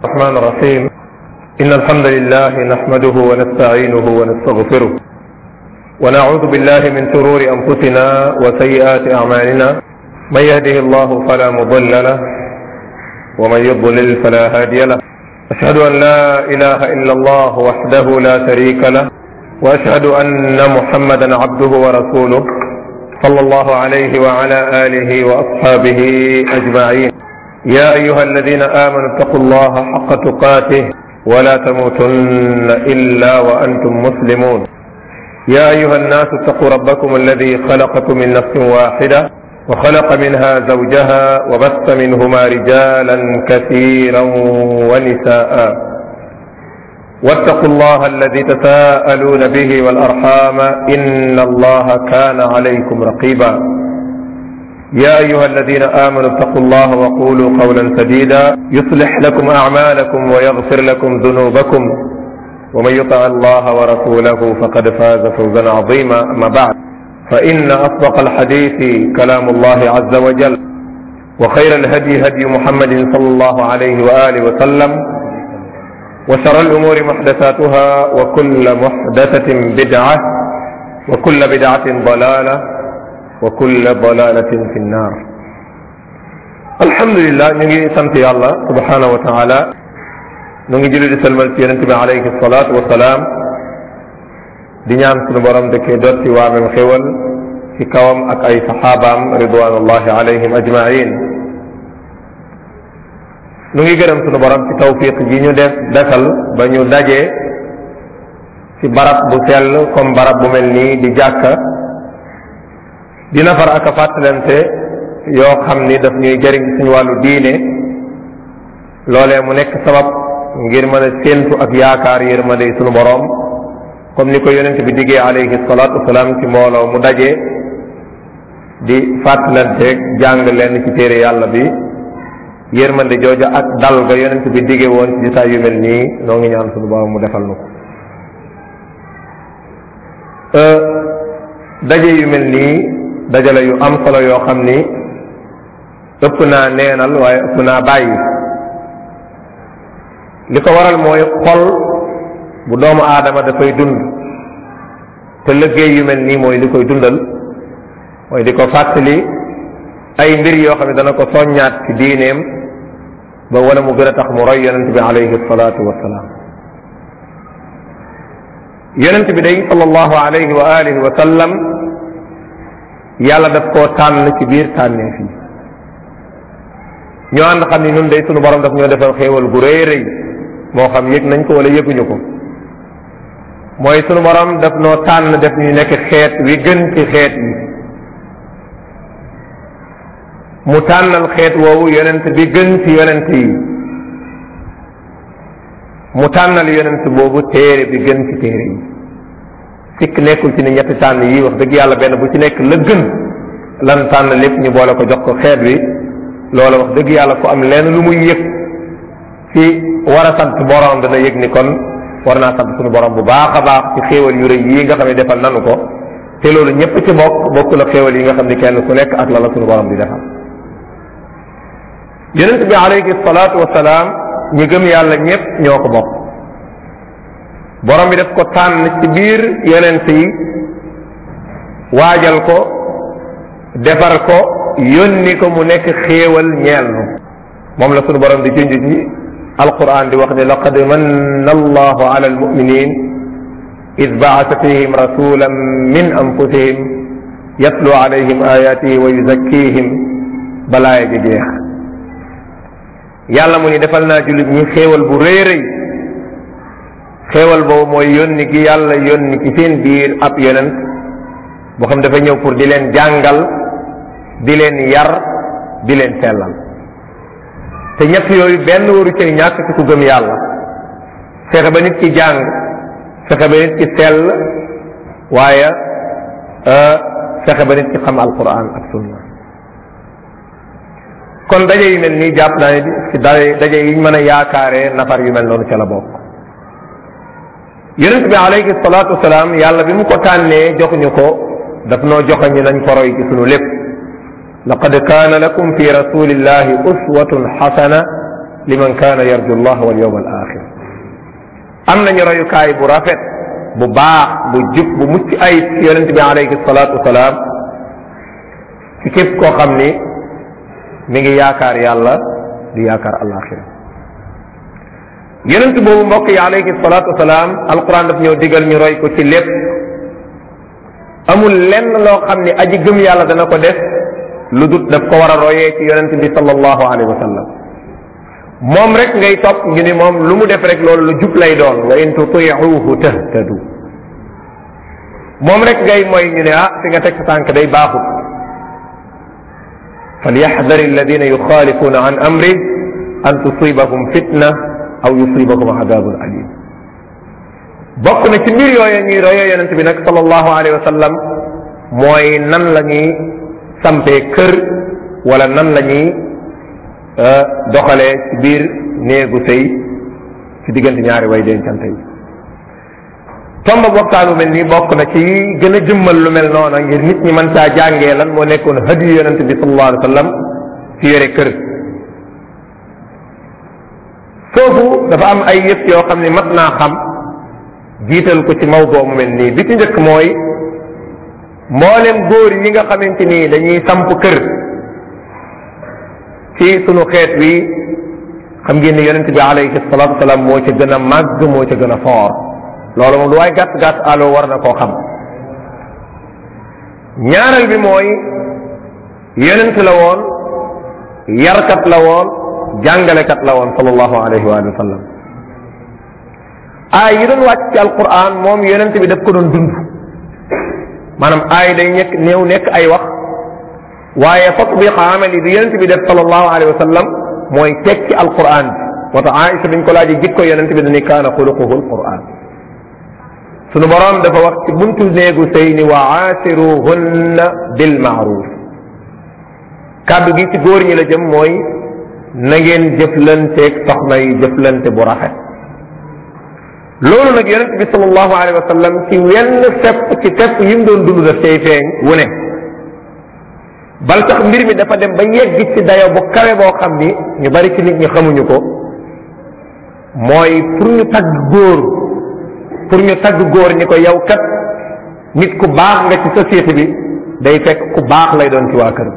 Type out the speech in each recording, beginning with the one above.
الرحمن الرحيم إن الحمد لله نحمده ونستعينه ونستغفره ونعوذ بالله من شرور أنفسنا وسيئات أعمالنا من يهده الله فلا مضل له ومن يضلل فلا هادي له أشهد أن لا إله إلا الله وحده لا شريك له وأشهد أن محمدا عبده ورسوله صلى الله عليه وعلى آله وأصحابه أجمعين يا أيها الذين آمنوا اتقوا الله حق تقاته ولا تموتن إلا وأنتم مسلمون يا أيها الناس اتقوا ربكم الذي خلقكم من نفس واحدة وخلق منها زوجها وبث منهما رجالا كثيرا ونساء واتقوا الله الذي تساءلون به والأرحام إن الله كان عليكم رقيبا يا أيها الذين آمنوا اتقوا الله وقولوا قولا سديدا يصلح لكم أعمالكم ويغفر لكم ذنوبكم ومن يطع الله ورسوله فقد فاز فوزا عظيما أما بعد فإن أصدق الحديث كلام الله عز وجل وخير الهدي هدي محمد صلى الله عليه وآله وسلم وشر الأمور محدثاتها وكل محدثة بدعة وكل بدعة ضلالة وكل ضلالة في النار الحمد لله نجي سنت الله سبحانه وتعالى نجي جلد سلمان في ينتبه عليه الصلاة والسلام di ñaan sunu borom dëkkee dotti waamem xéwal ci kawam ak ay saxaabaam ridwanullahi alayhim ajmain nu ngi gërëm sunu borom ci tawfiq ji ñu def defal ba ñu daje ci barab bu sell comme barab bu mel nii di jàkka di nafar ak a fàttalante yoo xam ni daf ñuy jëriñ suñu wàllu diine loolee mu nekk sabab ngir mën a séentu ak yaakaar yërmande sunu borom comme ni ko yonent bi diggee alayhi salaatu wasalaam ci mbooloo mu daje di fàttalanteeg jàng leen ci téere yàlla bi yërmande jooja ak dal ga yonent bi diggee woon ci jisaay yu mel nii noo ngi ñaan sunu borom mu defal nu ko daje yu mel nii dajale yu am solo yoo xam ni ëpp naa neenal waaye ëpp naa bàyyi li ko waral mooy xol bu doomu aadama dafay dund te liggéey yu mel nii mooy li koy dundal mooy di ko fàttali ay mbir yoo xam ne dana ko soññaat ci diineem ba wala mu gën a tax mu roy yonent bi alayhi salaatu wasalaam yonent bi day sallallahu alayhi wa alihi wa sallam yàlla daf koo tànn ci biir tànnee fii ñoo ànd xam ni nun day sunu borom daf ñoo defal xéewal gu rëy rëy moo xam yëg nañ ko wala yëguñu ko mooy sunu borom daf noo tànn def ñu nekk xeet wi gën ci xeet yi mu tànnal xeet woowu yonent bi gën ci yonent yi mu tànnal yonent boobu téere bi gën ci téere yi sikk nekkul ci ni ñetti tànn yi wax dëgg yàlla benn bu ci nekk la gën lan tànn lépp ñu boole ko jox ko xeet wi loola wax dëgg yàlla ku am lenn lu muy yëg ci war a sant borom dana yëg ni kon war naa sant suñu borom bu baax a baax ci xéewal yu rëy yi nga xam ne defal nanu ko te loolu ñëpp ci bokk bokk la xéewal yi nga xam ne kenn ku nekk ak la la suñu borom di defal yonent bi alayhi salaatu wasalaam ñi gëm yàlla ñëpp ñoo ko bokk borom bi def ko tànn ci biir yonent yi waajal ko defar ko yónni ko mu nekk xéewal ñeel nu moom la suñu borom di junj ci alquran di wax ne laqad manna allahu ala almuminin id baasa fihim rasulan min anfusihim yatlu alayhim ayatihi wa yuzakkihim balaaya ji jeex yàlla mu ni defal naa jullit ñi xéewal bu rëy rëy xéewal boobu mooy yónni gi yàlla yónni ci seen biir ab yonent boo xam dafa ñëw pour di leen jàngal di leen yar di leen sellal te ñett yooyu benn waru cay ñàkk ci ku gëm yàlla fexe ba nit ki jàng fexe ba nit ki sell waaye fexe ba nit ki xam alquran ak sunna kon daje yu mel nii jàpp naa ne ci daje yiñ mën a yaakaaree nafar yu mel noonu ca la bokk yonent bi alayhi salaatu wasalaam yàlla bi mu ko tànnee joxuñu ko daf noo joxañu nañ ko roy ci sunu lépp laqad kaana lakum fi rasulillahi uswatun xasana liman kaana yarju allah wal yawm al axir am nañu royukaay bu rafet bu baax bu jub bu mucc ayib ci yonente bi alayhi salatu wasalaam ci képp koo xam ni mi ngi yaakaar yàlla di yaakaar alaxira yonent boobu mbokk yi alayhi salatu wasalaam alquran daf ñëw digal ñu roy ko ci lépp amul lenn loo xam ni aji gëm yàlla dana ko def lu dut daf ko war a royee ci yonent bi sallallahu alayhi wa sallam moom rek ngay topp ñu ni moom lu mu def rek loolu lu jub lay doon wa in tutiuhu tahtadu moom rek ngay mooy ñu ne ah fi nga teg sa tànk day baaxut falyaxdar alladina yuxaalifuna an amri an tusibahum fitna aw yusibahum adabun alim bokk na ci mbir yooyu ñuy royee yonent bi nag sallallahu alayhi wa sallam mooy nan la ñuy sampee kër wala nan la ñuy doxalee ci biir néegu sëy ci diggante ñaari way dencante yi tomba waxtaan bu mel nii bokk na ci gën a jëmmal lu mel noona ngir nit ñi mën caa jàngee lan moo nekkoon hadiyu yonent bi sallallahu alayhi wa sallam ci yore kër foofu dafa am ay yëf yoo xam ne mat naa xam jiital ko ci mawdoo mu mel nii bi ci njëkk mooy mboolem góor yi nga xamante ni dañuy samp kër ci sunu xeet wi xam ngeen ni yonente bi alayhi salatu wasalaam moo ca gën a màgg moo ca gën a foor loolu moom lu waay gàtt gàtt aloo war na koo xam ñaareel bi mooy yonent la woon yarkat la woon jàngalekat la woon sallallahu alayhi wa sallam aay yi doon wàcc ci alquran moom yonent bi daf ko doon dund maanaam aay day nekk néew nekk ay wax waaye tatbiq amali bi yonent bi def sallallahu alayhi wa sallam mooy teg ci alquran bi moo tax Aïcha biñ ko laajee jikko yonent bi dañuy kaana xuluquhu alquran sunu borom dafa wax ci buntu néegu sëy ni wa aasiruhunna bil maaruf kàddu gi ci góor ñi la jëm mooy na ngeen jëflanteeg soxna yi jëflante bu rafet loolu nag yonent bi sallallahu alayhi wa sallam ci wenn fepp ci fepp yi mu doon dund daf cay feeñ wu ne bal sax mbir mi dafa dem ba yegg ci dayo bu kawe boo xam ni ñu bari ci nit ñi xamuñu ko mooy pour ñu tagg góor pour ñu tagg góor ñi ko yow kat nit ku baax nga ci société bi day fekk ku baax lay doon ci waa kër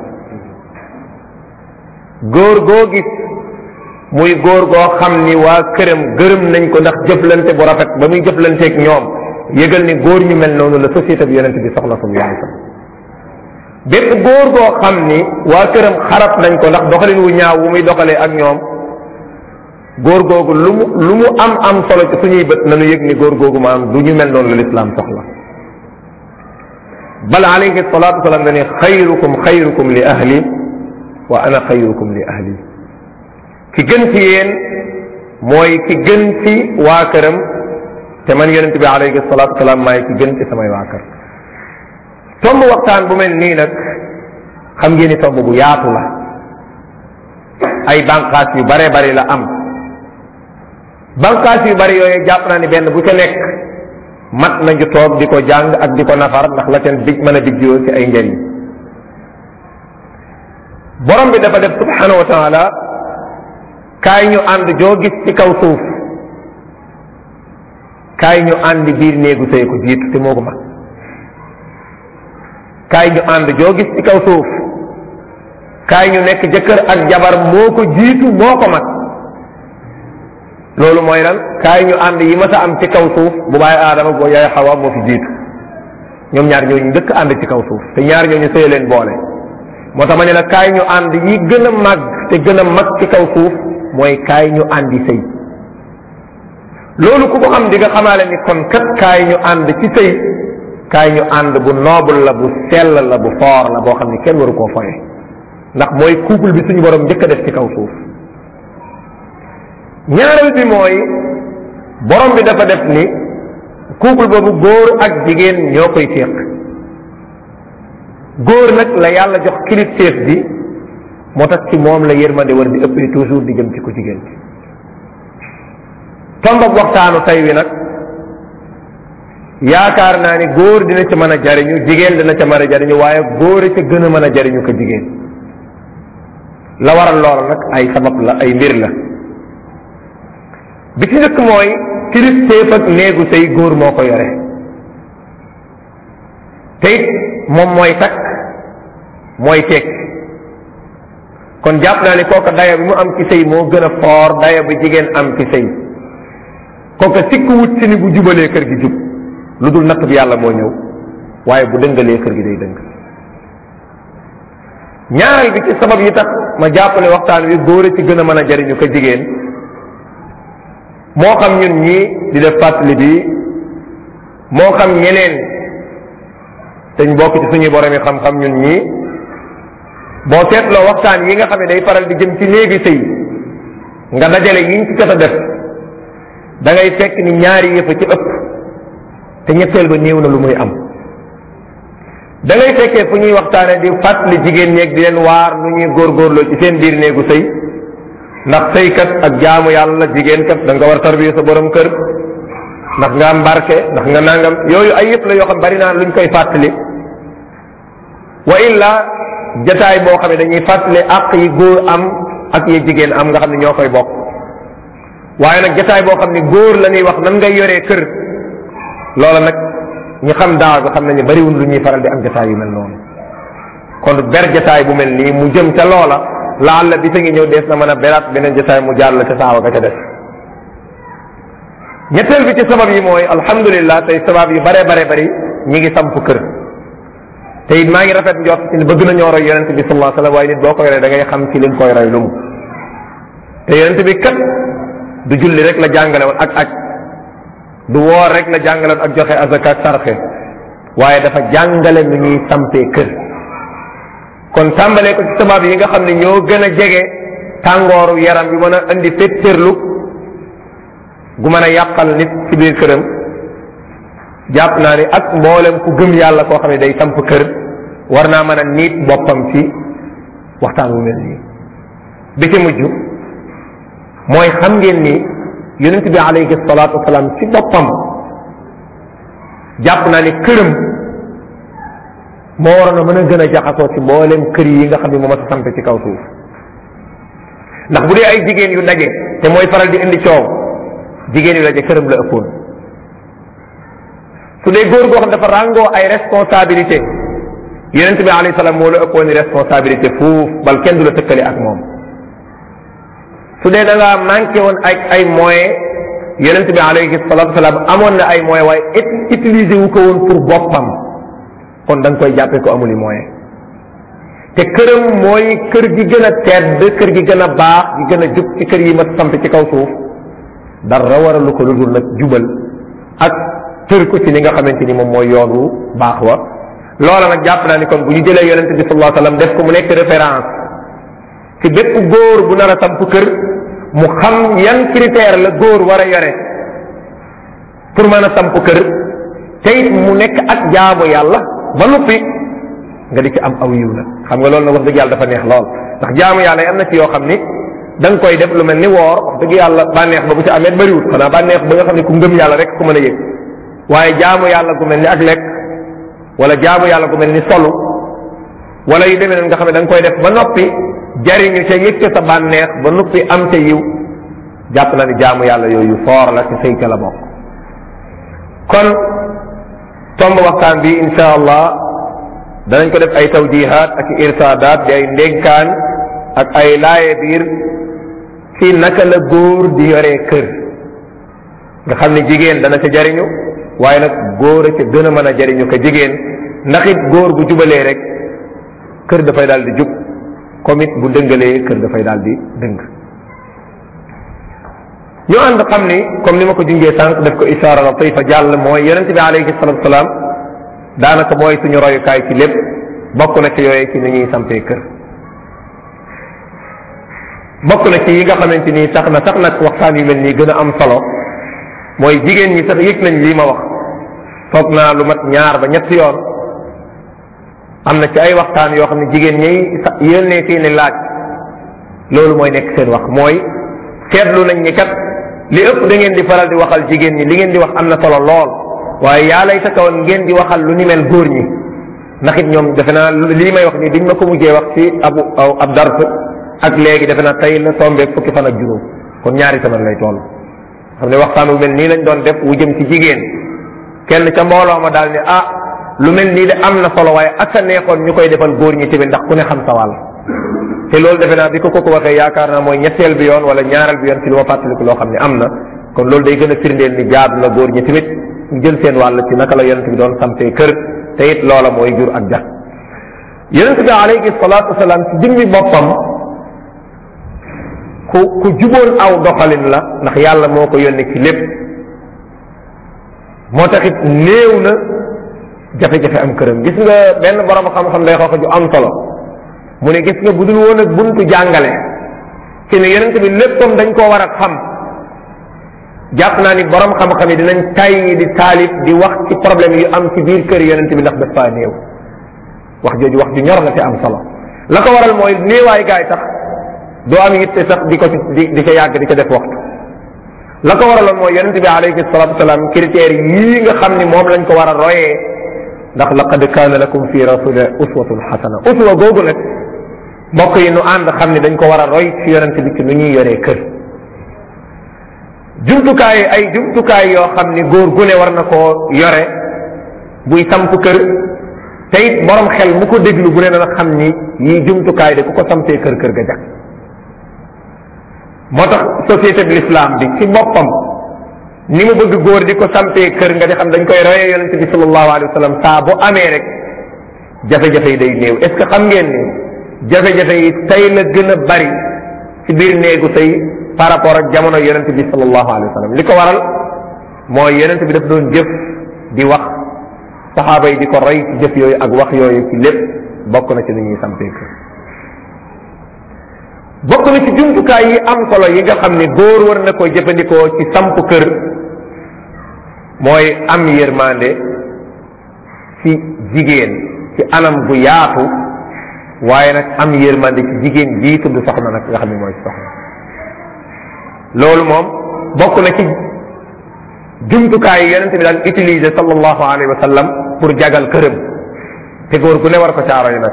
góor goo gis muy góor goo xam ni waa këram gërëm nañ ko ndax jëflante bu rafet ba muy jëflanteeg ñoom yëgal ni góor ñu mel noonu la société bi yonent bi soxla sallallahu alayhi wasallam bépp góor goo xam ni waa këram xarab nañ ko ndax doxalin wu ñaaw wu muy doxalee ak ñoom góor googu lu mu lu mu am am solo ci suñuy bët nañu yëg ni góor googu maanaam du ñu mel noonu la lislaam soxla bal alayhi salatu wasalam dani xayrukum xayrukum li ahli wa ana xayrukum li ahli ki gën ci yéen mooy ki gën ci waa këram te man yonent bi alayhi salatu wasalam maay ki gën ci samay waa kër tomb waxtaan bu mel nii nag xam ngeen ni tomb bu yaatu la ay banqaas yu bare bari la am banqaas yu bari yooyu jàpp naa ni benn bu ca nekk mat nañu toog di ko jàng ak di ko nafar ndax la seen dig mën a digjoo ci ay njëriñ borom bi dafa def subhanahu wa taala kaay ñu ànd joo gis ci kaw suuf kaay ñu ànd biir néegu sëy ko jiitu te moo ko mag kaay ñu ànd joo gis ci kaw suuf kaay ñu nekk jëkkër ak jabar moo ko jiitu moo ko mag loolu mooy lan kaay ñu ànd yi mas a am ci kaw suuf bu bàyyi aadama boo yaay xawa moo fi jiitu ñoom ñaar ñooñu njëkk ànd ci kaw suuf te ñaar ñooñu sëy leen boole moo tax ma ne la kaay ñu ànd yi gën a mag te gën a mag ci kaw suuf mooy kaay ñu àndi sëy loolu ku ko xam di nga xamaale ni kon kat kaay ñu ànd ci sëy kaay ñu ànd bu noble la bu sell la bu foor la boo xam ni kenn waru koo foye ndax mooy couple bi suñu borom njëkk a def ci kaw suuf ñaareel bi mooy borom bi dafa def ni couple boobu góor ak jigéen ñoo koy séq góor nag la yàlla jox kilifteef bi moo tax ci moom la yërmande war di ëppee toujours di jëm ci ku jigéen ci tombab waxtaanu tey wi nag yaakaar naa ni góor dina ca mën a jariñu jigéen dina ca mën a jariñu waaye góor a ca gën a mën a jariñu ko jigéen la waral loola nag ay sabab la ay mbir la bi ci njëkk mooy kilifteef ak néegu sëy góor moo ko yore te it moom mooy takk mooy tekk kon jàpp naa ne kooka daya bi mu am ci sëy moo gën a foor daya bi jigéen am ci sëy kooka sikk wut si ni bu jubalee kër gi jub lu dul natt bi yàlla moo ñëw waaye bu dëngalee kër gi day dëng ñaareel bi ci sabab yi tax ma jàpp ne waxtaan wi góor a ci gën a mën a jariñu ko jigéen moo xam ñun ñii di def fàttali bi moo xam ñeneen dañ bokk ci suñuy borom yi xam-xam ñun ñii boo seetloo waxtaan yi nga xam ne day faral di jëm ci néegi sëy nga dajale yiñ ci jot a def da ngay fekk ni ñaari yëfa ci ëpp te ñetteel ba néew na lu muy am da ngay fekkee fu ñuy waxtaane di fàttali jigéen ñeeg di leen waar nu ñuy góorgóorloo ci seen biir néegu sëy ndax sëykat ak jaamu yàlla jigéen kat da nga war tarbiya sa borom kër ndax nga am barke ndax nga nangam yooyu ay yëpp la yoo xam bari naa luñ koy fàttali wa illa jataay boo xam ne dañuy fàttali àq yi góor am ak yi jigéen am nga xam ne ñoo koy bokk waaye nag jataay boo xam ne góor la ñuy wax nan ngay yoree kër loola nag ñi xam daaw bi xam nañu bariwul lu ñuy faral di am jataay yu mel noonu kon ber jataay bu mel nii mu jëm ca loola laal la bi sa ngi ñëw dees na mën a beraat beneen jataay mu jàll ca saawa ga ca des ñetteel bi ci sabab yi mooy alhamdulillah tey sabab yu bare bare bari ñi ngi samp kër te it maa ngi rafet njort ci bëgg nañoo roy yonente bi sallallahu alayhi wasallam waaye nit boo koy roy da ngay xam ci liñ koy roy lu mu te yonente bi kat du julli rek la jàngale woon ak ak du woor rek la jàngale woon ak joxe azaka ak sarxe waaye dafa jàngale nu ñuy sampee kër kon tàmbalee ko ci sabab yi nga xam ne ñoo gën a jege tàngooru yaram bi mën a indi féttérlu gu mën a yàqal nit ci biir këram jàpp naa ni ak mboolem ku gëm yàlla koo xam ne day samp kër war naa mën a niit boppam ci waxtaan wu mel nii bi ci mujj mooy xam ngeen ni yonent bi alayhi salaatu wasalaam ci boppam jàpp naa ni këram moo waroon a mën a gën a jaxasoo ci mboolem kër yi nga xam ne moo ma sa samp ci kaw suuf ndax bu dee ay jigéen yu daje te mooy faral di indi coow jigéen yu daje këram la ëppoon su dee góor goo xam dafa ràngoo ay responsabilité yonent bi alayhi salaam moo la ëppoon responsabilité fuuf bal kenn du la tëkkale ak moom su dee da ngaa manqué woon ay ay moyens yonent bi alayhi salatu wasalaam amoon na ay moyens waaye utiliser wu ko woon pour boppam kon da nga koy jàppee ko amul i moyen te këram mooy kër gi gën a tedd kër gi gën a baax gi gën a jub ci kër yi ma samp ci kaw suuf dara waralu ko lu dul nag jubal ak tër ko ci li nga xamante ni moom mooy yoonu baax wa loola nag jàpp naa ni kon bu ñu jëlee yonente bi sallallahu alayhi wasallam def ko mu nekk référence ci bépp góor bu nar a samp kër mu xam yan critère la góor war a yore pour mën a samp kër te it mu nekk ak jaamu yàlla ba noppi nga di ci am aw yiw nag xam nga loolu nag wax dëgg yàlla dafa neex lool ndax jaamu yàlla yi am na ci yoo xam ni da nga koy def lu mel ni woor wax dëgg yàlla bànneex ba bu ci amee bariwut xanaa bànneex ba nga xam ne ku ngëm yàlla rek ku mën a yëg waaye jaamu yàlla gu mel ni ak lekk wala jaamu yàlla gu mel ni solu wala yu demee noonu nga xam ne da nga koy def ba noppi jariñu ca yëg ca sa bànneex ba noppi am ca yiw jàpp na ni jaamu yàlla yooyu foor la ci sëy ca la bokk kon tomb waxtaan bi insha allah danañ ko def ay tawjihaat ak irsaadaat di ay ndénkaan ak ay laaye biir ci naka la góor di yoree kër nga xam ne jigéen dana ca jariñu waaye nag góor a ca gën a mën a jariñu ko jigéen ndax it góor bu jubalee rek kër dafay daal di jub comme it bu dëngalee kër dafay daal di dëng ñu ànd xam ni comme ni ma ko junjee sànq def ko ishaara latifa jàll mooy yonente bi alayhi salatu wasalaam daanaka mooy suñu royukaay ci lépp bokk na ci yooyee ci ni ñuy sampee kër bokk na ci yi nga xamante ni sax na sax nag waxtaan yu mel nii gën a am solo mooy jigéen ñi sax yëg nañ lii ma wax foog naa lu mat ñaar ba ñetti yoon am na ci ay waxtaan yoo xam ne jigéen ñi yónnee seeni laaj loolu mooy nekk seen wax mooy seetlu nañ ni kat li ëpp da ngeen di faral di waxal jigéen ñi li ngeen di wax am na solo lool waaye yaa lay sa kawoon ngeen di waxal lu ni mel góor ñi ndax it ñoom defe naa lii may wax nii biñ ma ko mujjee wax ci abu ab dars ak léegi defe naa tey la tombeeg fukki fan ak juróom kon ñaari semaine lay toll xam ne waxtaan wu mel nii lañ doon def wu jëm ci jigéen kenn ca mbooloo ma daal ni ah lu mel nii de am na solo waaye ak a neexoon ñu koy defal góor ñi tamit ndax ku ne xam sa wàll te loolu defe naa bi ko kooku waxee yaakaar naa mooy ñetteel bi yoon wala ñaareel bi yoon ci lu ma fàttaliku loo xam ne am na kon loolu day gën a firndeel ni jaadu na góor ñi tamit ñu jël seen wàll ci naka la yonent bi doon sampee kër te it loola mooy jur ak ja yonent bi alayhi salaatu wasalaam ci jëmmi boppam ku ku juboon aw doxalin la ndax yàlla moo ko yónni ci lépp moo taxit néew na jafe-jafe am këram gis nga benn borom xam-xam day xoox ju am solo mu ne gis nga bu dul woon ak buntu jàngale ci ne yonent bi léppam dañ koo war a xam jàpp naa ni borom xam-xam yi dinañ tay di taalif di wax ci problème yu am ci biir kër yonent bi ndax daf faa néew wax jooju wax ju ñor la te am solo la ko waral mooy néewaay gaay tax doo am yitte sax di ko ci di di ca yàgg di ca def waxtu la ko waraloon mooy yonent bi alayhi salatu wasalaam critères yii nga xam ni moom lañ ko war a royee ndax laqad kaana lakum fi rasulillah uswatun xasana uswa googu nag mbokk yi nu ànd xam ni dañ ko war a roy ci yonent bi ci nu ñuy yoree kër jumtukaay ay jumtukaay yoo xam ni góor gu ne war na koo yore buy samp kër te it borom xel mu ko déglu bu ne dana xam ni yii jumtukaay de ku ko sampee kër kër ga jag moo tax société bi l'islam bi ci boppam ni mu bëgg góor di ko sampee kër nga di xam dañ koy royee yonente bi sallallahu alayhi wa sallam saa bu amee rek jafe-jafe yi day néew est ce que xam ngeen ni jafe-jafe yi tey la gën a bari ci biir néegu tey par rapport ak jamono yonente bi sallallahu alayhi wa sallam li ko waral mooy yonente bi daf doon jëf di wax saxaaba yi di ko roy ci jëf yooyu ak wax yooyu ci lépp bokk na ci ni ñuy sampee kër bokk na ci jumtukaay yi am solo yi nga xam ne góor war na koy jëfandikoo ci samp kër mooy am yërmande ci jigéen ci anam gu yaatu waaye nag am yërmande ci jigéen jii tudd soxna nag nga xam ne mooy soxna loolu moom bokk na ci jumtukaay yi yonente bi daan utiliser sallallahu alayhi wa sallam pour jagal këram te góor gu ne war ko caaro yi nag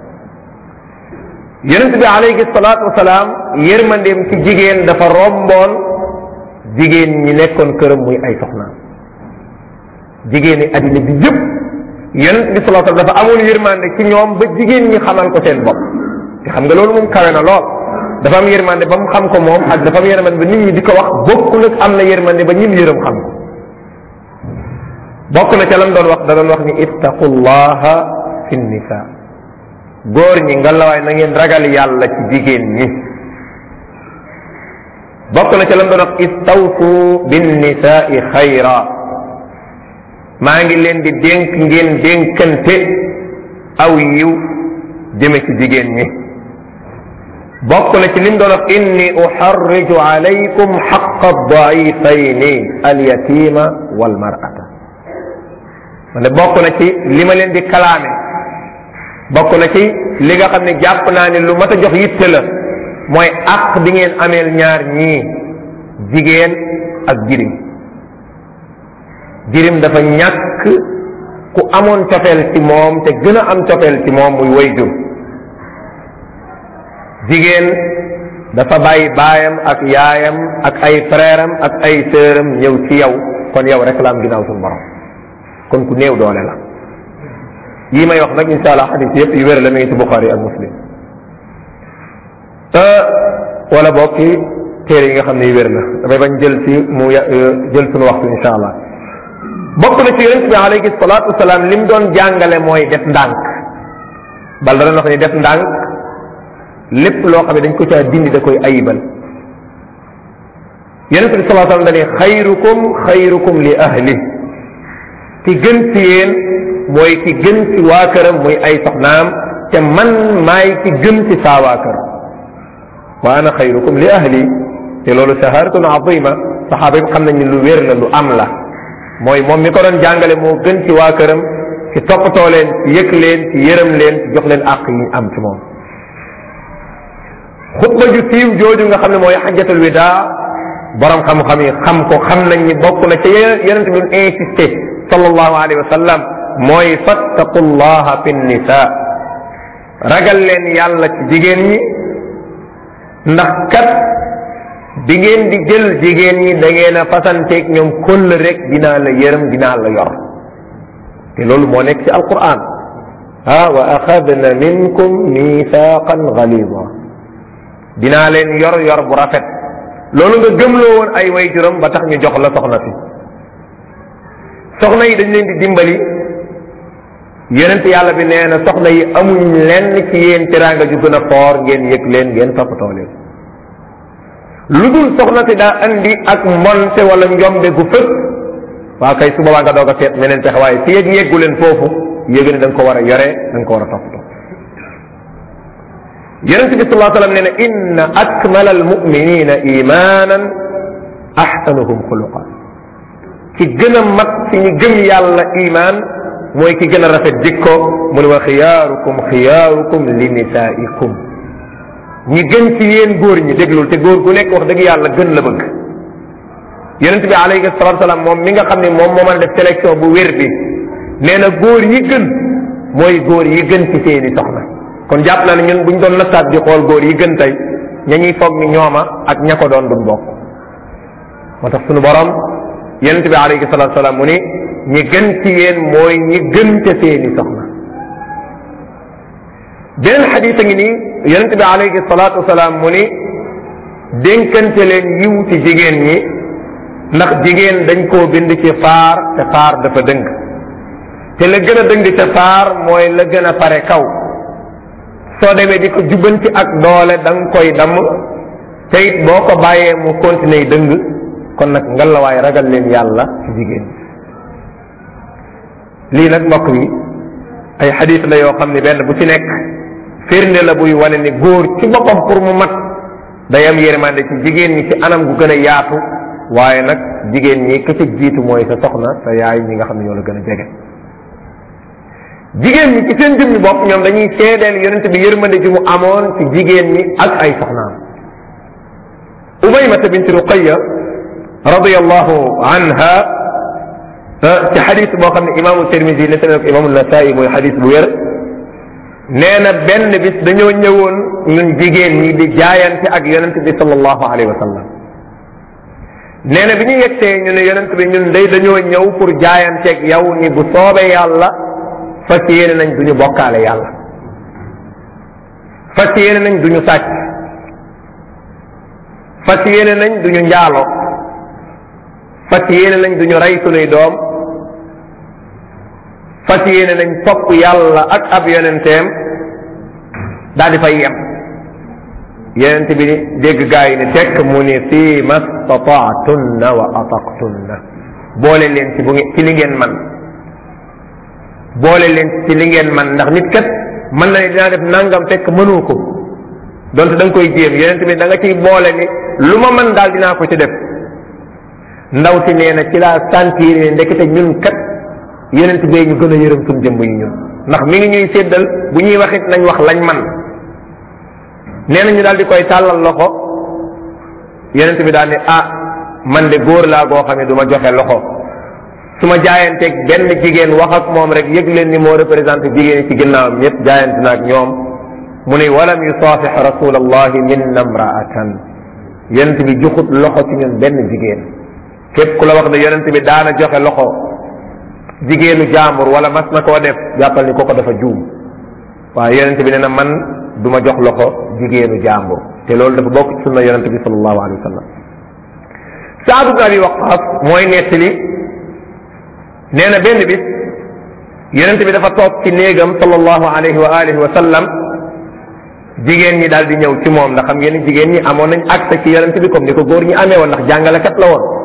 yonente bi alayhi salaatu wasalaam yërmandeem ci jigéen dafa romboon jigéen ñi nekkoon këram muy ay soxnaam jigéen ñi addina bi yëpp yonente bi sallallahu alayhi wasallam dafa amoon yërmande ci ñoom ba jigéen ñi xamal ko seen bopp te xam nga loolu moom kawe na lool dafa am yërmande ba mu xam ko moom ak dafa am yërmande ba nit ñi di ko wax bokkul ak am na yërmande ba ñim yërëm xam ko bokk na ca lam doon wax da doon wax ni ittaqullaha fi nisa góor ñi ngalawaay na ngeen ragal yàlla ci jigéen ñi bokk na ca lam doon wax istawsu bin nisaai xayra maa ngi leen di dénk ngeen dénkante aw yiw jëme ci jigéen ñi bokk na ci lim doon wax inni uxarriju alaykum xaqa daifayni alyatima walmarata ma ne bokk na ci li ma leen di kalaame bokk na ci li nga xam ne jàpp naa ne lu mat a jox yitte la mooy àq bi ngeen ameel ñaar ñii jigéen ak jirim jirim dafa ñàkk ku amoon cofeel ci moom te gën a am cofeel ci moom muy wayjur jigéen dafa bàyyi baayam ak yaayam ak ay frère am ak ay sœuram ñëw ci yow kon yow rek la am ginnaaw suñu borom kon ku néew doole la yii may wax nag insha allah xadis yëpp yu wér la mi ngi ci buxaari ak muslim wala bokk ci téere yi nga xam ne yu wér la damay bañ jël ci mu jël suñu waxtu insha allah bokk na ci yonente bi alayhi salatu wasalaam lim doon jàngale mooy def ndànk bal da doon wax ni def ndànk lépp loo xam ne dañ ko caa dindi da koy ayibal yonente bi salaa sallam dani xayrukum xayrukum li ahli ki gën ci yéen mooy ki gën ci waa këram muy ay soxnaam te man maay ki gën ci saa waa kër wa ana xayrukum li ahli te loolu shaharatun azima saxaaba yi xam nañ ni lu wér la lu am la mooy moom mi ko doon jàngale moo gën ci waa këram ci toppatoo leen ci yëg leen ci yërëm leen ci jox leen àq yi am ci moom xutba ju siiw jooju nga xam ne mooy xajjatul widaa borom xam-xam yi xam ko xam nañ ni bokk na ca yonente bi insisté sallallahu alayhi wa sallam mooy fattaqullaha fi nisa ragal leen yàlla ci jigéen ñi ndax kat bi ngeen di jël jigéen ñi da ngeen a fasanteeg ñoom këll rek dinaa la yërëm dinaa la yor te loolu moo nekk ci alquran ah wa axadna minkum mithaqan galida dinaa leen yor yor bu rafet loolu nga gëmloo woon ay way juróom ba tax ñu jox la soxna si soxna yi dañ leen di dimbali yonent yàlla bi nee na soxna yi amuñ lenn ci yéen teraanga ju gën a foor ngeen yëg leen ngeen toppatoo leen lu dul soxna si daa andi ak mbonte wala njombe gu fës waa kay su boobaa nga doog a seet meneen pexe waaye fi yëg yeggu leen foofu yëg ne da nga ko war a yore da nga ko war a toppatoo yonent bi sallallahu alayhi wasallam nee na inna akmala almuminina imanan ahsanuhum xuluqan ci gën a mat ci ñi gëm yàlla iman mooy ki gën a rafet jikko mu ne wa xiyaarukum xiyaarukum li nisaikum ñi gën ci yéen góor ñi déglul te góor gu nekk wax dëgg yàlla gën la bëgg yonent bi alayhi salatu salaam moom mi nga xam ne moom moo mën a def sélection bu wér bi nee na góor yi gën mooy góor yi gën ci seeni soxna kon jàpp naa ne ñun buñ doon nattaat di xool góor yi gën tey ña ñuy foog ni ñooma ak ña ko doon duñ bokk moo tax sunu borom yonent bi alayhi salatu salaam mu ni ñi gën ci yéen mooy ñi gën ca seeni soxna beneen xadis a ngi nii yonent bi alayhi salatu wasalaam mu ni dénkante leen yiw ci jigéen ñi ndax jigéen dañ koo bind ci faar te faar dafa dëng te la gën a dëng ca faar mooy la gën a pare kaw soo demee di ko jubbanti ak doole da nga koy damm te it boo ko bàyyee mu continuer dëng kon nag ngalawaay ragal leen yàlla ci jigéen lii nag mbokk yi ay xadis la yoo xam ne benn bu ci nekk firnde la buy wane ni góor ci boppam pour mu mat day am yërmande ci jigéen ñi ci anam gu gën a yaatu waaye nag jigéen ñi ka ca jiitu mooy sa soxna sa yaay ñi nga xam ne ñoo la gën a jege jigéen ñi ci seen jëmmi bopp ñoom dañuy seedeel yonent bi yërmande ji mu amoon ci jigéen ñi ak ay soxnaam umaymata bint ruqaya radiyallahu anha ci xadis boo xam ne imaamu Tirmisi ne ko imaamu Nasaa'i mooy xadis bu wér nee na benn bis dañoo ñëwoon ñun jigéen ñi di jaayante ak yonent bi sallallahu alayhi wa sallam nee na bi ñu yegsee ñu ne yonent bi ñun day dañoo ñëw pour jaayanteeg yow ni bu soobee yàlla fas yéene nañ duñu bokkaale yàlla fas yéene nañ duñu sàcc fas yéene nañ duñu njaalo fas yéene nañ duñu rey sunuy doom fas yéene nañ topp yàlla ak ab yonenteem daal di fay yem yonent bi dégg gaa yi ni tekk mu ni fii ma stataatunna wa ataqtunna boole leen ci bu ci li ngeen man boole leen ci li ngeen man ndax nit kat mën na ne dinaa def nangam fekk mënoo ko donte da nga koy jéem yonent bi da nga ciy boole ni lu ma mën daal dinaa ko ci def ndaw si nee na ci laa sentir ne ndekete ñun kat yonent bee ñu gën a yërëm suñ jëmb yi ñun ndax mi ngi ñuy séddal bu ñuy wax it nañ wax lañ man nee na ñu daal di koy tàllal loxo yonent bi daal ne ah man de góor laa goo xam ne du ma joxe loxo su ma jaayanteeg benn jigéen wax ak moom rek yëg leen ni moo représenté jigéen yi ci ginnaawam ñëpp jaayante na ak ñoom mu ne walam yusaafix rasulallahi minna mraatan yonent bi joxut loxo ci ñun benn jigéen képp ku la wax ne yonent bi daana joxe loxo jigéenu jaambur wala mas na koo def jàppal ni koko dafa juum waaye yonent bi nee na man du ma jox loxo jigéenu jaambur te loolu dafa bokk ci sunna yonent bi sallallahu alayhi wa sallam Saad ibn Abi Waqqas mooy nettali nee na benn bis yonent bi dafa toog ci néegam sallallahu alayhi wa alihi wa sallam jigéen ñi daal di ñëw ci moom ndax xam ngeen ni jigéen ñi amoon nañ accès ci yonent bi comme ni ko góor ñi amee woon ndax jàngalekat la woon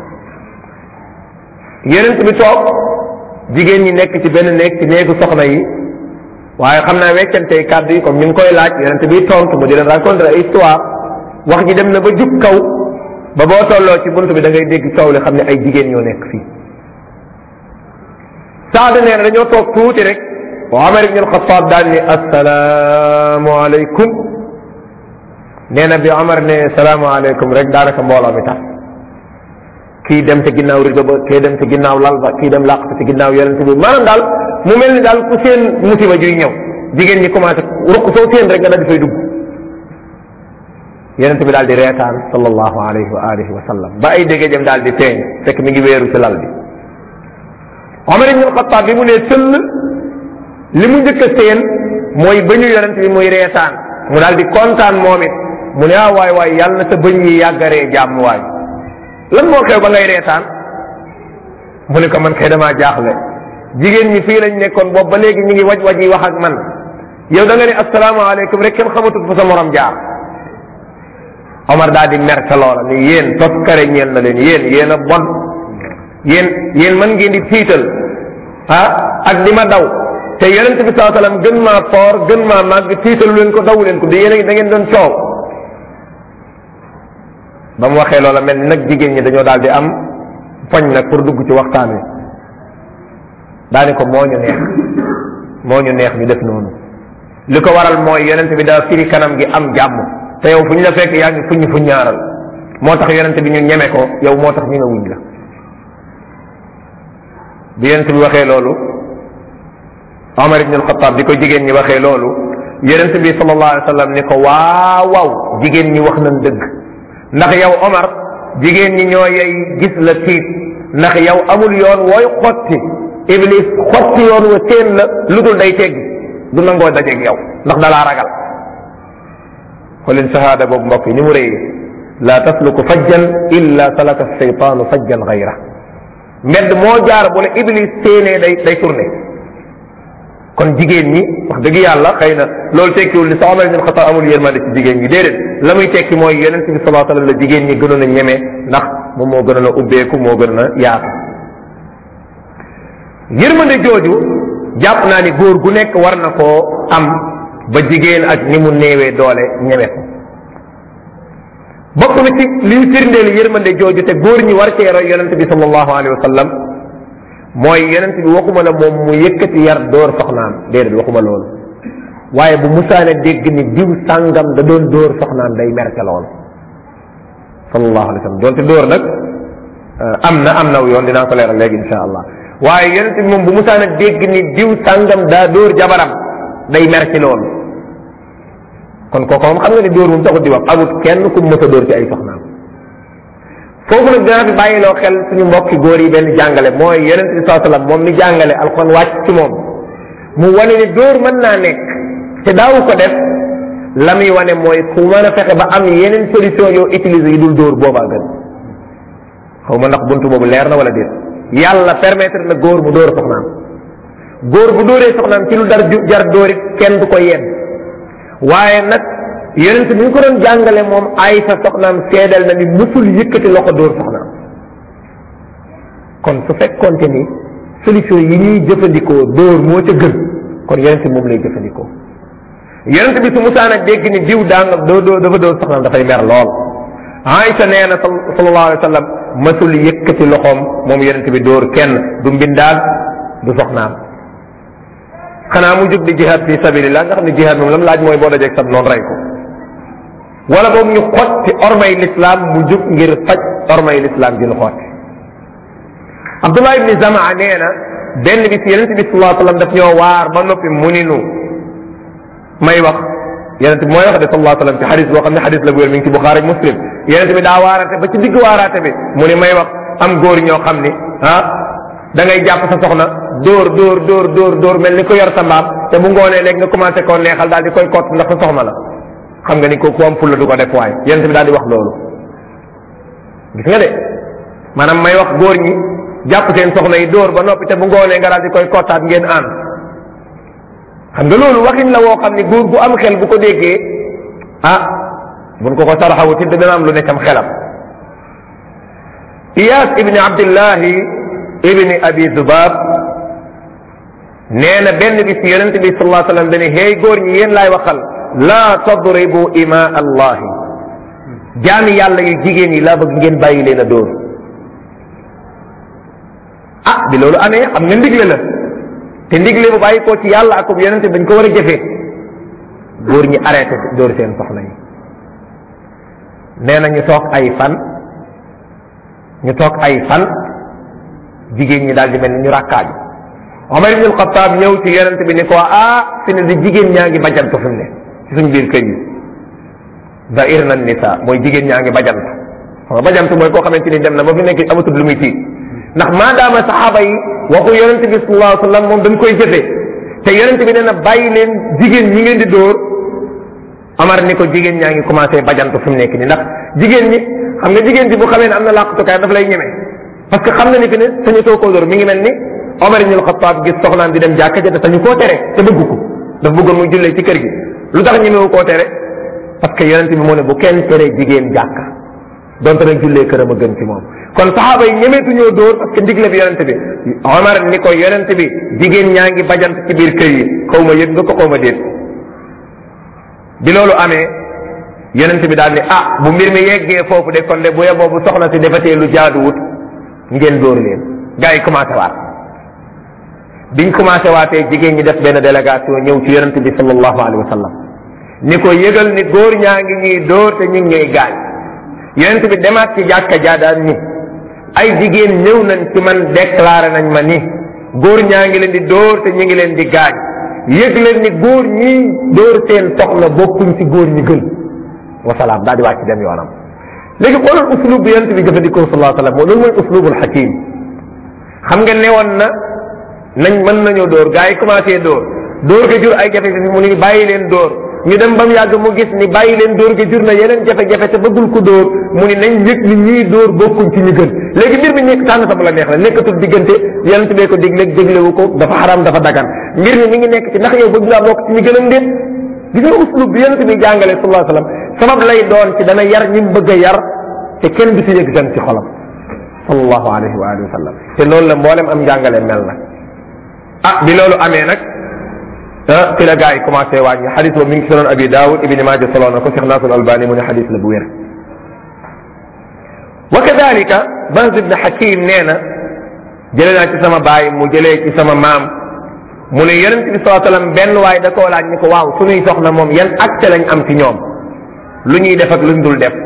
yonent bi toog jigéen ñi nekk ci benn néeg ci néegu soxna yi waaye xam naa weccantey kàddu yi comme ñu ngi koy laaj yonent bi tontu mu di leen raconter ay histoire wax ji dem na ba jub kaw ba boo tolloo ci bunt bi da ngay dégg coow li xam ne ay jigéen ñoo nekk fii saada nee na dañoo toog tuuti rek wa Umar ibn al-Khattab daal ni assalaamu aleykum nee na bi Umar ne salaamu aleykum rek daanaka mbooloo mi tax kii dem ci ginnaaw rido ba kii dem ci ginnaaw lal ba kii dem làq ci ginnaaw yonent bi maanaam daal mu mel ni daal ku seen musiba juy ñëw jigéen ñi commencé ruq soo seen rek nga daal di fay dugg yonent bi daal di reetaan sallallahu alayhi wa alihi wa sallam ba ay dégg jëm daal di teeñ fekk mi ngi wéeru ci lal bi Omar ibn Xattaab bi mu ne tëll li mu njëkk a seen mooy bëñu yonent bi muy reetaan mu daal di kontaan moom it mu ne ah waay waay yàlla na sa bëñ yi yàggaree jàmm waay lan moo xew ba ngay reetaan mu ne ko man kay damaa jaaxle jigéen ñi fii lañ nekkoon boobu ba léegi ñu ngi waj waj yi wax ak man yow da nga ne asalaamaaleykum rek kenn xamatut fa sa morom jaar Omar daal di mer ca loola ni yéen toskare ñeen na leen yéen yéen a bon yéen yéen mën ngeen di tiital ah ak di ma daw te yonent bi saa sallam gën maa foor gën maa màgg tiitalu leen ko daw leen ko di yéen da ngeen doon coow ba mu waxee loola mel ni nag jigéen ñi dañoo daal di am poñ nag pour dugg ci waxtaan wi daani ko moo ñu neex moo ñu neex ñu def noonu li ko waral mooy yonent bi daa firi kanam gi am jàmm te yow fu ñu la fekk yaa ngi fuñu fu ñaaral moo tax yonent bi ñu ñeme ko yow moo tax ñu nga wuñ la bi yonent bi waxee loolu Omar ibn al-Khattab di ko jigéen ñi waxee loolu yonent bi sallallahu alayhi wa sallam ni ko waaw waaw jigéen ñi wax nañ dëgg ndax yow Omar jigéen ñi ñoo yey gis la tiit ndax yow amul yoon wooy xotti iblis xotti yoon wa seen la lu dul day teggi du nangoo dajeeg yow ndax dalaa ragal xoolin shahada boobu mbokk yi ni mu rëyee la tasluku fajjan illa salaka shaytaanu fajjan gayra mbedd moo jaar bu la iblis séenee day day tourné kon jigéen ñi wax dëgg yàlla xëy na loolu tekkiwul ni sa Omar ibn Xattaab amul yërmande ci jigéen ñi déedéet la muy tekki mooy yonent bi sallallahu alayhi wa sallam la jigéen ñi gënoon a ñeme ndax moom moo gënoon a ubbeeku moo gënoon a yaatu yërmande jooju jàpp naa ni góor gu nekk war na koo am ba jigéen ak ni mu néewee doole ñeme ko bokk na ci liy firndeel yërmande jooju te góor ñi war cee roy yonent bi sallallahu alayhi wa sallam mooy yonent bi waxuma la moom mu yëkkati yar door soxnaam déedéet waxuma loolu waaye bu musaane dégg ni diw sàngam da doon dóor soxnaam day mer ca lool sallallahu alayhi wa sallam doonte dóor nag am na am naw yoon dinaa ko leeral léegi insha allah waaye yonent bi moom bu musaane dégg ni diw sàngam daa dóor jabaram day mer ci loolu kon kooku moom xam nga ni dóor moom taxut di wax amut kenn ku mës a dóor ci ay soxnaam foofu nag dinaa fi bàyyiloo xel suñu mbokki góor yi benn jàngale mooy yonent bi saa sallam moom mi jàngale alxuraan wàcc ci moom mu wane ni dóor mën naa nekk te daawu ko def la muy wane mooy ku mën a fexe ba am yeneen solution yoo utiliser yi dul dóor boobaa gën xaw ma ndax buntu boobu leer na wala déet yàlla permettre na góor mu dóor soxnaam góor bu dóoree soxnaam ci lu dar jar dóorit kenn du ko yedd waaye nag yonent bi ñu ko doon jàngale moom ay sa soxnaam seedal na ni musul yëkkati loxo dóor soxnaam kon su fekkonte ni solution yi ñuy jëfandikoo dóor moo ca gën kon yonent bi moom lay jëfandikoo yonent bi su musaana dégg ni diw daanga doo doo dafa dóor soxnaam dafay mer lool Aïcha nee na sallallahu alayhi wa sallam masul yëkkati loxoom moom yonent bi dóor kenn du mbindaan du soxnaam xanaa mu jóg di jihad fi sabilillah nga xam ne jihad moom lam laaj mooy boo dajeeg sab noonu rey ko wala boobu ñu xotti ormay l'islam mu jóg ngir faj ormay l'islam ji ñu xotti Abdullah ibni Zamaa nee na benn bis yonent bi sallallahu alayhi wa sallam daf ñoo waar ba noppi mu ni nu may wax yonent bi mooy wax de sallallahu alayhi wa sallam ci xadis boo xam ne xadis la bu wér mi ngi ci Buxaari ak Muslim yonent bi daa waaraate ba ci digg waaraate bi mu ni may wax am góor ñoo xam ni ah da ngay jàpp sa soxna dóor dóor dóor dóor dóor mel ni ko yor sa mbaam te bu ngoonee léegi nga commencé koo neexal daal di koy kott ndax sa soxna la xam nga ni ko ku am fulla du ko def waaye yonent bi daal di wax loolu gis nga de maanaam may wax góor ñi jàpp seen soxna yi dóor ba noppi te bu ngoonee nga daal di koy kottaat ngeen ànd xam nga loolu waxin la woo xam ni góor gu am xel bu ko déggee ah buñ ko ko saraxawu ci dina am lu nekkam xelam Iyas ibni Abdillahi ibni Abi Zubab nee na benn bis yonente bi sallallahu alayhi wa sallam dane hey góor ñi yéen laay waxal laa tadribu ima allahi jaami yàlla yu jigéen yi laa bëgg ngeen bàyyi leen a dóor ah bi loolu amee xam nga ndigle la te ndigle bu bàyyi koo ci yàlla ak yonente dañ ko war a jëfee góor ñi arrêté dóor seen soxna yi nee na ñu toog ay fan ñu toog ay fan jigéen ñi daal di mel ni ñu rakkaaju Omar ibn al-Khattab ñëw ci yonente bi ni ko ah fi ne di jigéen ñaa ngi bajantu fi mu ne ci suñ biir kër yi dair na nisa mooy jigéen ñaa ngi bajant xam nga bajant mooy koo xamante ni dem na ba fi nekk amatul lu muy tiit ndax maadaama saxaaba yi waxu yonente bi sallallahu alayhi wa sallam moom dañ koy jëfee te yonente bi nee na bàyyi leen jigéen ñi ngeen di dóor Amar ni ko jigéen ñaa ngi commencé bajantu fi mu nekk nii ndax jigéen ñi xam nga jigéen ci bu xamee ne am na làqatukaay daf lay ñeme parce que xam na ni fi ne sañu too koo dóor mi ngi mel ni Omar ibn al-Khattab gis soxnaam di dem jàkka ja te sañu koo tere te bëgg ko daf bëggoon muy jullee ci kër gi lu tax ñemewu koo tere parce que yonente bi moo ne bu kenn tere jigéen jàkka donte nag jullee këram a gën ci moom kon saxaaba yi ñemeetuñoo dóor parce que ndigle bi yonente bi Omar ni ko yonente bi jigéen ñaa ngi bajant ci biir kër yi xaw ma yëg nga ko xaw ma déet bi loolu amee yonente bi daal ni ah bu mbir mi yeggee foofu de kon de bu yeboo bu soxna si defatee lu jaaduwut ngeen dóor leen gars yi commencé waat biñ commencé waatee jigéen ñi def benn délégation ñëw ci yonente bi sallallahu alayhi wa sallam ni ko yëgal ni góor ñaa ngi ñuy dóor te ñu ngi ñuy gaañ yonente bi demaat ci jàkka jaadaan ni ay jigéen ñëw nañ ci man déclaré nañ ma ni góor ñaa ngi leen di dóor te ñu ngi leen di gaañ yëg leen ni góor ñi dóor seen soxna bokkuñ ci góor ñi gën wasalaam daal di wàcc dem yoonam léegi xoolal uslub bi yonente bi jëfandikoo sallallahu alayhi wa sallam loolu mooy uslubul hakim xam nga newoon na nañ mën nañoo dóor gars yi commencé dóor dóor ga jur ay jafe-jafe mu ni bàyyi leen dóor ñu dem ba mu yàgg mu gis ni bàyyi leen dóor ga jur na yeneen jafe-jafe te bëggul ko dóor mu ni nañ yëg ni ñii dóor bokkuñ ci ñu gën léegi mbir mi nekk tànn sa bu la neex la nekkatul diggante yonent bee ko digleeg déglewu ko dafa xaram dafa dagan mbir mi mi ngi nekk ci ndax yow bëgg ngaa bokk ci ñu gën a ndéet gis nga uslub bi yonent bi jàngale sallallahu alayhi wasallam sabab lay doon ci dana yar ñi mu bëgg a yar te kenn du si yëg dem ci xolam sallallahu alayhi wa alihi wa sallam te loolu la mboolem am njàngale mel na ah bi loolu amee nag ah ci la gars yi commencé wàññi xadis boobu mi ngi sonoon abi daawud ibni maaja solo na ko cheikh nasr albani mu ne xadis la bu wér wa kadalika bahz ibn hakim nee na jële naa ci sama baay mu jëlee ci sama maam mu ne yonente bi saa sallam benn waay da koo laaj ni ko waaw suñuy soxna moom yan acte lañ am ci ñoom lu ñuy def ak luñ dul def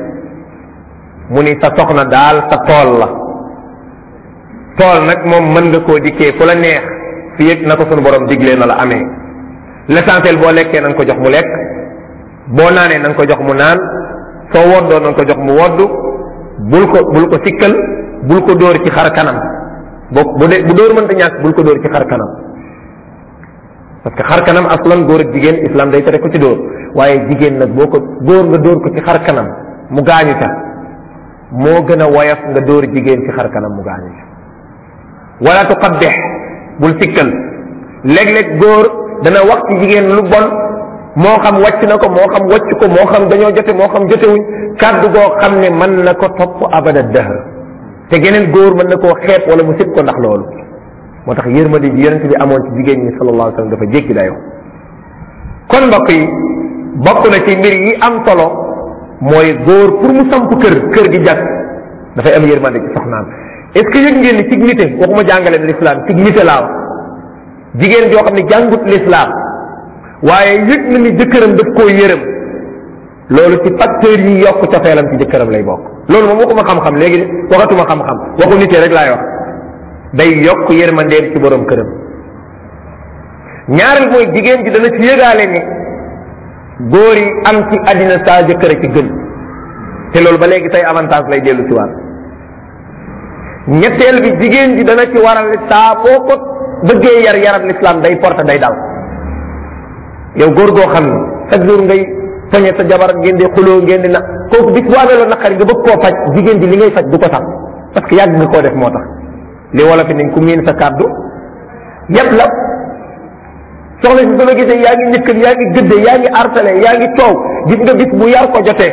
mu ni sa soxna daal sa tool la tool nag moom mën nga koo dikkee fu la neex fi yëg na ko sunu borom diglee na la amee l'essentiel boo lekkee na nga ko jox mu lekk boo naanee na nga ko jox mu naan soo woddoo na nga ko jox mu woddu bul ko bul ko sikkal bul ko dóor ci xar kanam boo bu dee bu dóor mënta ñàkk bul ko dóor ci xar kanam parce que xar kanam aslan góor ak jigéen islam day tere ko ci dóor waaye jigéen nag boo ko góor nga dóor ko ci xar kanam mu gaañu ca moo gën a woyof nga dóor jigéen ci xar kanam mu gaañu ca wala tuqabbih bul sikkal léeg-léeg góor dana wax ci jigéen lu bon moo xam wàcc na ko moo xam wàcc ko moo xam dañoo jote moo xam jotewuñ kàddu goo xam ne mën na ko topp abada dahr te geneen góor mën na koo xeeb wala mu sib ko ndax loolu moo tax yërmande ji yonente bi amoon ci jigéen ñi sallallahu alayhi wa sallam dafa jéggi dayoo kon mbokk yi bokk na ci mbir yi am solo mooy góor pour mu samp kër kër gi jag dafay am yërmande ci soxnaam est ce que yëg ngeen ni ci nite waxuma jàngale l'islam ci nite laa wax jigéen joo xam ne jàngut l'islam waaye yëg na ni jëkkëram daf koo yërëm loolu ci facteur yi yokk cofeelam ci jëkkëram lay bokk loolu moom waxuma xam-xam léegi waxatuma xam-xam waxu nite rek laay wax day yokk yërmandeem ci borom këram ñaareel mooy jigéen ji dana ci yëgaale ni góor yi am ci àddina saa jëkkër ci gën te loolu ba léegi say avantage lay dellu ci waat ñetteel bi jigéen ji dana ci waral saa boo ko bëggee yar yaram l'islam day porte day dal yow góor goo xam ne chaque jour ngay poñe sa jabar ngeen di xuloo ngeen di na kooku bis bu amee loolu naqari nga bëgg koo faj jigéen ji li ngay faj du ko sax parce que yàgg nga koo def moo tax li wala fi ni ku miin sa kàddu yépp la soxna si sama gisee yaa ngi ñëkkal yaa ngi gëdde yaa ngi artale yaa ngi coow gis nga bis bu yar ko jotee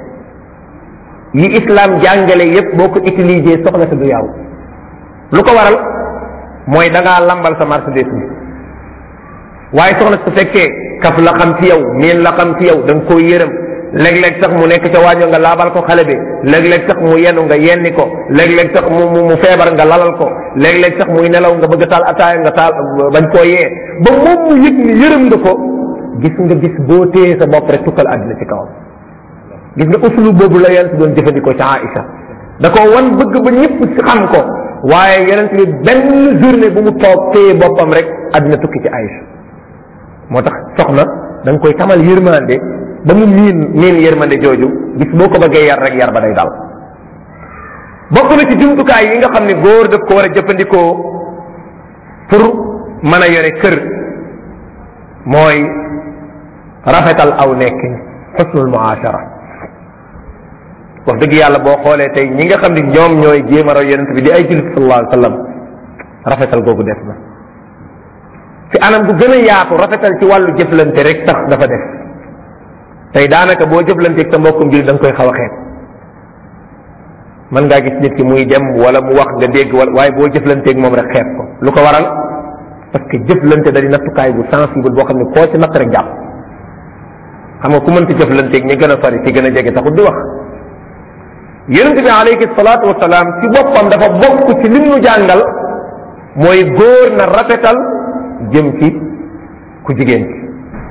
yi islam jàngale yépp boo ko utiliser soxna si du yaw lu ko waral mooy da ngaa lambal sa marchandise bi waaye soxna su fekkee kaf la xam ci yow miin la xam ci yow da nga koy yërëm léeg-léeg sax mu nekk ca waaño nga laabal ko xale bi léeg-léeg sax mu yenu nga yenni ko léeg-léeg sax mu mu feebar nga lalal ko léeg-léeg sax muy nelaw nga bëgg a taal ataaya nga taal bañ koo yee ba moom mu yëg ni yërëm nga ko gis nga gis boo téye sa bopp rek tukkal àddina ci kawam gis nga uslu boobu la yonent doon jëfandikoo ci Aïcha da ko wan bëgg ba ñëpp si xam ko waaye yonent bi benn journée bu mu toog téye boppam rek àddina tukki ci Aïcha moo tax soxna da nga koy tamal yërmande ba mu miin miin yërmande jooju gis boo ko bëggee yar rek yar ba day dal bokk na ci jumtukaay yi nga xam ne góor daf ko war a jëfandikoo pour mën a yore kër mooy rafetal aw nekkin xusnul muashara wax dëgg yàlla boo xoolee tey ñi nga xam ne ñoom ñooy jéem a roy yonent bi di ay jullit sallallahu alayhi wa sallam rafetal googu def na ci anam gu gën a yaatu rafetal ci wàllu jëflante rek tax dafa def tey daanaka boo jëflanteeg sa mbokkum jullit da nga koy xaw a xeet mën ngaa gis nit ki muy dem wala mu wax nga dégg wala waaye boo jëflanteeg moom rek xeet ko lu ko waral parce que jëflante da di nattukaay bu sensible boo xam ne koo ci natt rek jàpp xam nga ku mënti jëflanteeg ñi gën a sori ci gën a jege taxut di wax yonent bi alayhi salaatu wasalaam ci boppam dafa bokk ci lim nu jàngal mooy góor na rafetal jëm ci ku jigéen ci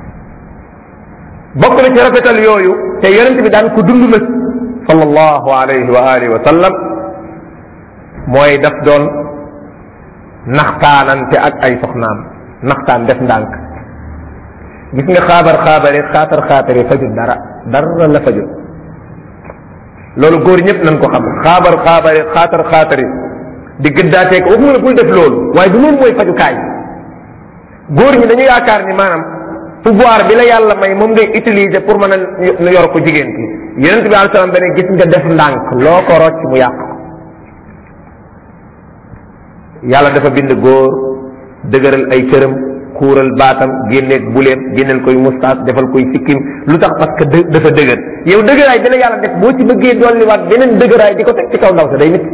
bokk na ci rafetal yooyu te yonent bi daan ko dund nag sallallahu alayhi wa alihi wa sallam mooy daf doon naxtaanante ak ay soxnaam naxtaan def ndànk gis nga xaabar xaabari xaatar xaatari fajut dara dara la fajut loolu góor ñëpp nañ ko xam xaabar xaabari xaatar xaatari di gëddaateek waxuma la bul def loolu waaye du loolu mooy fajukaay góor ñi dañu yaakaar ni maanaam pouvoir bi la yàlla may moom ngay utiliser pour mën a yor ko jigéen ki yonent bi alei salaam bene gis nga def ndànk loo ko rocc mu yàq yàlla dafa bind góor dëgëral ay cëram kuural baatam génneeg buleem génneel koy mustaas defal koy sikkim lu tax parce que dë dafa dëgër yow dëgëraay bi la yàlla def boo ci bëggee dolliwaat beneen dëgëraay di ko teg ci kaw ndaw sa day nit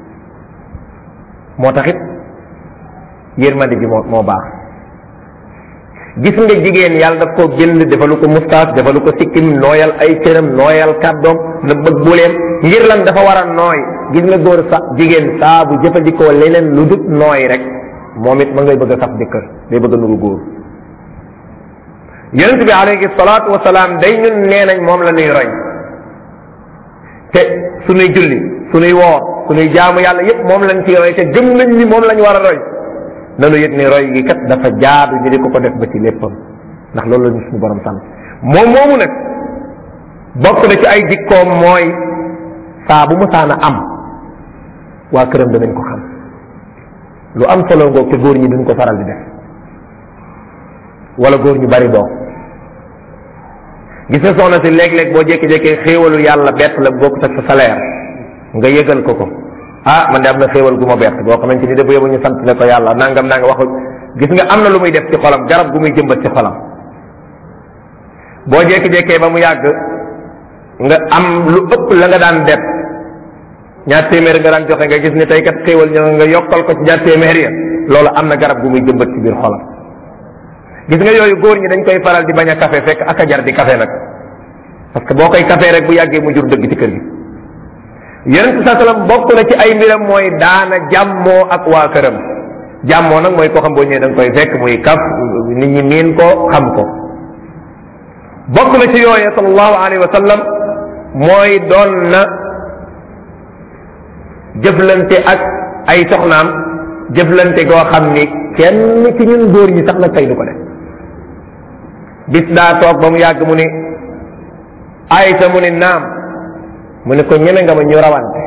moo taxit yërmande ji moo moo baax gis nga jigéen yàlla daf ko bind defalu ko mustaas defalu ko sikkim nooyal ay cëram nooyal kàddoom na bëgg buleem ngir lan dafa war a nooy gis nga góor sa jigéen saa bu jëfandikoo leneen lu dut nooy rek moom it ma ngay bëgg a saf jëkkër day bëgg a nuru góor yonent bi alayhi salaatu wasalaam day ñun nee nañ moom la ñuy roy te suñuy julli suñuy woor suñuy jaamu yàlla yépp moom lañ ciy roy te gëm nañ ni moom lañ war a roy nanu yëg ni roy gi kat dafa jaadu ñu di ko ko def ba ci léppam ndax loolu la ñu suñu borom sant moom moomu nag bokk na ci ay jikkoom mooy saa bu musaana am waa këram danañ ko xam lu am solo ngoog te góor ñi duñ ko faral di def wala góor ñu bari boo gis nga soxna si léeg-léeg boo jékki-jékkee xéewalu yàlla bett la bokk ak sa salaire nga yëgal ko ko ah man de am na xéewal gu ma bett boo xamante ni dafa yóbbu ñu sant ne ko yàlla nangam nanga waxu gis nga am na lu muy def ci xolam garab gu muy jëmbat ci xolam boo jékki-jékkee ba mu yàgg nga am lu ëpp la nga daan def ñaar téeméer nga daan joxe nga gis ni tey kat xéewal ñoo nga yokkal ko ci ñaar téeméer ya loolu am na garab gu muy jëmbat ci biir xolam gis nga yooyu góor ñi dañ koy faral di bañ a café fekk ak a jar di café nag parce que boo koy café rek bu yàggee mu jur dëgg ci kër gi yonent sa sallam bokk na ci ay mbiram mooy daana jàmmoo ak waa këram jàmmoo nag mooy koo xam boo ñëwee da nga koy fekk muy kaf nit ñi miin ko xam ko bokk na ci yooye sallallahu alayhi wa sallam mooy doon na jëflante ak ay soxnaam jëflante goo xam ni kenn ci ñun góor ñi sax nag tey du ko def bis daa toog ba mu yàgg mu ni aysa mu ni naam mu ne ko ñeme nga ma ñu rawante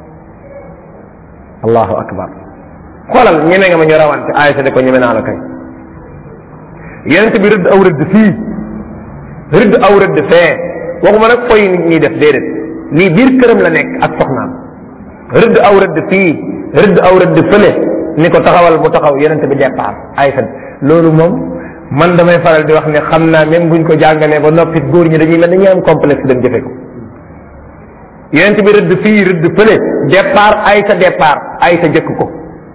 allahu akbar xoolal ñeme nga ma ñu rawante aysa ne ko ñeme naa la kay yonent bi rëdd aw rëdd fii rëdd aw rëdd fee waxuma nag koy nit ñi def déedéet lii biir këram la nekk ak soxnaam rëdd aw rëdd fii rëdd aw rëdd fële ni ko taxawal mu taxaw yonent bi départ aysa loolu moom man damay faral di wax ne xam naa même buñ ko jàngalee ba noppi góor ñi dañuy mel dañuy am complexe dem jëfe ko yonent bi rëdd fii rëdd fële départ aysa départ aysa jëkk ko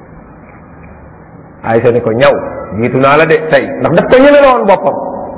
aysa ni ko ñaw jiitu naa la de tey ndax daf ko ñeme woon boppam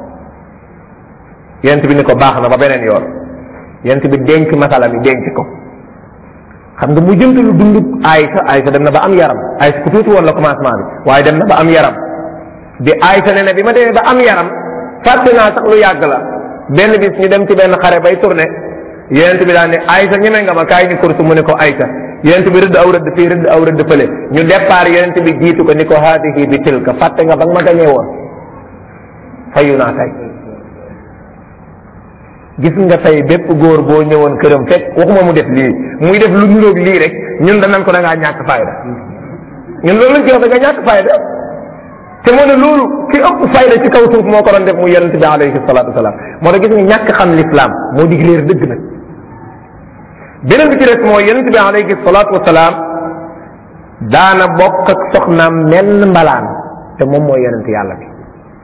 yonent bi ni ko baax na ba beneen yoon yonent bi denc masala mi denc ko xam nga mu jënt lu dund aysa aysa dem na ba am yaram aysa ku tuuti woon la commencement bi waaye dem na ba am yaram bi aysa ne ne bi ma demee ba am yaram fàtte naa sax lu yàgg la benn bis ñu dem ci benn xare bay tourné yonent bi daal ne aysa ñeme nga ma kaay ñu kursu mu ne ko aysa yonent bi rëdd aw rëdd fii rëdd aw rëdd fële ñu départ yonent bi jiitu ko ni ko haadihi bi tilka fàtte nga ba nga ma gañee woon fayu naa tey gis nga tey bépp góor boo ñëwoon këram fekk waxuma mu def lii muy def lu nuróog lii rek ñun danañ ko da ngaa ñàkk fayda ñun loolu lañ ci wax da nga ñàkk fayda te moo ne loolu ki ëpp fayda ci kaw suuf moo ko doon def muy yonente bi alayhi salatu wasalaam moo tax gis nga ñàkk xam l'islam moo dig leer dëgg nag beneen bi ci des mooy yonente bi alayhi salatu wasalaam daana bokk ak soxnaam menn mbalaan te moom mooy yonente yàlla bi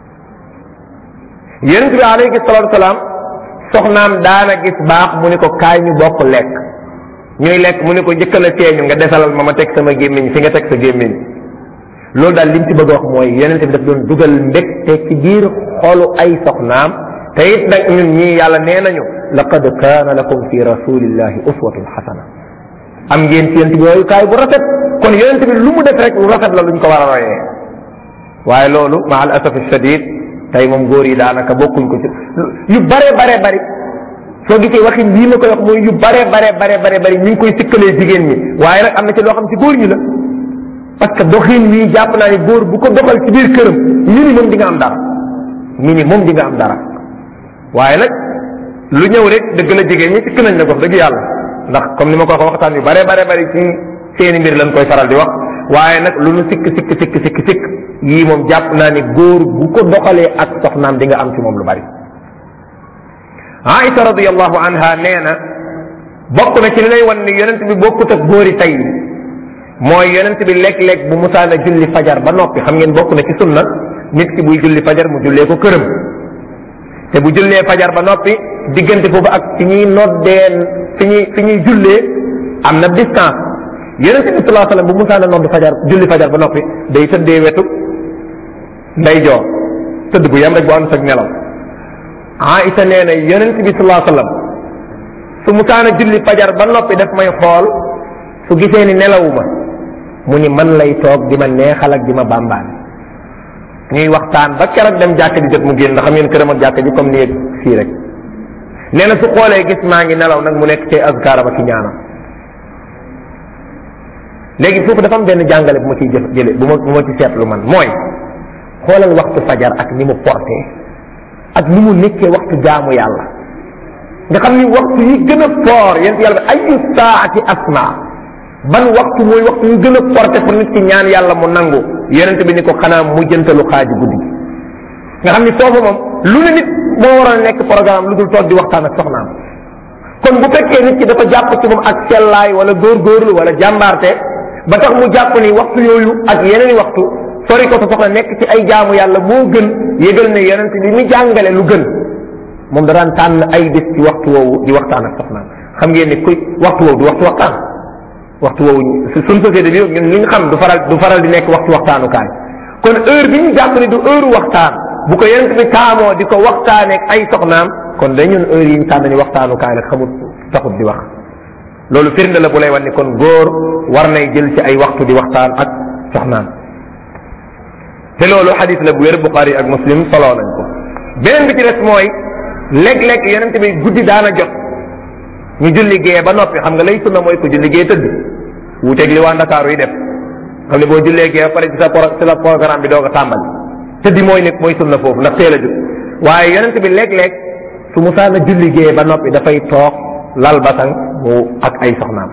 yonente bi alayhi salatu wasalaam soxnaam daana gis baax mu ni ko kaay ñu bokk lekk ñuy lekk mu ni ko njëkkal a teeñu nga desalal ma ma teg sama gémmiñ fi nga teg sa gémmiñ loolu daal lim ci bëgg a wax mooy yonente bi daf doon dugal mbégte ci biir xolu ay soxnaam te it nag ñun ñii yàlla nee nañu laqad kaana lakum fi rasulillahi uswatun xasana am ngeen ci yonente bi royukaay bu rafet kon yonente bi lu mu def rek lu rafet la luñ ko war a royee waaye loolu ma al asaf shadid tey moom góor yi daanaka bokkuñ ko ci yu bare bare bari soo gisee waxin lii ma koy wax mooy yu bare bare bare bare bari ñu ngi koy sikkalee jigéen ñi waaye nag am na ci loo xam ci góor ñi la parce que doxin wii jàpp naa ni góor bu ko doxal ci biir këram minimum di nga am dara minimum di nga am dara waaye nag lu ñëw rek dëgg la jigéen ñi sikk nañ la wax dëgg yàlla ndax comme ni ma ko wax waxtaan yu bare bare bari ci seeni mbir lañ koy faral di wax waaye nag lu nu sikk sikk sikk sikk sikk yii moom jàpp naa ni góor bu ko doxalee ak soxnaam di nga am ci moom lu bari Aïcha radiallahu anha nee na bokk na ci li lay wan ni yonent bi bokkut ak góori tey mooy yonent bi léeg-léeg bu musaana julli fajar ba noppi xam ngeen bokk na ci sunna nit ki buy julli fajar mu jullee ko këram te bu jullee fajar ba noppi diggante foofu ak fi ñuy noddeen fi ñuy fi ñuy jullee am na distance yonent bi salaa sallam bu musaana nodd fajar julli fajar ba noppi day tëddee wetu nday joor tëdd bu yem rek bu ànd ak nelaw Aïcha nee na yonent bi salaa sallam su musaana julli fajar ba noppi daf may xool su gisee ni nelawuma mu ni man lay toog di ma neexal ak di ma bàmbaan ñuy waxtaan ba keroog dem jàkk di jot mu génn ndax xam ngeen këram ak jàkk ji comme ni fii rek nee na su xoolee gis maa ngi nelaw nag mu nekk ci azkaara ba ki ñaanam léegi foofu dafa am benn jàngale bu ma ciy jëf jële bu ma bu ma ci seetlu man mooy xoolal waxtu fajar ak ni mu porté ak ni mu nekkee waxtu jaamu yàlla nga xam ni waxtu yi gën a foor yéen yàlla bi ayu saati asma ban waxtu mooy waxtu yu gën a porté pour nit ki ñaan yàlla mu nangu yonente bi ni ko xanaa mujjantalu xaaji guddi gi nga xam ni foofu moom lu ne nit moo waroon a nekk programme lu dul toog di waxtaan ak soxnaam kon bu fekkee nit ki dafa jàpp ci moom ak sellaay wala góorgóorlu wala jàmbaarte ba tax mu jàpp ni waxtu yooyu ak yeneen waxtu sori ko sa soxla nekk ci ay jaamu yàlla moo gën yëgal ne yonente bi mi jàngale lu gën moom da daan tànn ay bés ci waxtu woowu di waxtaan ak soxnaam xam ngeen ni kuy waxtu woowu du waxtu waxtaan waxtu woowu suñ société bi ñun li nga xam du faral du faral di nekk waxtu waxtaanukaay kon heure bi ñu jàpp ni du heure waxtaan bu ko yonent bi taamoo di ko waxtaaneeg ay soxnaam kon day ñun heure yi ñu tànn ni waxtaanukaay la xamut taxut di wax loolu firnde la bu lay wan ni kon góor war nay jël ci ay waxtu di waxtaan ak soxnaam te loolu xadis la bu wér Buxaari ak Muslim soloo nañ ko beneen bi ci des mooy léeg-léeg yonent bi guddi daana jot ñu julli gee ba noppi xam nga lay sunna mooy ko julli gee tëdd wuuteeg li waa Ndakaaru yi def xam ne boo jullee gee ba pare ci sa pro ci la programme bi doog a tàmbali tëddi mooy nekk mooy sunna foofu ndax teel a jug waaye yonent bi léeg-léeg su musaana julli gee ba noppi dafay toog lal basang mu ak ay soxnaam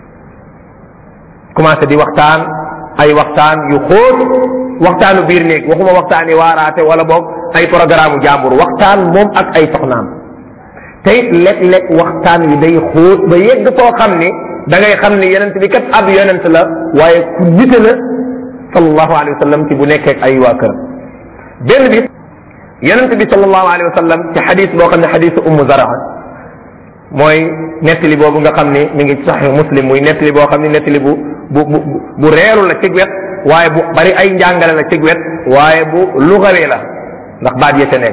commencé di waxtaan ay waxtaan yu xóot waxtaanu biir néeg waxuma waxtaani waaraate wala boog ay programme jàmbur waxtaan moom ak ay soxnaam te it léeg-léeg waxtaan wi day xóot ba yegg foo xam ni da ngay xam ni yonent bi kat ab yonent la waaye ku nite la sallallahu alayhi wa sallam ci bu nekkee ak ay waa kër benn bis yonent bi sallallahu alayhi wa sallam ci xadis boo xam ne xadisu ummu zaraa mooy nettali boobu nga xam ni mi ngi ci saxih muslim muy nettali boo xam ni nettali bu bu bu bu reeru la ci wet waaye bu bari ay njàngale la ci wet waaye bu lugawi la ndax baat ya ca nekk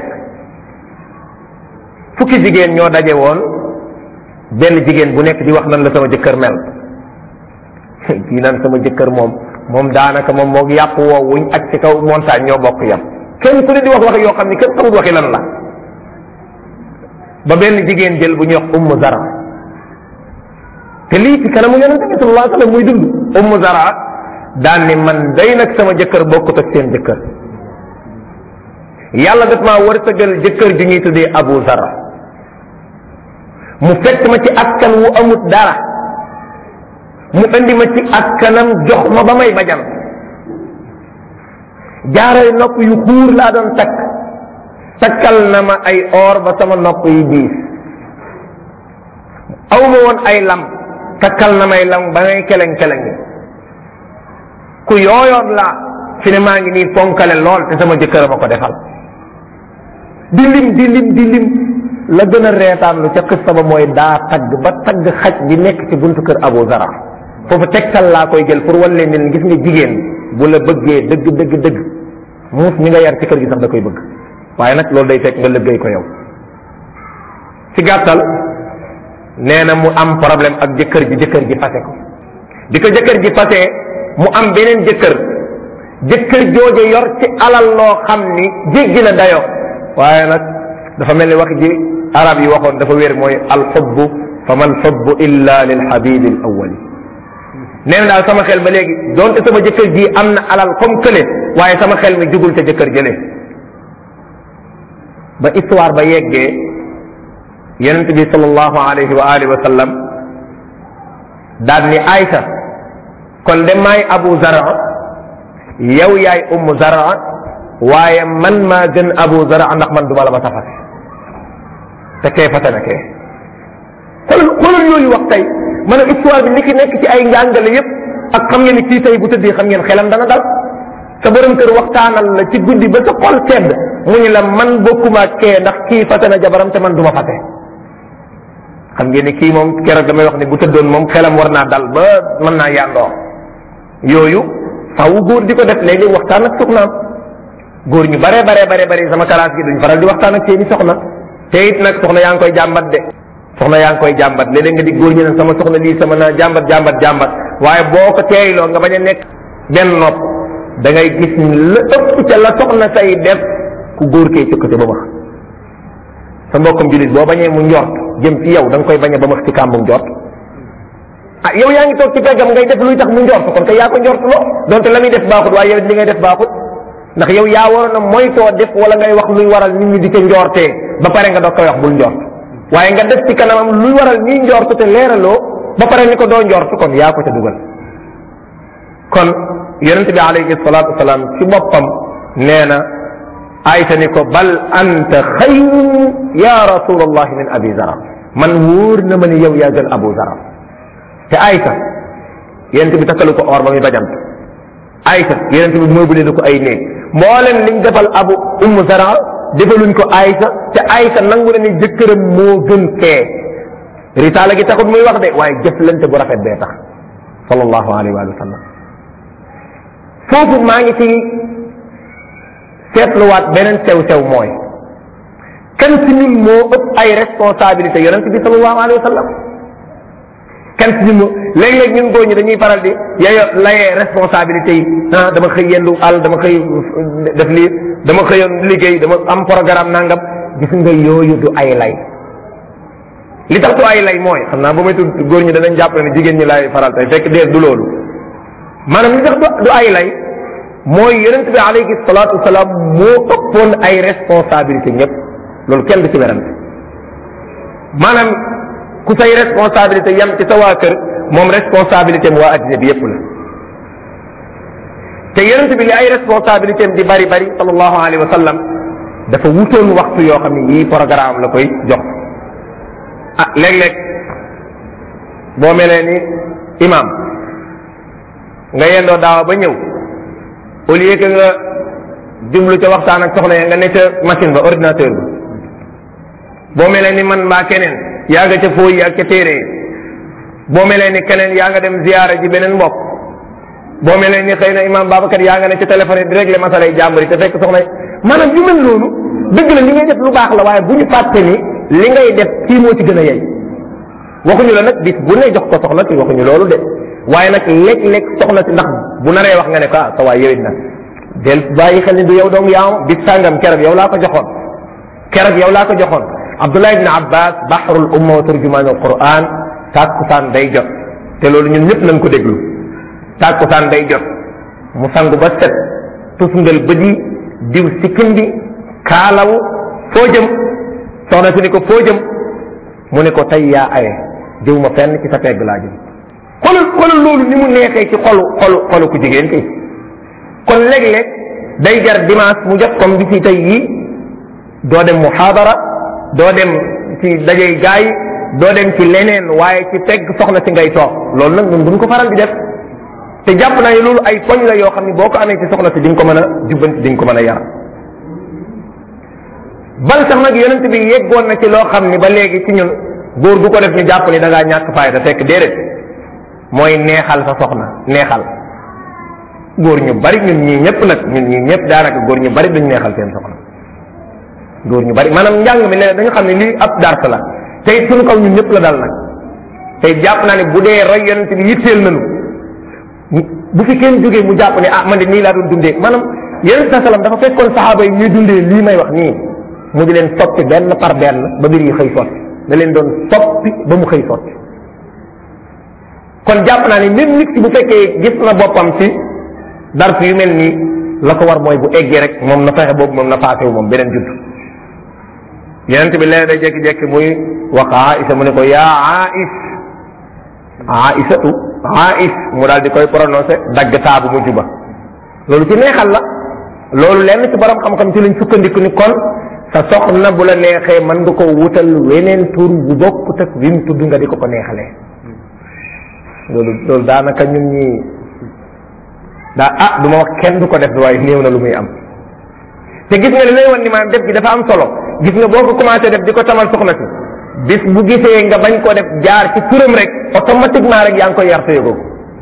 fukki jigéen ñoo daje woon benn jigéen bu nekk di wax nan la sama jëkkër mel kii nan sama jëkkër moom moom daanaka moom moo yàpp woo wuñ ak ci kaw montagne ñoo bokk yam kenn ku ne di wax wax yoo xam ni kenn xamul waxi lan la ba benn jigéen jël bu ñuy wax ummu zara te lii ci kanamu yonente bi sallallahu alayhi wasallam muy dund ummu zara daan ni man day nag sama jëkkër bokkut ak seen jëkkër yàlla daf maa wërsëgal jëkkër ju ñuy tuddee abu zara mu fekk ma ci askan wu amut dara mu indi ma ci askanam jox ma ba may bajan jaaray nopp yu xuur laa doon takk takkal na ma ay or ba sama nopp yi diis aw ma woon ay lam takkal na may lam ba ngay keleng keleng ku yooyoon laa fi ne maa ngi nii fonkale lool te sama jëkkër ma ko defal di lim di lim di lim la gën a reetaan lu ca xista ba mooy daa tagg ba tagg xaj bi nekk ci buntu kër Abu Zara foofu tegtal laa koy jël pour wan leen ne gis nga jigéen bu la bëggee dëgg dëgg dëgg muus mi nga yar ci kër gi sax da koy bëgg waaye nag loolu day fekk nga liggéey ko yow ci gàttal nee na mu am problème ak jëkkër ji jëkkër ji fase ko di ko jëkkër ji fase mu am beneen jëkkër jëkkër jooje yor ci alal loo xam ni jéggi na dayo waaye nag dafa mel ni wax ji arab yi waxoon dafa wér mooy alxubbu fa man xubbu illa lil habibi al awwali nee na daal sama xel ba léegi donte sama jëkkër ji am na alal comme kële waaye sama xel mi jugul te jëkkër jële ba histoire ba yeggee yonent bi sallallahu alayhi wa alihi wa sallam daal ni Aïcha kon de maay Abu Zara yow yaay ummu Zara waaye man maa gën Abu Zara ndax man duma la ma safate te kee fate na kee xoolal xoolal yooyu wax tey maanaam histoire bi li ki nekk ci ay njàngale yépp ak xam ngeen ni kii tey bu tëddee xam ngeen xelam dana dal sa borom kër waxtaanal la ci guddi ba sa xol sedd mu ñu la man bokkuma ak kee ndax kii fate na jabaram te man duma fate xam ngeen ni kii moom keroog damay wax ni bu tëddoon moom xelam war naa dal ba mën naa yàndoo yooyu faaw góor di ko def léegi waxtaan ak soxnaam góor ñu bare bare bare bare sama kalaas gi duñ faral di waxtaan ak seeni soxna te it nag soxna yaa ngi koy jàmbat de soxna yaa ngi koy jàmbat léeg-léeg nga di góor ñu ne sama soxna lii sama naa jàmbat jàmbat jàmbat waaye boo ko teeyloo nga bañ a nekk benn nopp da ngay gis ni la ëpp ca la soxna say def ku góor kee cëkkate ba max sa mbokkam julit boo bañee mu njort jëm ci yow da nga koy bañe ba max ci kàmbum njort ah yow yaa ngi toog ci peggam ngay def luy tax mu njort kon kay yaa ko njort loo donte la muy def baaxut waaye yow li ngay def baaxut ndax yow yaa waroon a moytoo def wala ngay wax luy waral nit ñi di ca njortee ba pare nga doog koy wax bul njort waaye nga def ci kanamam luy waral ñuy njort te leeraloo ba pare ni ko doo njort kon yaa ko ca dugal kon yonente bi alayhi salatu wasalaam ci boppam nee na ayta ni ko bal anta xayrun ya rasulallah min abi zara man wóor na ma ni yow yaa gën abu zara te ayta yonente bi takkalu ko or ba muy bajant ayta yonente bi mëbule na ko ay néeg mboolem liñ defal abu ummu zara defaluñ ko ayta te ayta nangu na ni jëkkëram moo gën kee risaala gi taxut muy wax de waaye jëflante bu rafet bee tax sallallahu alayhi wa sallam foofu maa ngi ci seetluwaat beneen sew sew mooy kan ci ñun moo ëpp ay responsabilité yonent bi sallallahu alayhi wa sallam kan ci ñun moo léeg-léeg ñun góor ñi dañuy faral di yeyo layee responsabilité yi ah dama xëy yendu àll dama xëy def lii dama xëyoon liggéey dama am programme nangam gis nga yooyu du ay lay li tax du ay lay mooy xam naa ba may tudd góor ñi danañ jàpp ne jigéen ñi laay faral tey fekk dee du loolu maanaam li tax du ay lay mooy yonent bi alayhi salaatu wasalaam moo ëppoon ay responsabilité ñëpp loolu kenn du ci werante maanaam ku say responsabilité yam ci sa waa kër moom responsabilité am waa addina bi yépp la te yonent bi li ay responsabilité am di bari bari sallallahu alayhi wa sallam dafa wutoon waxtu yoo xam ne yii programme la koy jox ah léeg-léeg boo melee ni imam nga yendoo daawa ba ñëw au lieu que nga jublu ca waxtaan ak soxna ya nga ne ca machine ba ordinateur ba boo melee ni man mbaa keneen yaa nga ca fooy ak ca téere boo melee ni keneen yaa nga dem ziyaara ji beneen mbokk boo melee ni xëy na imam Babacar yaa nga ne ca téléphone yi di régler masalay jàmbur yi te fekk soxna maanaam yu mel noonu dëgg la li ngay def lu baax la waaye bu ñu fàtte ni li ngay def kii moo ci gën a yey waxuñu la nag bis bu ne jox ko soxna si waxuñu loolu de waaye nag léeg-léeg soxna si ndax bu naree wax nga ne ko ah sa waay yowit nag del bàyyi xel ni du yow dong yaa bis sàngam keroog yow laa ko joxoon keroog yow laa ko joxoon Abdullah ibn Abbas bahrul umma wa turjumaan al Quran tàkkusaan day jot te loolu ñun ñëpp nañ ko déglu tàkkusaan day jot mu sangu ba set tusngal bët yi diw sikkim bi kaalawu foo jëm soxna si ni ko foo jëm mu ne ko tey yaa aye jëw ma fenn ci sa pegg laa jëm xoolal xoolal loolu ni mu neexee ci xolu xolu xolu ku jigéen kay kon léeg-léeg day jar dimanche mu jot comme bi ci tey yii doo dem muhaadara doo dem ci dajey gaay doo dem ci leneen waaye ci pegg soxna si ngay toog loolu nag ñun duñ ko faral di def te jàpp naa ne loolu ay poñ la yoo xam ne boo ko amee ci soxna si di nga ko mën a jubbanti di nga ko mën a yar bal sax nag yonent bi yeggoon na ci loo xam ni ba léegi ci ñun góor gu ko def ñu jàpp ni da ngaa ñàkk fayda fekk déedéet mooy neexal sa soxna neexal góor ñu bari ñun ñii ñëpp nag ñun ñii ñëpp daanaka góor ñu bari duñ neexal seen soxna góor ñu bari maanaam njàng mi léeg dañu xam ne lii ab dars la tey suñu kaw ñun ñëpp la dal nag tey jàpp naa ne bu dee roy yonent bi yitteel nañu bu fi kenn jógee mu jàpp ne ah man de nii laa doon dundee maanaam yonent sa salam dafa fekkoon saxaaba yi ñuy dundee lii may wax nii mu di leen soppi benn par benn ba mbir yi xëy sotti da leen doon soppi ba mu xëy sotti kon jàpp naa ne même nit ki bu fekkee gis na boppam ci dars yu mel nii la ko war mooy bu eggee rek moom na fexe boobu moom na faasewu moom beneen judd yonent bi leen day jekki-jekki muy wax Aïsa mu ne ko yaa Aïs Aïsatu Aïs mu daal di koy prononcé dagg taabu mu juba loolu ci neexal la loolu lenn ci borom xam-xam ci lañ sukkandiku ni kon sa soxna bu la neexee mën nga ko wutal weneen tur bu bokkut ak wi mu tudd nga di ko ko neexalee loolu loolu daanaka ñun ñi daa ah du ma wax kenn du ko def waaye néew na lu muy am te gis nga li lay wan ni maanaam def gi dafa am solo gis nga boo ko commencé def di ko tamal soxna si bis bu gisee nga bañ ko def jaar ci turam rek automatiquement rek yaa ngi koy yar sa yëgoo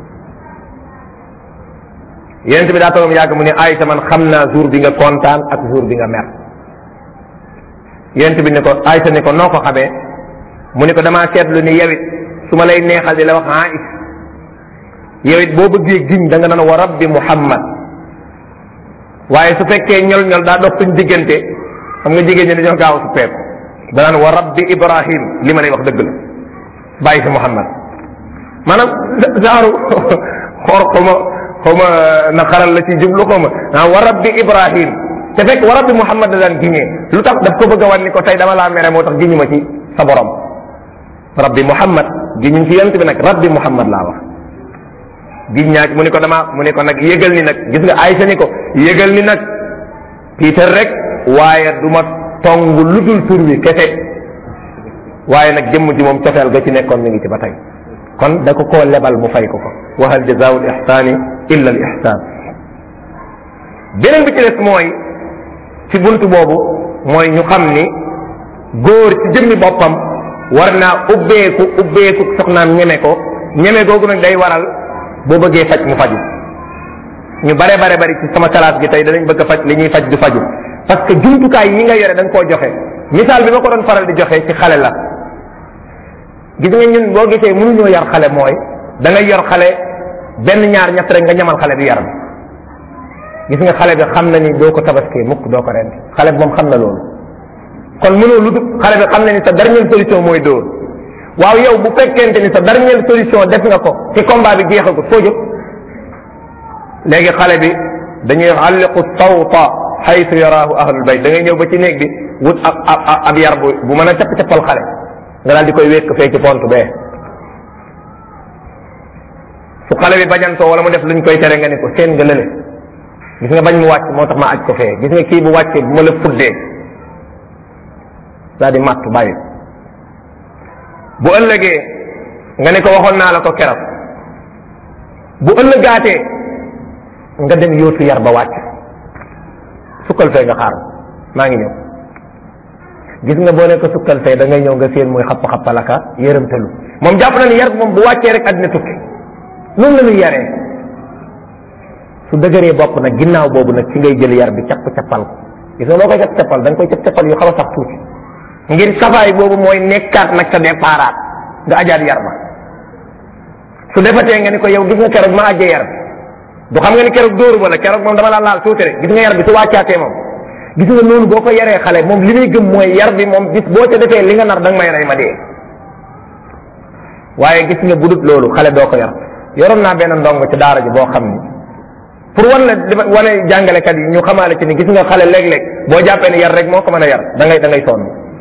yonent bi daa toogam yàgg mu ne Aysa man xam naa jour bi nga kontaan ak jour bi nga mer yonent bi ne ko Aysa ne ko noo ko xamee mu ne ko damaa seetlu ni yawit su ma lay neexal di la wax Ais yawit boo bëggee giñ da nga naan wa rabbi Muhammad waaye su fekkee ñol ñol daa dox suñ diggante xam nga jigéen ñi dañoo gaaw su peeku danaan wa rabbi Ibrahim li ma lay wax dëgg la bàyyi si Muhammad maanaam genre xoor xaw ma xaw ma na xaral la ci jublu xaw ma ah wa rabbi Ibrahim te fekk wa rabbi Muhammad da daan giñee lu tax daf ko bëgg a wan ni ko tey dama laa mere moo tax giñu ma ci sa borom rabbi Muhammad giñuñ ci yonent bi nag rabbi Muhammad laa wax giñ ñaak mu ni ko dama mu ni ko nag yëgal ni nag gis nga Aysa ni ko yëgal ni nag Peter rek waaye du ma tong lu dul tur wi kese waaye nag jëmm ji moom cofeel ga ci nekkoon mi ngi ci ba tey kon da ko koo lebal mu fay ko ko wa hal jazaa'u al ihsaani illa al ihsaan beneen bi ci des mooy ci buntu boobu mooy ñu xam ni góor ci jëmmi boppam war naa ubbeeku ubbeeku soxnaam ñeme ko ñeme googu nag day waral boo bëggee faj mu faju ñu bare bare bari ci sama classe gi tey danañ bëgg a faj li ñuy faj du faju parce que jumtukaay yi nga yore da nga koo joxe misaal bi ma ko doon faral di joxe ci xale la gis nga ñun boo gisee mënuñoo yar xale mooy da ngay yor xale benn ñaar ñett rek nga ñamal xale bi yaram gis nga xale bi xam na ni doo ko tabaskee mukk doo ko rendi xale bi moom xam na loolu kon mënoo lu dul xale bi xam na ni sa dernière solution mooy dóor waaw yow bu fekkente ni sa dernière solution def nga ko ci combat bi jeexagut foo jóg léegi xale bi dañuy alliqu sawta xaytu yaraahu ahlul bayt da ngay ñëw ba ci néeg bi wut ab ab ab yar bu bu mën a capp cappal xale nga daal di koy wékk fee ci pont bee su xale bi bañantoo wala mu def luñ koy tere nga ni ko seen nga lële gis nga bañ mu wàcc moo tax ma aj ko fee gis nga kii bu wàccee bu ma la fuddee daal di matt bàyyi bu ëllëgee nga ne ko waxoon naa la ko keroog bu ëllëgaatee nga dem yóotu yar ba wàcc sukkal fee nga xaar maa ngi ñëw gis nga boo ne ko sukkal fee da ngay ñëw nga seen muy xapp xappalaka yërëmtalu moom jàpp na ni yar moom bu wàccee rek àddina tukki noonu la ñuy yaree su dëgëree bopp nag ginnaaw boobu nag ci ngay jël yar bi capp cappal ko gis nga loo koy capp cappal da nga koy capp cappal yu xaw a sax tuuti ngir safaay boobu mooy nekkaat nag sa déparaat nga ajaat yar ba su defatee nga ni ko yow gis nga keroog ma ajjee yar bi du xam nga ni keroog dóoru ba la keroog moom dama la laal tuuti rek gis nga yar bi su wàccaatee moom gis nga noonu boo ko yaree xale moom li muy gëm mooy yar bi moom bis boo ca defee li nga nar da nga may rey ma dee waaye gis nga budut loolu xale doo ko yar yoroon naa benn ndongo ci daara ji boo xam ni pour wan la wane jàngalekat yi ñu xamaale ci ni gis nga xale léeg-léeg boo jàppee ni yar rek moo ko mën a yar da ngay da ngay sonn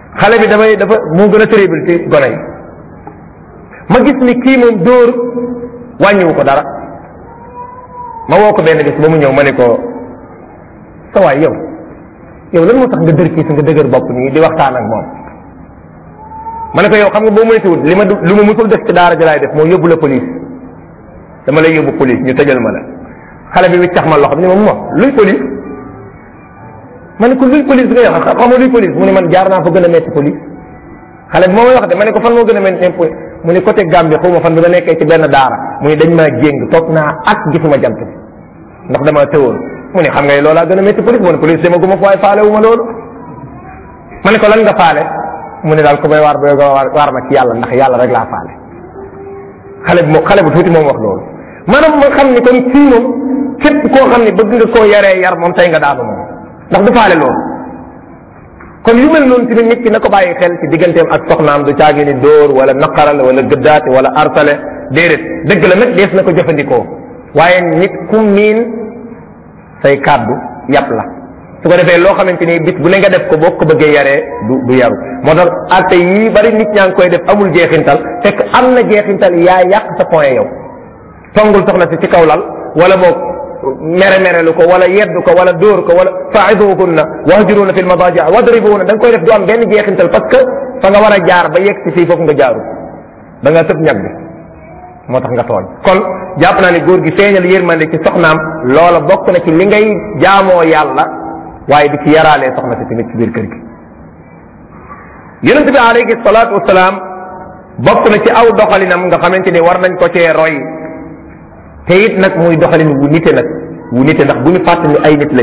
xale bi damay dafa moo gën a terrible ci gone yi ma gis ni kii moom dóor wàññiwu ko dara ma woo ko benn bis ba mu ñëw ma ne ko sa waay yow yow lan moo tax nga dër kii si nga dëgër bopp nii di waxtaan ak moom ma ne ko yow xam nga boo moytuwul li ma du li ma musul def ci daara ji laay def moo yóbbu la police dama lay yóbbu police ñu tëjal ma la xale bi wiccax ma loxo ni ma mo luy police ma ne ko luy police bi nga wax xamoo luy police mu ne man jaar naa fa gën a metti police xale bi moo may wax de ma ne ko fan moo gën a metti police mu ne côté Gambie xaw ma fan bi nga nekkee ci benn daara mu ne dañ maa jéng toog naa ak gisuma jant bi ndax dama tëwoon mu ne xam nga loolaa gën a métti police mu ne police dama guma fa waaye faale wu ma loolu ma ne ko lan nga faale mu ne daal ko may waar ba waar waar ma ci yàlla ndax yàlla rek laa faale xale bi moom xale bu tuuti moom wax loolu maanaam ma xam ni kon fii moom képp koo xam ne bëgg nga koo yaree yar moom tey nga daanu moom ndax du faale loolu kon yu mel noonu tamit nit ki na ko bàyyi xel ci digganteem ak soxnaam du caagi ni dóor wala naqaral wala gëddaate wala arsale déedéet dëgg la nag dees na ko jëfandikoo waaye nit ku miin say kàddu yàpp la su ko defee loo xamante ni bis bu ne nga def ko boo ko bëggee yaree du du yaru moo tax atte yi bari nit ñaa ngi koy def amul jeexintal fekk am na jeexintal yaa yàq sa point yow tongul soxna si ci kaw lal wala boog mere mere lu ko wala yeddu ko wala dóor ko wala faiduhunna wahjuruuna fi lmadaji wadribuuna da nga koy def du am benn jeexintal parce que fa nga war a jaar ba yegg si fii foofu nga jaaru da nga tëb ñag bi moo tax nga tooñ kon jàpp naa ni góor gi feeñal yërmande ci soxnaam loola bokk na ci li ngay jaamoo yàlla waaye di ci yaraalee soxna si tamit ci biir kër gi yonent bi alayhi salaatu wasalaam bokk na ci aw doxalinam nga xamante ni war nañ ko cee roy te it nag muy doxalin wu nite nag wu nite ndax bu ñu fàtt ni ay nit lañ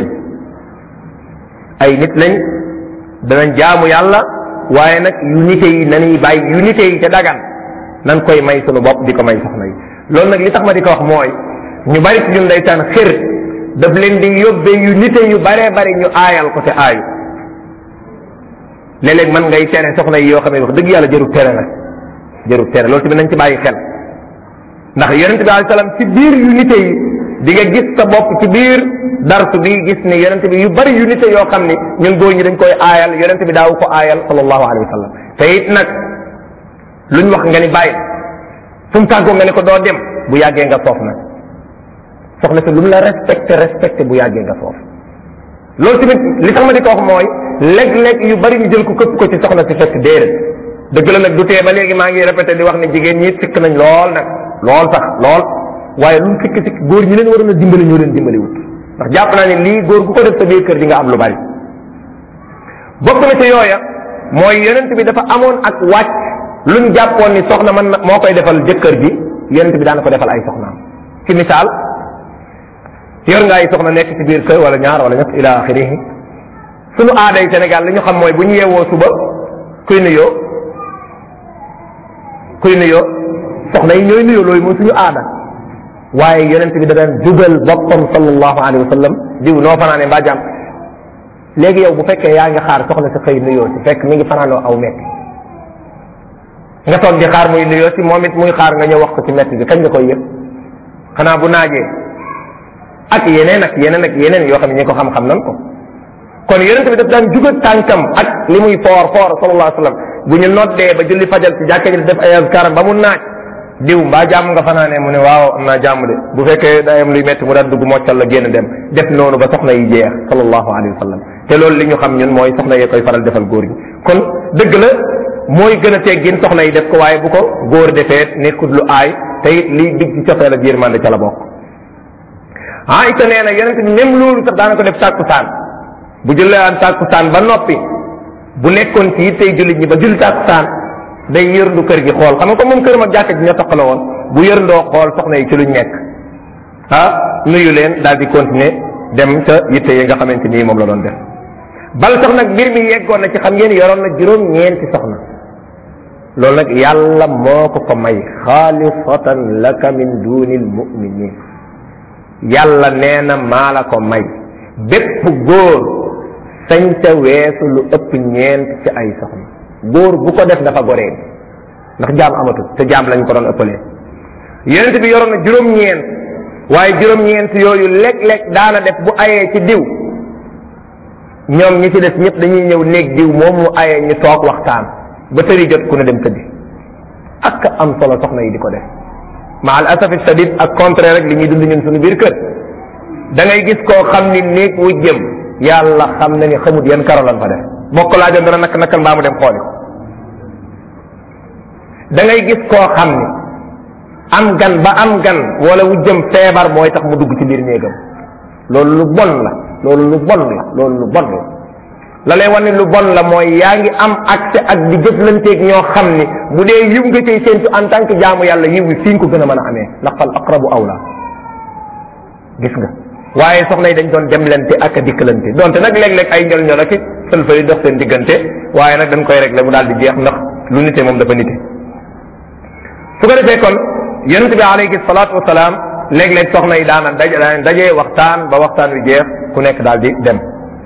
ay nit lañ danañ jaamu yàlla waaye nag yu nite yi nañuy bàyyi yu nite yi ca dagan nan koy may sunu bopp di ko may soxna yi loolu nag li tax ma di ko wax mooy ñu bari ci ñun ndeysaan xër daf leen di yóbbee yu nite yu baree bari ñu aayal ko te aayu léeg-léeg man ngay tere soxna yi yoo xam ne wax dëgg yàlla jërul tere nag jërul tere loolu tamit nañ ci bàyyi xel ndax yonente bi alayhi salaam ci biir yu nite yi di nga gis sa bopp ci biir darsu bi gis ni yonente bi yu bari yu nite yoo xam ni ñun góor ñi dañ koy aayal yonente bi daawu ko aayal sallallahu alayhi wa sallam te it nag luñ wax nga ni bàyyi fu mu tàggoo nga ne ko doo dem bu yàggee nga soof nag soxna si lu mu la respecté respecté bu yàggee nga soof loolu tamit li tax ma di ko wax mooy léeg-léeg yu bari ñu jël ko këpp ko ci soxna si fekk déedéet dëgg la nag du tee ba léegi maa ngi répété di wax ne jigéen ñi sikk nañ lool nag lool sax lool waaye lu mu sikk sikk góor ñi leen waroon a dimbali ñoo leen dimbali wut ndax jàpp naa ne lii góor gu ko def sa biir kër di nga am lu bari bokk na ci yooya mooy yonent bi dafa amoon ak wàcc luñ jàppoon ni soxna man moo koy defal jëkkër ji yonent bi daan ko defal ay soxnaam ci misaal yor nga ay soxna nekk ci biir kër wala ñaar wala ñett ila axirihi sunu aaday Sénégal li ñu xam mooy bu ñu yeewoo suba kuy nuyoo kuy nuyoo soxna yi ñooy nuyoo loolu mooy suñu aada waaye yonent bi da daan jugal boppam sallallahu alayhi wa sallam diw noo fanaane mbaa jàmm léegi yow bu fekkee yaa ngi xaar soxna si xëy nuyoo si fekk mi ngi fanaanoo aw mekk nga toog di xaar muy nuyoo si moom it muy xaar nga ñëw wax ko ci mett bi kañ nga koy yëg xanaa bu naajee ak yeneen ak yeneen ak yeneen yoo xam ne ñi ko xam-xam nan ko kon yonente bi daf daan juga tànkam ak li muy foor foor sallallahu alayhi wa sallam bu ñu noddee ba julli fajal ci jàkka ji def ay azkaram ba mu naaj diw mbaa jàmm nga fanaanee mu ne waaw am naa jàmm de bu fekkee day am luy metti mu daan dugg moccal la génn dem def noonu ba soxna yi jeex sallallahu alayhi wa sallam te loolu li ñu xam ñun mooy soxna yee koy faral defal góor gi kon dëgg la mooy gën a teggin soxna yi def ko waaye bu ko góor defee nekkut lu aay te it lii digg ci cofeel ak yërmande ca la bokk Aïcha nee na yonente bi même loolu sax daana ko def tàkkusaan bu jullee tàkkusaan ba noppi bu nekkoon ci yittey jullit ñi ba julli tàkkusaan day yërndu kër gi xool xam nga ko moom këram ak jàkka ji ñoo toqale woon bu yërndoo xool soxna yi ci luñ nekk ah nuyu leen daal di continuer dem ca yitte yi nga xamante nii moom la doon def bal sax nag mbir mi yeggoon na ci xam ngeen yoroon na juróom ñeenti soxna loolu nag yàlla moo ko ko may xaalisatan laka min dunil muminin yàlla nee na maa la ko may bépp góor sañ ca weesu lu ëpp ñeent ci ay soxna góor bu ko def dafa goree ndax jaam amatul te jaam lañ ko doon ëppalee yonent bi yoroon na juróom-ñeent waaye juróom-ñeent yooyu léeg-léeg daana def bu ayee ci diw ñoom ñi ci des ñëpp dañuy ñëw néeg diw moom mu aye ñu toog waxtaan ba tëri jot ku ne dem tëddi ak am solo soxna yi di ko def ma al asafi shadid ak contraire rek li ñuy dund ñun suñu biir kër da ngay gis koo xam ni néeg wu jëm yàlla xam na ni xamut yan karo lan fa def bokk laajoon dana nak nakal mbaa mu dem xooli ko da ngay gis koo xam ni am gan ba am gan wala wu jëm feebar mooy tax mu dugg ci biir néegam loolu lu bon la loolu lu bon la loolu lu bon la la lay wan ni lu bon la mooy yaa ngi am accès ak di jëflanteeg ñoo xam ni bu dee yiw nga cay séentu en tant que jaamu yàlla yiw wi fi nga ko gën a mën a amee ndax fal aqrabu awla gis nga waaye soxna yi dañ doon demlante ak a dikkalante donte nag léeg-léeg ay njol njol ak i sëlfa yi dox seen diggante waaye nag dañ koy régler mu daal di jeex ndax lu nite moom dafa nite su ko defee kon yonente bi alayhi salaatu wasalaam léeg-léeg soxna yi daana daj daana dajee waxtaan ba waxtaan wi jeex ku nekk daal di dem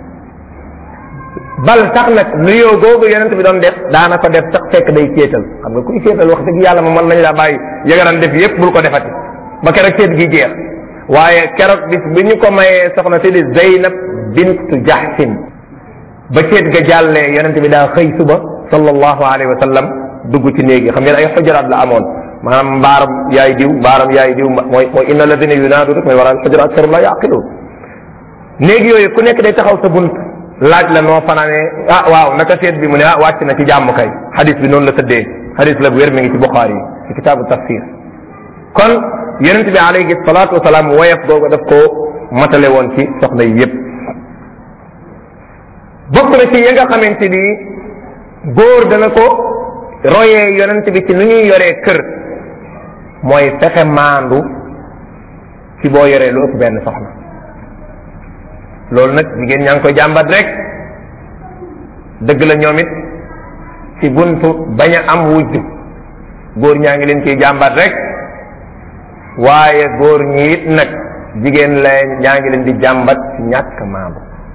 bal sax nag nuyoo googu yonent bi doon def daana ko def sax fekk day céetal xam nga kuy céetal wax dëgg yàlla moom mën nañ laa bàyyi yëgaran def yépp bul ko defati ba keroog céet gi jeex waaye keroog bis bi ñu ko mayee soxna si di Zeynab bintu Jahsin ba céet ga jàllee yonent bi daa xëy suba sallallahu alayhi wa sallam dugg ci néegi xam ngeen ay xujaraat la amoon maanaam mbaaram yaay diw mbaaram yaay diw mooy mooy inna alladina yunaadu rek mooy waral xujaraat aktarum la yaqiluun néegi yooyu ku nekk day taxaw sa bunt laaj la noo fanaanee ah waaw naka seet bi mu ne ah wàcc na ci jàmm kay xadis bi noonu la tëddee xadis la bu wér mi ngi ci Buxaari yi ci kitaabu tafsir kon yonent bi alayhi salaatu wasalaam woyof googu daf ko matale woon ci soxna yi yépp bokk na ci ya nga xamante ni góor dana ko royee yonent bi ci nu ñuy yoree kër mooy fexe maandu ci boo yoree lu ëpp benn soxna loolu nag jigéen ñaa ngi koy jàmbat rek dëgg la ñoom it ci buntu bañ a am wujj góor ñaa ngi leen ciy jàmbat rek waaye góor ñi it nag jigéen la ñaa ngi leen di jàmbat ci ñàkk maandu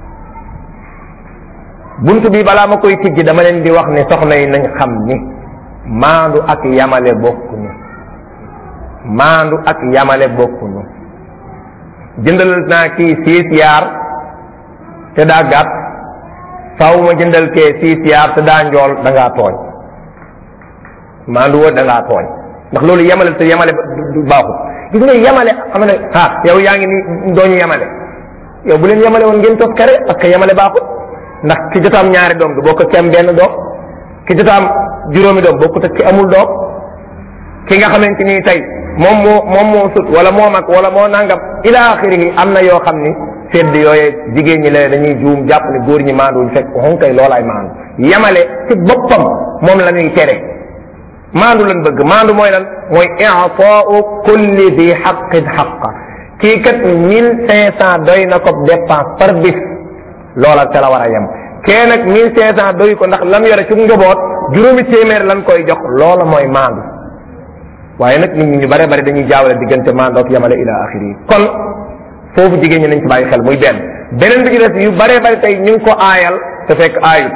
buntu bi balaa ma koy tijji dama leen di wax ni soxna yi nañ xam ni maandu ak yamale bokkuñu maandu ak yamale bokkuñu jëndal naa kii siis yaar te daa gàtt faw ma jëndal kee siis yaar te daa njool da ngaa tooñ maandu woo da ngaa tooñ ndax loolu yemale te yemale du baaxul gis nga yemale xam ne ah yow yaa ngi ni dooñu yemale yow bu leen yemale woon ngeen tos kare parce que yemale baaxul ndax ki jotaam ñaari doom du bokk ki am benn doom ki jotaam juróomi doom bokkut ak ki amul doom ki nga xamante ni tey moom moo moom moo sut wala moo mag wala moo nangam ila axirihi am na yoo xam ni sedd yooye jigéen ñi la dañuy juum jàpp ne góor ñi maanduñ fekk xon kay loolaay maandu yemale ci boppam moom la ñuy tere maandu lan bëgg maandu mooy lan mooy i'taa'u kulli di xaqin xaqa kii kat mille cinq cent doy na ko dépense par bis loola ca la war a yem kee nag mille cinq cent doy ko ndax lam yore ci njaboot juróomi téeméer lan koy jox loola mooy maandu waaye nag nit ñi ñu bare bari dañuy jaawale diggante maandu ak yemale ila axiri kon foofu jigéen ñi nañ ci bàyyi xel muy benn beneen bi ci des yu bare bari tey ñu ngi ko aayal te fekk aayut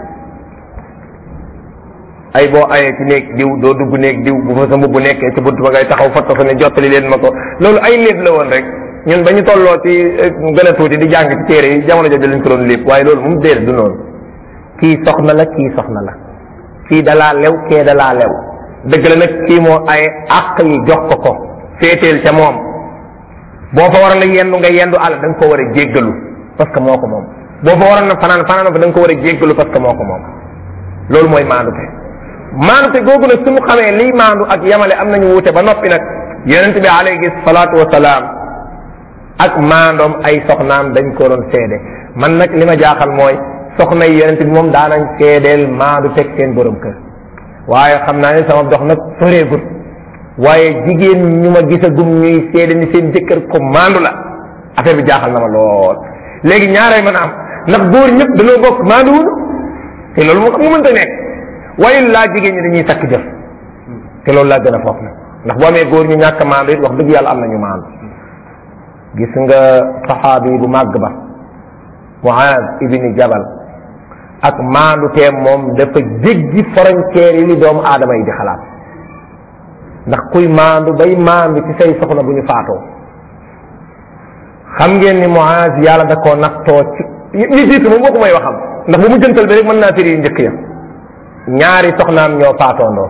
ay boo ayee ci néeg diw doo dugg néeg diw bu fa sa mbubb nekkee ci bunt ba ngay taxaw fatta sa ne jottali leen ma ko loolu ay léeb la woon rek ñun ba ñu tolloo ci gën a tuuti di jàng ci téere yi jamono jooju lañ ko doon lépp waaye loolu moom déedéet du noonu kii soxna la kii soxna la kii dalaa lew kee dalaa lew dëgg la nag kii moo ay àq yi jox ko ko féeteel ca moom boo fa waroon a yendu nga yendu àll da nga ko war a jéggalu parce que moo ko moom boo fa waroon a fanaan fanaan fa da nga ko war a jéggalu parce que moo ko moom loolu mooy maandute maandute googu nag suñu xamee lii maandu ak yamale am nañu wuute ba noppi nag yonente bi alayhi salaatu wasalaam ak maandoom ay soxnaam dañ ko doon seede man nag li ma jaaxal mooy soxna yi yonente bi moom daanañ seedeel maandu teg seen borom kër waaye xam naa ne sama dox nag soreegut waaye jigéen ñu ma gisagum ñuy seede ni seen jëkkër ko maandu la affaire bi jaaxal na ma lool léegi ñaaree mën a am ndax góor ñëpp dañoo bokk maandu wuñu te loolu moo xam nga mënta nekk waaye laa jigéen ñi dañuy takk jëf te loolu laa gën a foofu nag ndax boo amee góor ñu ñàkk maandu it wax dëgg yàlla am nañu maandu gis nga saxaabi bu màgg ba Muaz ibni Jabal ak maandu teem moom dafa jéggi frontière yi li doomu aadama yi di xalaat ndax kuy maandu bay maandu ci say soxna bu ñu faatoo xam ngeen ni Muaz yàlla da koo nattoo ci yi jiitu moom waxu may waxam ndax bu mu jëntal bi rek mën naa firi yu njëkk ya ñaari soxnaam ñoo faatoondoo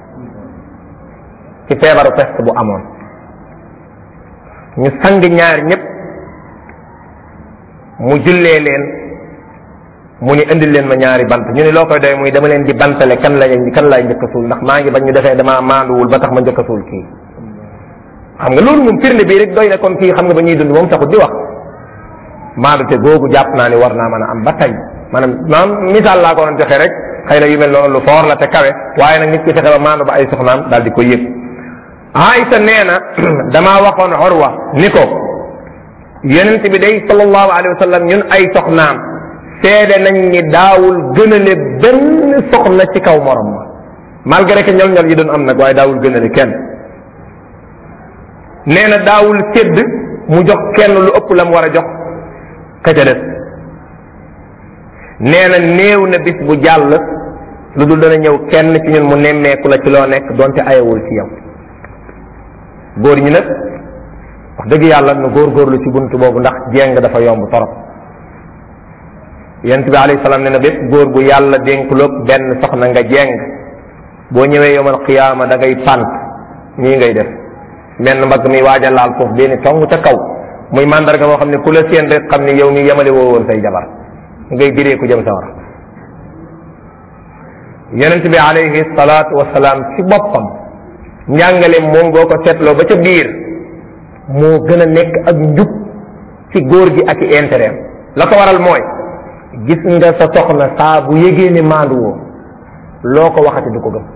ci feebaru peste bu amoon ñu sang ñaar ñëpp mu jullee leen mu ni indil leen ma ñaari bant ñu ne loo koy doy muy dama leen di bantale kan la kan laay njëkk a suul ndax maa ngi bañ ñu defee damaa maanduwul ba tax ma njëkk a suul kii xam nga loolu moom firnde bii rek doy na kon kii xam nga ba ñuy dund moom taxut di wax maandute googu jàpp naa ni war naa mën a am ba tey maanaam maanaam misaal laa ko doon joxe rek xëy na yu mel noonu lu foor la te kawe waaye nag nit ki fexe ba maandu ba ay soxnaam daal di ko yëg Aïsa nee na damaa waxoon Urwa ni ko yonent bi day sallallahu alayhi wa sallam ñun ay soxnaam seede nañ ni daawul gënale benn soxna ci kaw morom ma malgré que ñol ñol yi doon am nag waaye daawul gënale kenn nee na daawul sédd mu jox kenn lu ëpp la mu war a jox ka ca des nee na néew na bis bu jàll lu dul dana ñëw kenn ci ñun mu nemmeeku la ci loo nekk donte ayewul ci yow góor ñi nag wax dëgg yàlla nu góorgóorlu ci buntu boobu ndax jéng dafa yomb torop yent bi alayhi salaam ne na bépp góor bu yàlla dénkuloog benn soxna nga jéng boo ñëwee yomal xiyaama da ngay pant nii ngay def menn mbagg mi waaj a laal foofu benn tong ca kaw muy mandarga moo xam ne ku la seen rek xam ne yow mi yemale woo woon say jabar ngay diree ku jëm sawar yonent bi alayhi salaatu wasalaam ci boppam njàngale moom boo ko seetloo ba ca biir moo gën a nekk ak njub ci góor gi ak i intérêt la ko waral mooy gis nga sa soxna saa bu yégee ne maandu woo loo ko waxati du ko gëm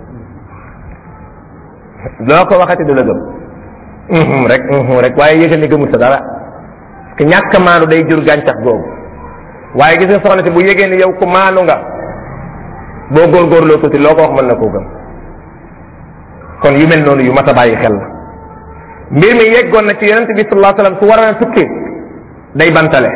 loo ko waxati du la gëm rek rek waaye yëgal ni gëmul sa dara parce que ñàkk maandu day jur gàncax googu waaye gis nga soxna si bu yégee ni yow ku maandu nga boo góorgóorloo tuuti loo ko wax mën na koo gëm kon yu mel noonu yu mat a bàyyi xel la mbir mi yeggoon na ci yonente bi sallallahu alayhi wasallam su war a tukki day bantale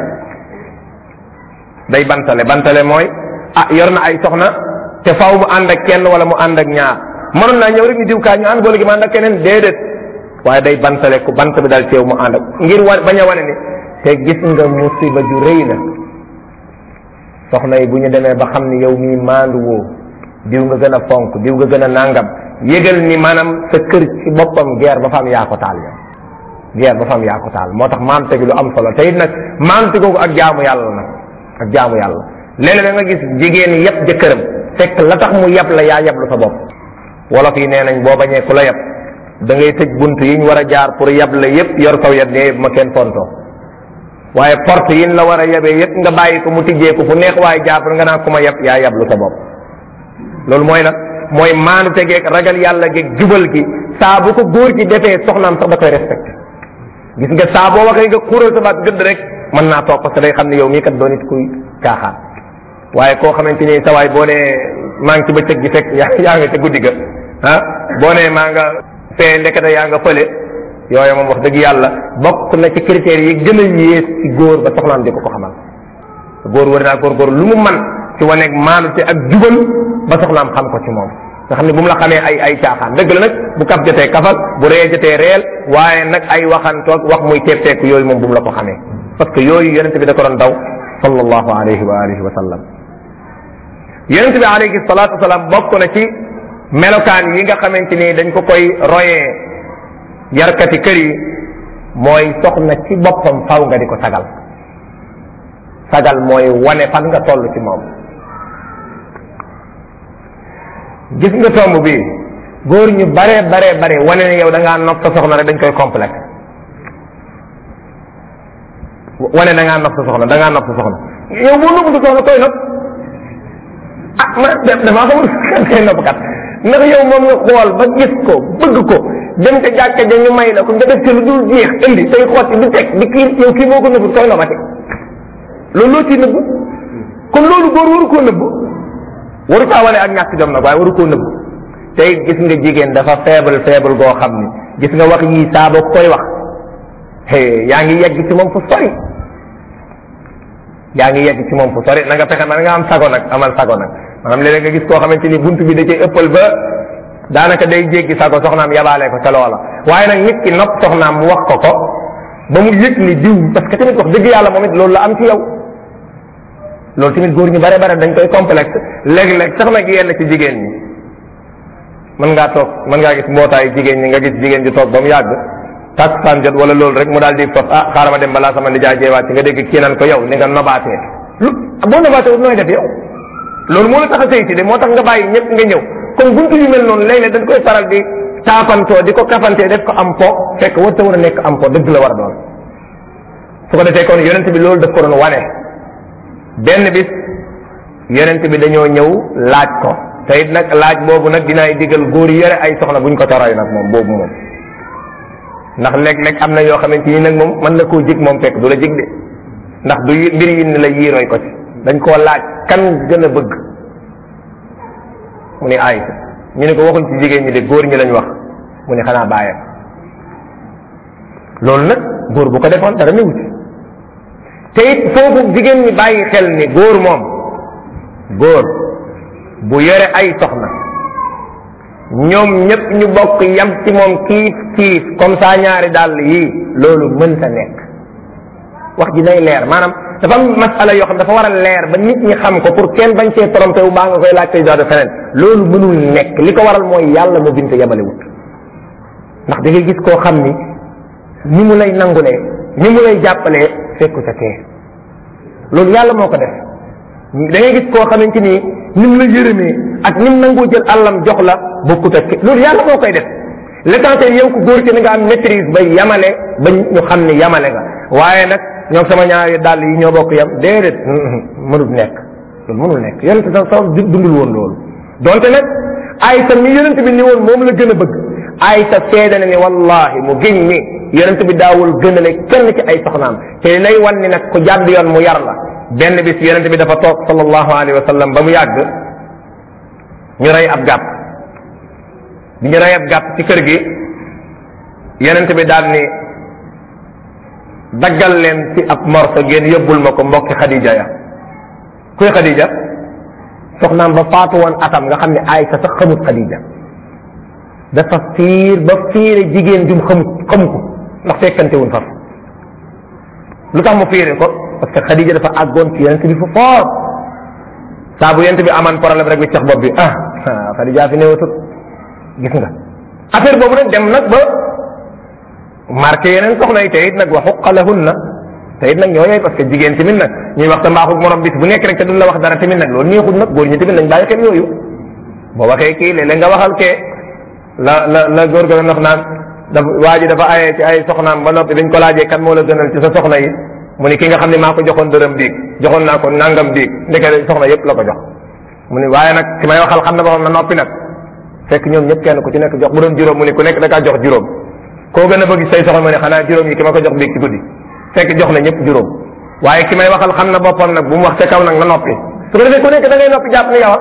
day bantale bantale mooy ah yor na ay soxna te faaw mu ànd ak kenn wala mu ànd ak ñaar mënoon naa ñëw rek ñu diw kaa ñu ànd boole gi mu ànd ak keneen déedéet waaye day bantale ku bant bi dal teew mu ànd ak ngir wa bañ a wane ni te gis nga musiba ju rëy na soxna yi bu ñu demee ba xam ni yow mii maandu woo diw nga gën a fonk diw nga gën a nàngam yëgal ni maanaam sa kër ci boppam guerre ba fa am yaa ko taal yow guerre ba fa am yaa ko taal moo tax maante gi lu am solo te it nag maante googu ak jaamu yàlla nag ak jaamu yàlla léeg-léeg nga gis jigéen yëpp jëkkëram fekk la tax mu yab la yaa yablu sa bopp wolof yi nee nañ boo bañee ku la yab da ngay tëj bunt yi ñu war a jaar pour yab la yëpp yor saw yat ne ma kenn fontoo waaye porte yi la war a yabee yëpp nga bàyyi ko mu tijjee ko fu neex waaye jaar nga naan ku ma yab yaa yablu sa bopp loolu mooy nag mooy maanu tegeeg ragal yàlla geeg jubal gi saa bu ko góor gi defee soxnaam sax da koy respecté gis nga saa boo waxee nga xuural sa baat gëdd rek mën naa toog parce que day xam ne yow mii kat doo nit kuy caaxaan waaye koo xamante ni sa waay boo nee maa ngi ci bëccëg gi fekk yaa yaa nga ca guddi ga ah boo nee maa nga fee ndekete yaa nga fële yooyu moom wax dëgg yàlla bokk na ci critères yi gën a yées ci góor ba soxnaam di ko ko xamal góor war naa góor góor lu mu man ci waneeg maanute ak jubal ba soxnaam xam ko ci moom nga xam ne bu mu la xamee ay ay caaxaan dëgg la nag bu kaf jotee kafal bu ree jotee reel waaye nag ay waxantoog wax muy teepteeku yooyu moom bu mu la ko xamee parce que yooyu yonente bi da ko doon daw sallallahu alayhi wa alihi wa sallam yonente bi alayhi salatu wasalaam bokk na ci melokaan yi nga xamante ni dañ ko koy royee yarkati kër yi mooy soxna ci boppam faw nga di ko sagal sagal mooy wane fan nga toll ci moom gis nga tomb bi góor ñu bare bare bare wane ne yow da ngaa nopp sa soxna rek dañ koy complexe wane da ngaa nopp sa soxna da ngaa nopp sa soxna yow boo nopp sa soxna koy nopp ah ma damaa xamul kan koy nopp kat ndax yow moom nga xool ba gis ko bëgg ko dem ca jàkka ja ñu may la ko nga def ci lu dul jeex indi say xotti di teg di kii yow kii moo ko nëbb koy noppati loolu loo ciy nëbb kon loolu góor waru koo nëbb waru kaa wane ak ñàkk jom nag waaye waru koo nëbb tey gis nga jigéen dafa faible faible goo xam ni gis nga wax yii saa boo koy wax hey yaa ngi yegg ci moom fu sori yaa ngi yegg ci moom fu sori na nga fexe na nga am sago nag amal sago nag maanaam léeg nga gis koo xamante ni bunt bi da cay ëppal ba daanaka day jéggi sago soxnaam yabaale ko ca loola waaye nag nit ki nopp soxnaam mu wax ko ko ba mu yëg ni diw parce que tamit wax dëgg yàlla moom it loolu la am ci yow loolu tamit góor ñu bare bare dañ koy complexe léeg-léeg sax nag yenn ci jigéen ñi mën ngaa toog mën ngaa gis mbootaayu jigéen ñi nga gis jigéen ji toog ba mu yàgg takkusaan jot wala loolu rek mu daal di fas ah xaaral ma dem balaa sama nijaay jeewaat ci nga dégg kii nan ko yow ni nga nobaatee lu boo nobaatee wut nooy def yow loolu moo la tax a sëy si de moo tax nga bàyyi ñëpp nga ñëw comme buntu yu mel noonu léeg-léeg dañ koy faral di taapantoo di ko kafantee def ko am po fekk war ta war a nekk am po dëgg la war a doon su ko defee kon yonent bi loolu daf ko doon wane benn bis yonent bi dañoo ñëw laaj ko te it nag laaj boobu nag dinaay digal góor yi yore ay soxna buñ ko toroy nag moom boobu moom ndax léeg-léeg am na yoo xamante ni nag moom mën na koo jig moom fekk du la jig de ndax du mbir yi ni la yiirooy ko ci dañ koo laaj kan gën a bëgg mu ni Aysa ñu ne ko waxuñ ci jigéen ñi de góor ñi lañ wax mu ne xanaa bàyyam loolu nag góor bu ko defoon dara newu ci te it foofu jigéen ñi bàyyi xel ni góor moom góor bu yore ay soxna ñoom ñëpp ñu bokk yam ci moom kiif kiif comme ça ñaari dàll yii loolu mënta nekk wax ji nay leer maanaam dafa am masala yoo xam dafa war a leer ba nit ñi xam ko pour kenn bañ see trompé wu baa nga koy laaj koy de feneen loolu mënul nekk li ko waral mooy yàlla mu binte yabalewut ndax da ngay gis koo xam ni ni mu lay nangulee ni mu lay jàppalee fekku ca kee loolu yàlla moo ko def da ngay gis koo xamante ni ni mu la yërëmee ak ni mu nangoo jël àllam jox la bokkut ak loolu yàlla moo koy def l'essentiel yow ku góor ci ni nga am maîtrise ba yamale ba ñu xam ni yamale nga waaye nag ñoom sama ñaari dàll yi ñoo bokk yam déedéet mënul nekk loolu mënul nekk yonente sa sa dundul woon loolu donte nag aysa mi yonente bi ni woon moom la gën a bëgg aysa seede na ni wallahi mu giñ ni yonente bi daawul gënale kenn ci ay soxnaam te lay wan ni nag ku jàdd yoon mu yar la benn bis yonente bi dafa toog sallallahu alayhi wa sallam ba mu yàgg ñu rey ab gàpp bi ñu rey ab gàpp ci kër gi yonente bi daal ni daggal leen ci ab morso ngeen yóbbul ma ko mbokki Khadija ya kuy Khadija soxnaam ba faatu woon atam nga xam ne Aysa sax xamut Khadija dafa fiir ba fiire jigéen jum xamut xamu ko ndax fekkante wuñ faf lu tax mu fiire ko parce que Khadija dafa àggoon ci yonent bi fu fort saa bu yonent bi amaan problème rek bi cax bopp bi ah Khadija fi néewatut gis nga affaire boobu nag dem nag ba marqué yeneen soxna yi te it nag wa xuqa lahunna te it nag ñoo yooyu parce que jigéen tamit nag ñuy wax sa mbaaxug morom bis bu nekk rek te duñ la wax dara tamit nag loolu neexul nag góor ñi tamit nañ bàyyi xel yooyu boo waxee kii léeg-léeg nga waxal kee la la la góor ga doon wax naan dafa waa ji dafa ayee ci ay soxnaam ba noppi dañ ko laajee kan moo la gënal ci sa soxna yi mu ni ki nga xam ne maa ko joxoon dërëm biig joxoon naa ko nangam biig ndeke soxna yépp la ko jox mu ni waaye nag ki may waxal xam na ba xam na noppi nag fekk ñoom ñëpp kenn ku ci nekk jox bu doon juróom mu ni ku nekk da kaa jox juróom koo gën a bëgg say soxna mu ne xanaa juróom yi ki ma ko jox biig ci guddi fekk jox na ñëpp juróom waaye ki may waxal xam na boppam nag bu mu wax ca kaw nag na noppi su ko defee ku nekk da ngay noppi jàpp ni yow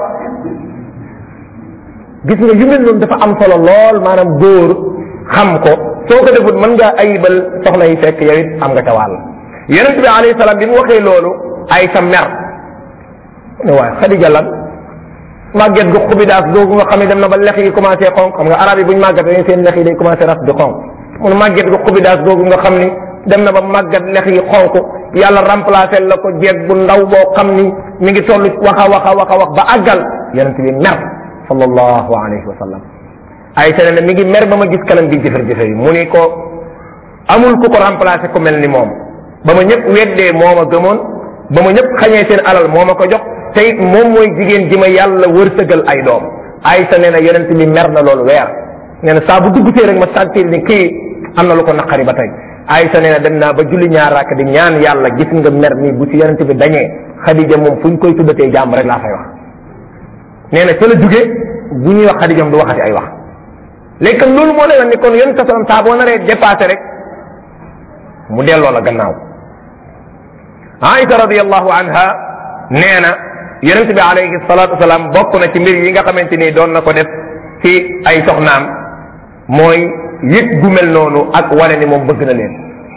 gis nga yu mel noonu dafa am solo lool maanaam góor xam ko soo ko defut mën ngaa ayibal soxna yi fekk yow it am nga ca wàll yonent bi alayhi salaam bi mu waxee loolu ay sa mer ne waaye xadija lan màgget gu xubidaas googu nga xam ne dem na ba lex yi commencé xonq xam nga arab yi buñ màggat dañuy seen lex yi day commencé ras di xonq mun màgget gu xubidaas googu nga xam ni dem na ba màggat lex yi xonq yàlla remplacé la ko jeeg bu ndaw boo xam ni mi ngi toll wax a wax a wax a wax ba àggal yonent bi mer sallallahu alayhi wa sallam ay sene ne mi ngi mer ba ma gis kanam bi jëfër jëfër yi mu ni ko amul ku ko remplacé ku mel ni moom ba ma ñëpp weddee moo ma gëmoon ba ma ñëpp xañee seen alal moo ma ko jox te it moom mooy jigéen ji ma yàlla wërsëgal ay doom aysa nee na yonent bi mer na loolu weer nee na saa bu duggsee rek ma sentir ni kii am na lu ko naqari ba tey aysa nee na dem naa ba julli ñaar rakk di ñaan yàlla gis nga mer nii bu ci yonent bi dañee xadija moom fu ñu koy tuddatee jàmm rek laa fay wax nee na ca la jóge bu ñuy wax xadija du waxati ay wax léegi kon loolu moo lay wax ni kon yonent sa sallam saa boo naree dépassé rek mu delloo la gannaaw aïsa radiallahu anha nee na yonent bi alayhi salatu wasalaam bokk na ci mbir yi nga xamante ni doon na ko def ci ay soxnaam mooy yëg gu mel noonu ak wane ni moom bëgg na leen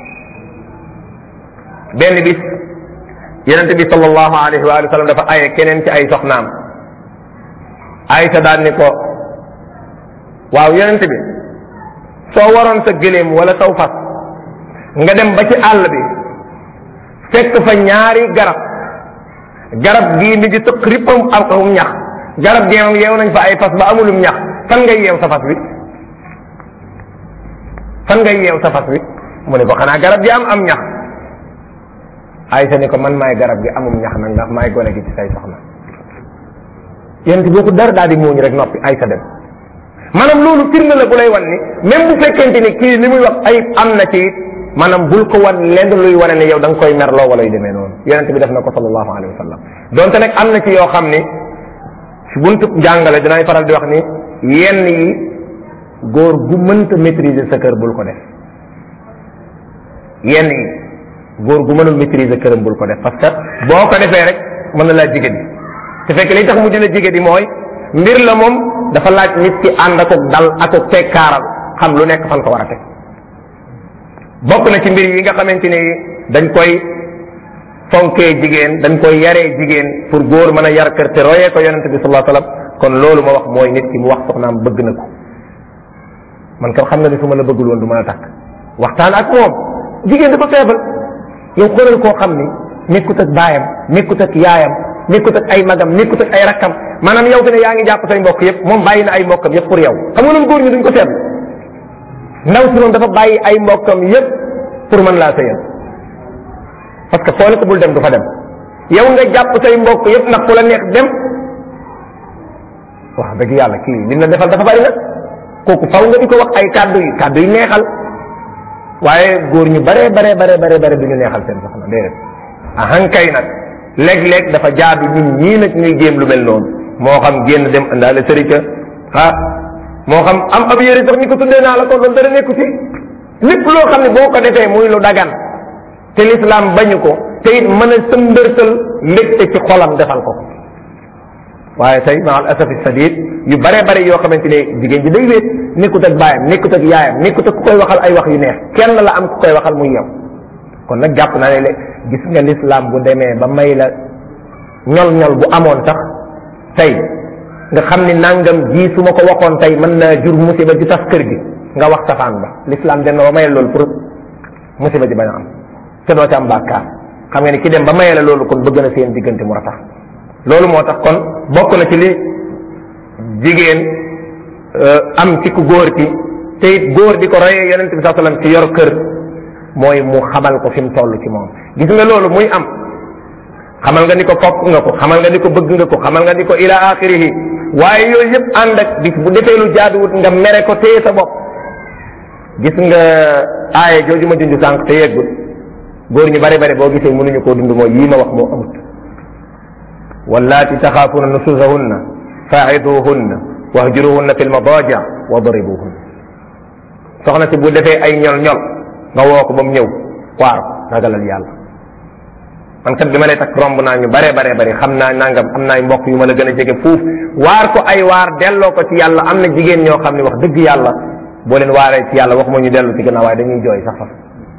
benn bis yonent bi sallallahu alayhi wa sallam dafa aye keneen ci ay soxnaam aysa daan ni ko waaw yonent bi soo waroon sa gëléem wala saw fas nga dem ba ci àll bi fekk fa ñaari garab garab gii mi ngi tëq rippam am ñax garab gee moom yeew nañ fa ay fas ba amulum ñax fan ngay yeew sa fas wi fan ngay yeew sa fas wi mu ne ko xanaa garab gi am am ñax Aysa ni ko man maay garab gi amum ñax nag ndax maay gone gi ci say soxna yent boo ko dara daal di muuñ rek noppi Aysa dem maanaam loolu firnde la bu lay wan ni même bu fekkente ni kii li muy wax ay am na ci maanaam bul ko wan lenn luy wane ne yow da nga koy merloo wala yu demee noonu yonente bi def na ko sallallahu alayhi wa sallam donte nag am na ci yoo xam ni si buntu jàngale dinaay faral di wax ni yenn yi góor gu mënta maîtriser sa kër bul ko def yenn yi góor gu mënul maîtriser këram bul ko def parce que boo ko defee rek mën na laa jigéen te fekk li tax mu dina jigéen mooy mbir la moom dafa laaj nit ki ànd ak dal ak tekkaaral xam lu nekk fan ko war a teg bokk na ci mbir yi nga xamante ni dañ koy fonkee jigéen dañ koy yaree jigéen pour góor mën a yar kër te royee ko yonente bi sallallahu alayhi wasallam kon loolu ma wax mooy nit ki mu wax soxnaam bëgg na ko man kam xam nga ni su ma la bëggul woon du mën a takk waxtaan ak moom jigéen dafa feebal yow xoolal koo xam ni nekkut ak baayam nekkut ak yaayam nekkut ak ay magam nekkut ak ay rakkam maanaam yow fi ne yaa ngi jàpp say mbokk yëpp moom bàyyi na ay mbokkam yëpp pour yow xam nga loolu góor ñi duñ ko seetlu ndaw si moom dafa bàyyi ay mbokkam yëpp pour mën laa sëyal parce que foo ne ko bul dem du fa dem yow nga jàpp say mbokk yëpp ndax fu la neex dem wax dëgg yàlla kii lim la defal dafa bari nag kooku faw nga di ko wax ay kàddu yi kàddu yi neexal waaye góor ñu bare bare bare bare bare du ñu neexal seen soxna déedéet ahankay nag léeg-léeg dafa jaadu ñun ñii nag ñuy jéem lu mel noonu moo xam génn dem indaale sërika ah moo xam am ab yére sax ñu ko tuddee naa la ko loolu dara nekku ci lépp loo xam ne boo ko defee muy lu dagan te lislaam bañu ko te it mën a sëmbërtal mbégte ci xolam defal ko waaye tey ma al asafi sadid yu bare bare yoo xamante ne jigéen ji day wéet nekkut ak baayam nekkut ak yaayam nekkut ak ku koy waxal ay wax yu neex kenn la am ku koy waxal muy yow kon nag jàpp naa ne le gis nga lislaam bu demee ba may la ñol ñol bu amoon sax tey nga xam ni nangam ji su ma ko waxoon tey mën naa jur musiba ji tas kër gi nga wax safaan ba lislaam dem na ba mayal loolu pour musiba ji bañ a am te doo ci am bàkkaar xam nga ni ki dem ba mayal la loolu kon bëgg na seen diggante mu ratax loolu moo tax kon bokk na ci li jigéen am ci ku góor ki te it góor di ko royee yonent bi saa sallam ci yor kër mooy mu xamal ko fi mu toll ci moom gis nga loolu muy am xamal nga ni ko fopp nga ko xamal nga ni ko bëgg nga ko xamal nga ni ko ila axirihi waaye yooyu yëpp ànd ak bis bu defee lu jaaduwut nga mere ko téye sa bopp gis nga aaye jooju ma junj sànq te yeggul góor ñu bari bari boo gisee mënuñu koo dund mooy yii ma wax moo amut wallaati taxaafuna nusuzahunna faa'iduhunna wahjuruhunna fil madaja wadribuhunna soxna si bu defee ay ñol ñol nga woo ko ba mu ñëw waar ragalal yàlla man kat bi ma lay takk romb naa ñu bare bare bare xam naa nangam am naay mbokk yu ma la gën a jege fuuf waar ko ay waar delloo ko ci yàlla am na jigéen ñoo xam ne wax dëgg yàlla boo leen waaree ci yàlla waxuma ñu dellu ci gannaaw waaye dañuy jooy sax fa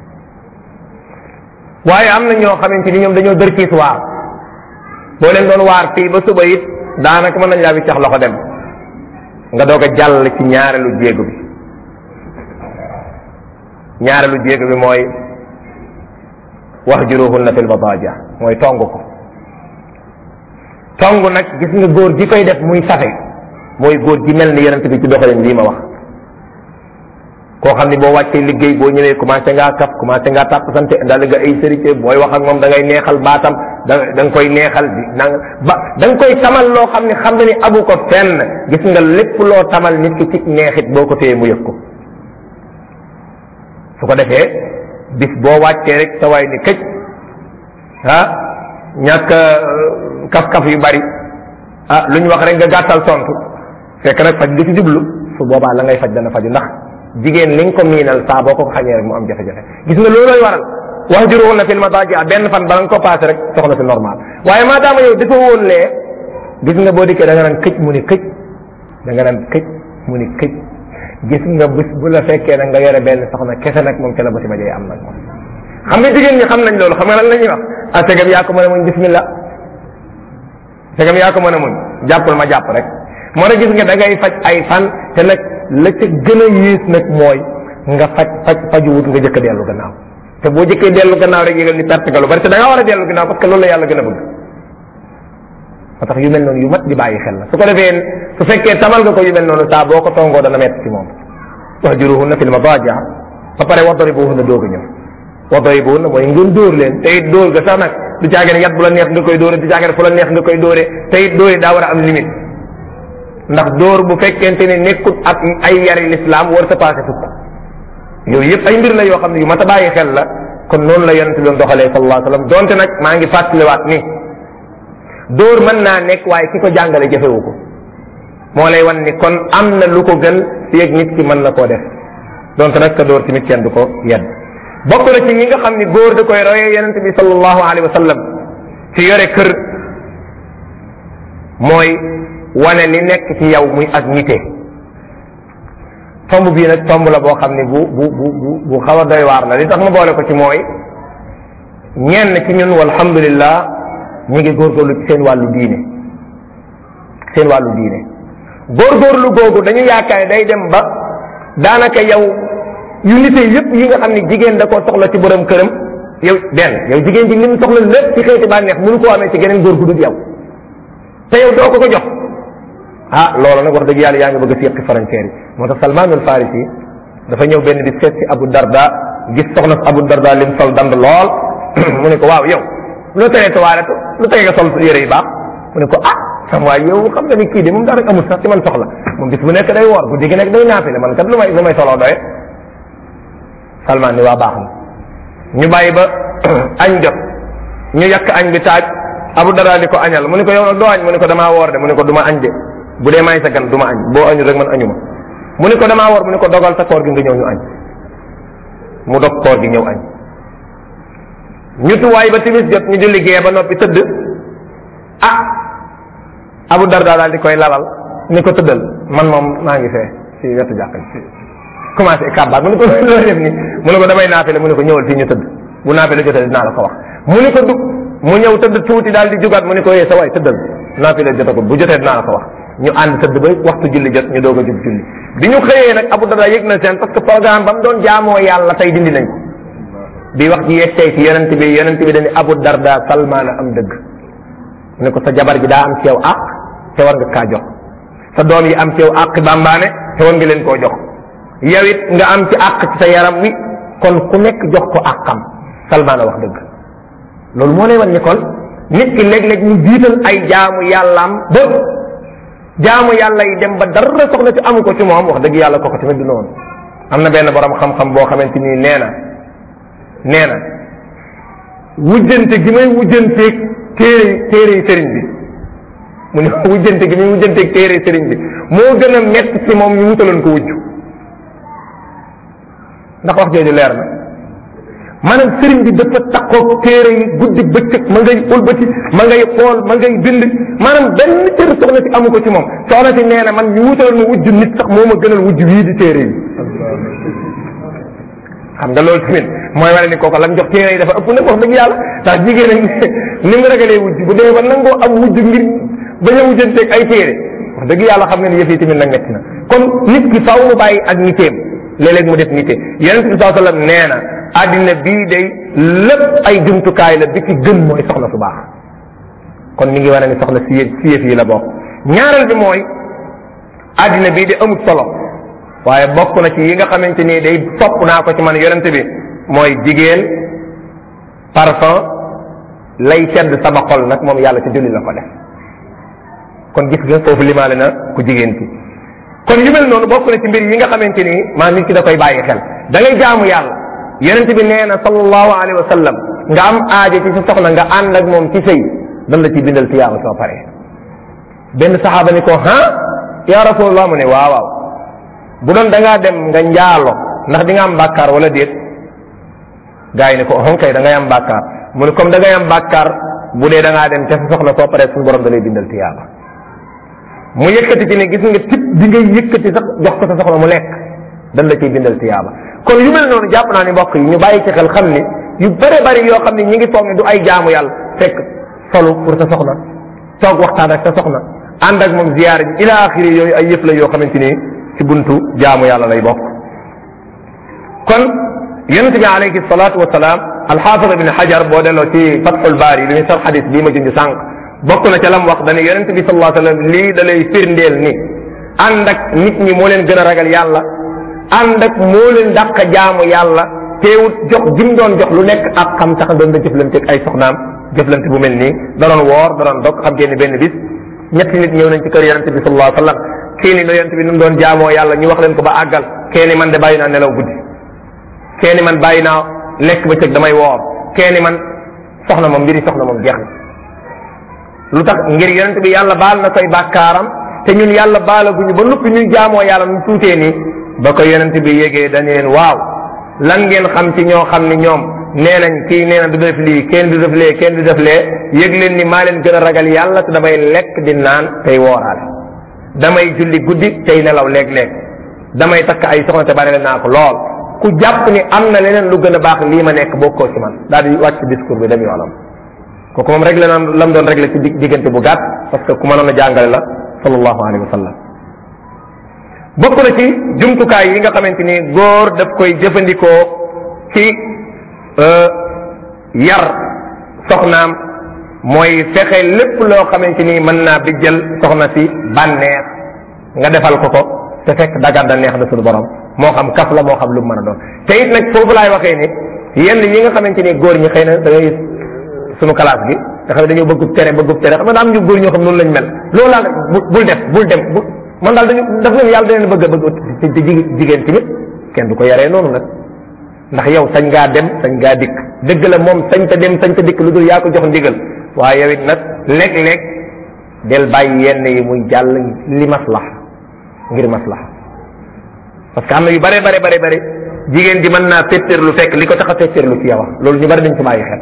waaye am na ñoo xamante ni ñoom dañoo dërkiis waar boo leen doon waar fii ba suba it daanaka mën nañ laa wiccax loxo dem nga doog a jàll ci ñaareelu jéego bi ñaareelu jéego bi mooy wahjuruhunna fil madaja mooy tong ko tong nag gis nga góor gi koy def muy safe mooy góor gi mel ni yonent bi ci doxalin lii ma wax koo xam ni boo wàccee liggéey boo ñëwee commencé ngaa kaf commencé ngaa tàpp sante daal nga ay sérité booy wax ak moom da ngay neexal baatam da da nga koy neexal di nang ba da nga koy tamal loo xam ne xam na ni abu ko fenn gis nga lépp loo tamal nit ki ci neexit boo ko téye mu yëg ko su ko defee bis boo wàccee rek sa waay ni këj ah ñàkk kaf-kaf yu bari ah lu ñu wax rek nga gàttal tontu fekk nag faj nga ci jublu su boobaa la ngay faj dana faju ndax jigéen li nga ko miinal saa boo ko xañee rek mu am jafe-jafe gis nga loolooy waral wax juróom na fil madaaji benn fan bala nga ko passé rek soxna si normal waaye maadaama yow dafa woon lee gis nga boo dikkee da nga naan këj mu ni këj da nga naan këj mu ni këj gis nga bis bu la fekkee nag nga yore benn soxna kese nag moom ca la ba si ma jee am nag moom xam nga jigéen ñi xam nañ loolu xam nga lan la ñuy wax ah segam yaa ko mën a muñ bismillah segam yaa ko mën a muñ jàppal ma jàpp rek moo tax gis nga da ngay faj ay fan te nag la ca gën a yées nag mooy nga faj faj faju wut nga jëkk a dellu gannaaw te boo jëkkee dellu gannaaw rek yëgal ni perte nga lu bari te da nga war a dellu gannaaw parce que loolu la yàlla gën a bëgg moo tax yu mel noonu yu mat di bàyyi xel la su ko defee su fekkee tamal nga ko yu mel noonu saa boo ko tongoo dana metti ci moom wahjuruhunna fil madaaji ba pare wadribuhunna doog a ñëw wadribuhunna mooy ngeen dóor leen te it dóor ga sax nag du caage ne yat bu la neex nga koy dóore du caage ne fu la neex nga koy dóore te it dóore daa war a am limite ndax dóor bu fekkente ne nekkut ak ay yari lislaam war sa passé fukk yooyu yëpp ay mbir la yoo xam ne yu mat a bàyyi xel la kon noonu la yonente doon doxalee sallallahu alayhi wa sallam donte nag maa ngi fàttaliwaat ni dóor mën naa nekk waaye ki ko jàngale jafewu ko moo lay wan ni kon am na lu ko gën fi ak nit ki mën na koo def donte nag ka dóor tamit kenn du ko yedd bokk na ci ñi nga xam ni góor da koy royee yonente bi sallallahu alayhi wa sallam ci yore kër mooy wane li nekk ci yow muy ak nite tomb bii nag tomb la boo xam ne bu bu bu bu bu xaw a doy waar la li tax ma boole ko ci mooy ñenn ci ñun walhamdulillah ñu ngi góorgóorlu ci seen wàllu diine seen wàllu diine góorgóorlu googu dañu yaakaar day dem ba daanaka yow yu nite yëpp yi nga xam ne jigéen da koo soxla ci borom këram yow benn yow jigéen ji li mu soxla lépp ci xeeti bànneex mënu koo amee ci geneen góor gu dul yow te yow doo ko ko jox ah loolu nag wax dëgg yàlla yaa ngi bëgg a séqi frontière yi moo tax Salman al Farisi dafa ñëw benn di seet si Abu Darda gis soxna Abu Darda lim sol dand lool mu ne ko waaw yow lu teree toilette lu teree nga sol yére yu baax mu ne ko ah sam waay yow xam nga ni kii de moom daa rek amul sax ci man soxla moom bis bu nekk day woor guddi gi nekk day naafile man kat lu may lu may soloo doye Salman ni waa baax na ñu bàyyi ba añ jot ñu yàq añ bi taaj Abu Darda di ko añal mu ne ko yow nag doo añ mu ne ko damaa woor de mu ne ko du ma añ de bu dee maay sa gan du ma añ boo añul rek man añuma mu ne ko damaa woor mu ne ko dogal sa koor gi nga ñëw ñu añ mu dog koor gi ñëw añ ñu tuwaay ba timis jot ñu julli gee ba noppi tëdd ah Abu Darda daal di koy lalal ni ko tëddal man moom maa ngi fee ci wetu jàkka ji commencé kàbbaat mu ne ko loo def ni mu ne ko damay naafile mu ne ko ñëwal fii ñu tëdd bu naafile jotee dinaa la ko wax mu ne ko dug mu ñëw tëdd tuuti daal di jugaat mu ne ko yee sa waay tëddal naafile jotagul bu jotee dinaa la ko wax ñu ànd tëdd ba waxtu julli jot ñu doog a jug julli bi ñu xëyee nag Abu Darda yëg na seen parce que programme ba mu doon jaamoo yàlla tey dindi nañ ko bi wax ji yegsee ci yonent bi yonent bi dañu Abu Darda Salmaan am dëgg mu ne ko sa jabar ji daa am ci yow àq te war nga kaa jox sa doom yi am ci yow àq bambaane te war nga leen koo jox yow it nga am ci àq ci sa yaram wi kon ku nekk jox ko àqam Salmaan a wax dëgg loolu moo lay wan ni kon nit ki léeg-léeg ñu jiital ay jaamu yàllaam ba jaamu yàlla yi dem ba dara soxla ci amu ko ci moom wax dëgg yàlla kooku tamit du noonu am na benn borom xam-xam boo xamante ni nee na nee na wujjante gi may wujjanteeg téere téere yi sëriñ bi mu ne wujjante gi muy wujjanteeg téere yi sëriñ bi moo gën a metti ci moom ñu wutaloon ko wujj ndax wax jooju leer na maanaam sëriñ bi dafa taxoog téere yi guddi bëccëg ma ngay ulbati ma ngay xool ma ngay bind maanaam benn téere soxna si amu ko ci moom soxna si nee na man ñu wutaloon ma wujj nit sax moo ma gënal wujj wii di téere yi xam nga loolu tamit mooy wane ni kooku lam jox téere yi dafa ëpp nag wax dëgg yàlla ndax jigéen ak ni mu ragalee wujj bu dee ba nangoo am wujj ngir bañ a wujjanteeg ay téere wax dëgg yàlla xam nga ni yëf yi tamit nag metti na kon nit ki faaw mu bàyyi ak niteem léeg-léeg mu def nite yonent bi saa sallam nee na àddina bii day lépp ay jumtukaay la bi ci gën mooy soxna su baax kon mi ngi wane ni soxna si yëf si yëf yi la bokk ñaareel bi mooy àddina bii de amut solo waaye bokk na ci yi nga xamante ni day sopp naa ko ci man yonent bi mooy jigéen parfum lay sedd sama xol nag moom yàlla ci julli la ko def kon gis nga foofu limaale na ku jigéen ki kon yu mel noonu bokk na ci mbir yi nga xamante ni maa nit ki da koy bàyyi xel da ngay jaamu yàlla yonent bi nee na sallallahu alayhi wa sallam nga am aajo ci sa soxna nga ànd ak moom ci sëy dan la ci bindal tiyaaba soo paree benn saxaaba ni ko ha ya rasulullah mu ne waaw waaw bu doon da ngaa dem nga njaalo ndax di nga am bàkkaar wala déet gaa yi ne ko on kay da ngay am bàkkaar mu ne comme da ngay am bàkkaar bu dee da ngaa dem ca sa soxna soo paree suñu borom da lay bindal tiyaaba mu yëkkati ci ne gis nga tip bi ngay yëkkati sax jox ko sa soxna mu lekk dan la ciy bindal tiyaaba kon yu mel noonu jàpp naa ni mbokk yi ñu bàyyi ci xel xam ni yu bare bari yoo xam ni ñi ngi foog ne du ay jaamu yàlla fekk solu pour sa soxna toog waxtaan ak sa soxna ànd ak moom ziyaara ji ila axiri yooyu ay yëf la yoo xamante ni ci buntu jaamu yàlla lay bokk kon yonent bi alayhi salatu wasalaam alxaafid ibn xajar boo delloo ci fatxul baari li muy sar xadis bii ma junj sànq bokk na ca lam wax dane yonente bi sallallahu alayhi wasallam lii da lay firndeel ni ànd ak nit ñi moo leen gën a ragal yàlla ànd ak moo leen dàq jaamu yàlla teewut jox jim doon jox lu nekk ak xam tax doon da jëflante ak ay soxnaam jëflante bu mel nii da doon woor da doon dog xam ngeen ni benn bis ñetti nit ñëw nañ ci kër yonente bi sallallahu alayhi wasallam kii ni no yonente bi nu mu doon jaamoo yàlla ñu wax leen ko ba àggal kee ni man de bàyyi naa nelaw guddi kee ni man bàyyi naa lekk ba cëg damay woor kee ni man soxna moom mbiri soxna moom jeex na lu tax ngir yonente bi yàlla baal na say bàkkaaram te ñun yàlla baalaguñu ba noppi ñuy jaamoo yàlla nu tuutee nii ba ko yonente bi yégee dañu leen waaw lan ngeen xam ci ñoo xam ni ñoom nee nañ kii nee na du def lii kenn du def lee kenn du def lee yëg leen ni maa leen gën a ragal yàlla te damay lekk di naan tey wooraale damay julli guddi tey nelaw léeg-léeg damay takk ay soxna te bari naa ko lool ku jàpp ni am na leneen lu gën a baax lii ma nekk bokkoo ci man daal di wàcc discours bi dem yoonam kooku moom réglé na lam doon réglé ci diggante bu gàtt parce que ku mënoon a jàngale la sallallahu alayhi wa sallam bokk na ci jumtukaay yi nga xamante ni góor daf koy jëfandikoo ci yar soxnaam mooy fexe lépp loo xamante ni mën naa bijjal soxna si bànneex nga defal ko ko te fekk dagan da neex na suñu borom moo xam kaf la moo xam lu mu mën a doon te it nag foofu laay waxee ni yenn yi nga xamante ni góor ñi xëy na da ngay sunu classe gi nga xam ne dañoo bëggub tere bëggub tere xam nga daa am ñu góor ñoo xam noonu lañ mel loolu laa bul def bul dem bu man daal dañu daf leen yàlla da leen bëgg a bëgg ci jigéen tamit kenn du ko yaree noonu nag ndax yow sañ ngaa dem sañ ngaa dikk dëgg la moom sañ ta dem sañ ta dikk lu dul yaa ko jox ndigal waaye yow it nag léeg-léeg del bàyyi yenn yi muy jàll li maslaha ngir maslaha parce que am na yu bare bare bare bare jigéen ji mën naa féttéerlu fekk li ko tax a féttéerlu ci yow loolu ñu bari dañ ci bàyyi xel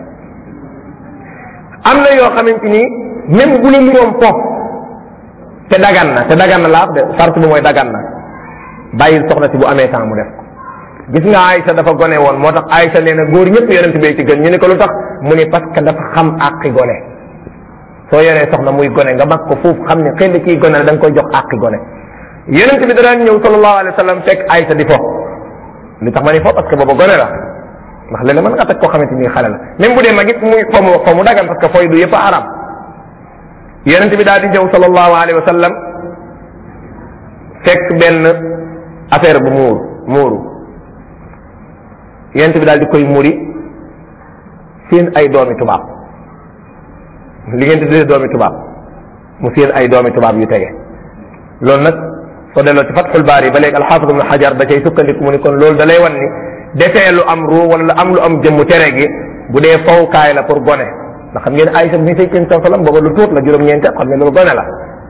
am na yoo xamante ni même bu la niroom foofu te dagan na te dagan na laa de sart bu mooy dagan na bàyyil soxna si bu amee temps mu def ko gis nga Aïcha dafa gone woon moo tax Aïcha nee na góor ñëpp yonent bee ci gën ñu ne ko lu tax mu ni parce que dafa xam àqi gone soo yoree soxna muy gone nga mag ko foofu xam ne xëy na kii gone la da nga koy jox àqi gone yonent bi daan ñëw sallallahu alayhi wa sallam fekk Aïcha di fo li tax ma ni fo parce que booba gone la ndax léeg-léeg mën nga teg koo xamante ni xale la même bu dee mag it muy fo mu fo mu dagan parce que fooy du yëpp a aram yonent bi daal di ñëw sallallahu alayhi wa sallam fekk benn affaire bu muuru muuru yonent bi daal di koy muri seen ay doomi tubaab li ngeen di tuddee doomi tubaab mu seen ay doomi tubaab yu tege loolu nag soo delloo ci fatxul baari ba léegi alxaafid ibnu xajar da cay sukkandiku mu ni kon loolu da lay wan ni defee lu am ruu wala lu am lu am jëmm tere gi bu dee fawkaay la pour gone ndax xam ngeen Aysa bi say kenn sallam booba lu tuut la juróom-ñeente xam ngeen loolu gone la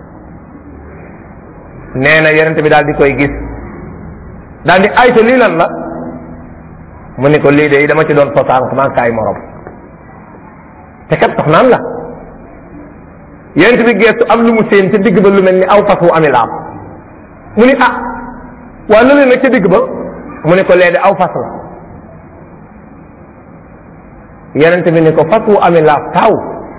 nee na yonente bi daal di koy gis daal di Aysa lii lan la mu ni ko lii de dama ci doon sosaan maa kaay morom te kat soxnaam la yonente bi geestu am lu mu seen ca digg ba lu mel ni aw fas wu ami laam mu ni ah waa loolu nag ca digg ba mu ni ko lee de aw fas la yonente bi ni ko fas wu ami laaf taw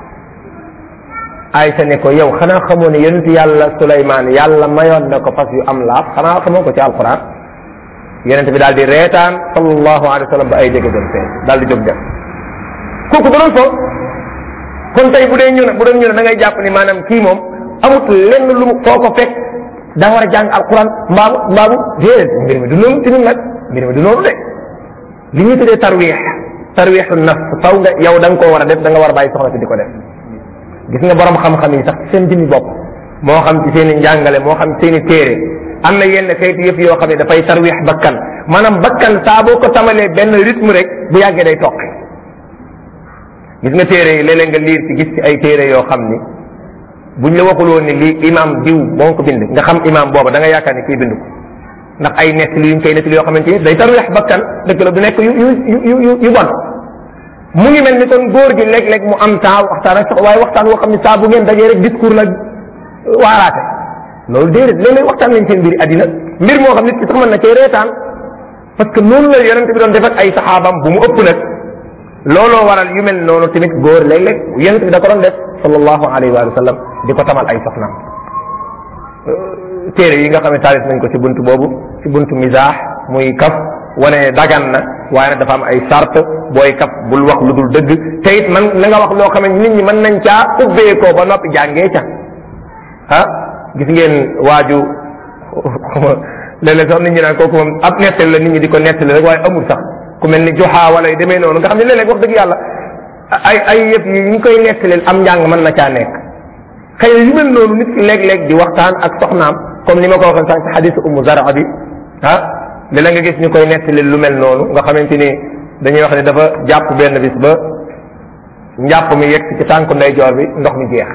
Aysa ne ko yow xanaa xamoo ne yonent yàlla Suleymaan yàlla mayoon na ko fas yu am laaf xanaa xamoo ko ci alquran yonente bi daal di reetaan sallallahu alayhi wa sallam ba ay jege doon feeñ daal di jóg dem kooku da doon fo kon tey bu dee ñu ne bu doon ñu ne da ngay jàpp ni maanaam kii moom amut lenn lu mu foo ko fekk da war a jàng alquran mbaamu mbaamu déedéet mbir mi du noonu ci ñun nag mbir mi du noonu de li ñuy tuddee tarwiix tarwiixu nafs faw nga yow da nga koo war a def da nga war a bàyyi soxla si di ko def gis nga borom xam-xam yi sax ci seen jëmmi bopp moo xam ci seen i njàngale moo xam ci seen i téere am na yenn xeeti yëf yoo xam ne dafay tarwiix bakkan maanaam bakkan saa boo ko tamalee benn rythme rek bu yàggee day toqi gis nga téere yi léeg-léeg nga liir ci gis ci ay téere yoo xam ni buñ la waxul woon ni lii imam diw moo ko bind nga xam imam booba da nga yaakaar ni kii bind ko ndax ay nett li yuñ koy nett yoo xamante ni day tarweex bakkan dëgg la du nekk yu yu yu yu yu bon mu ngi mel ni kon góor gi léeg-léeg mu am temps waxtaan ak sax waaye waxtaan woo xam ne saa bu ngeen dajee rek discours la waaraate loolu déedéet léeg-léeg waxtaan nañ seen mbiri àddina mbir moo xam nit ki sax mën na cee reetaan parce que noonu la yonente bi doon def ak ay saxaabam bu mu ëpp nag looloo waral yu mel noonu tamit góor léeg-léeg yonente bi da ko doon def sallallahu alayhi wa sallam di ko tamal ay soxnaam téere yi nga xam ne taalif nañ ko ci buntu boobu ci buntu misaax muy kaf wane ne dagan na waaye nag dafa am ay sart booy kaf bul wax lu dul dëgg te it man na nga wax loo xam ne nit ñi mën nañ caa ubbeekoo ba noppi jàngee ca ah gis ngeen waaju léeg-léeg sax nit ñi naan kooku moom ab nettali la nit ñi di ko nettali rek waaye amul sax ku mel ni joxaa wala yu demee noonu nga xam ne léeg-léeg wax dëgg yàlla ay ay yëpp yi ñu koy nettali am njàng mën na caa nekk xëy na yu mel noonu nit ki léeg-léeg di waxtaan ak soxnaam comme ni ma ko waxee sànq ci xadisu umu zara bi ah li la nga gis ñu koy nettali lu mel noonu nga xamante ni dañuy wax ne dafa jàpp benn bis ba njàpp mi yegg ci tànku ndeyjoor bi ndox mi jeex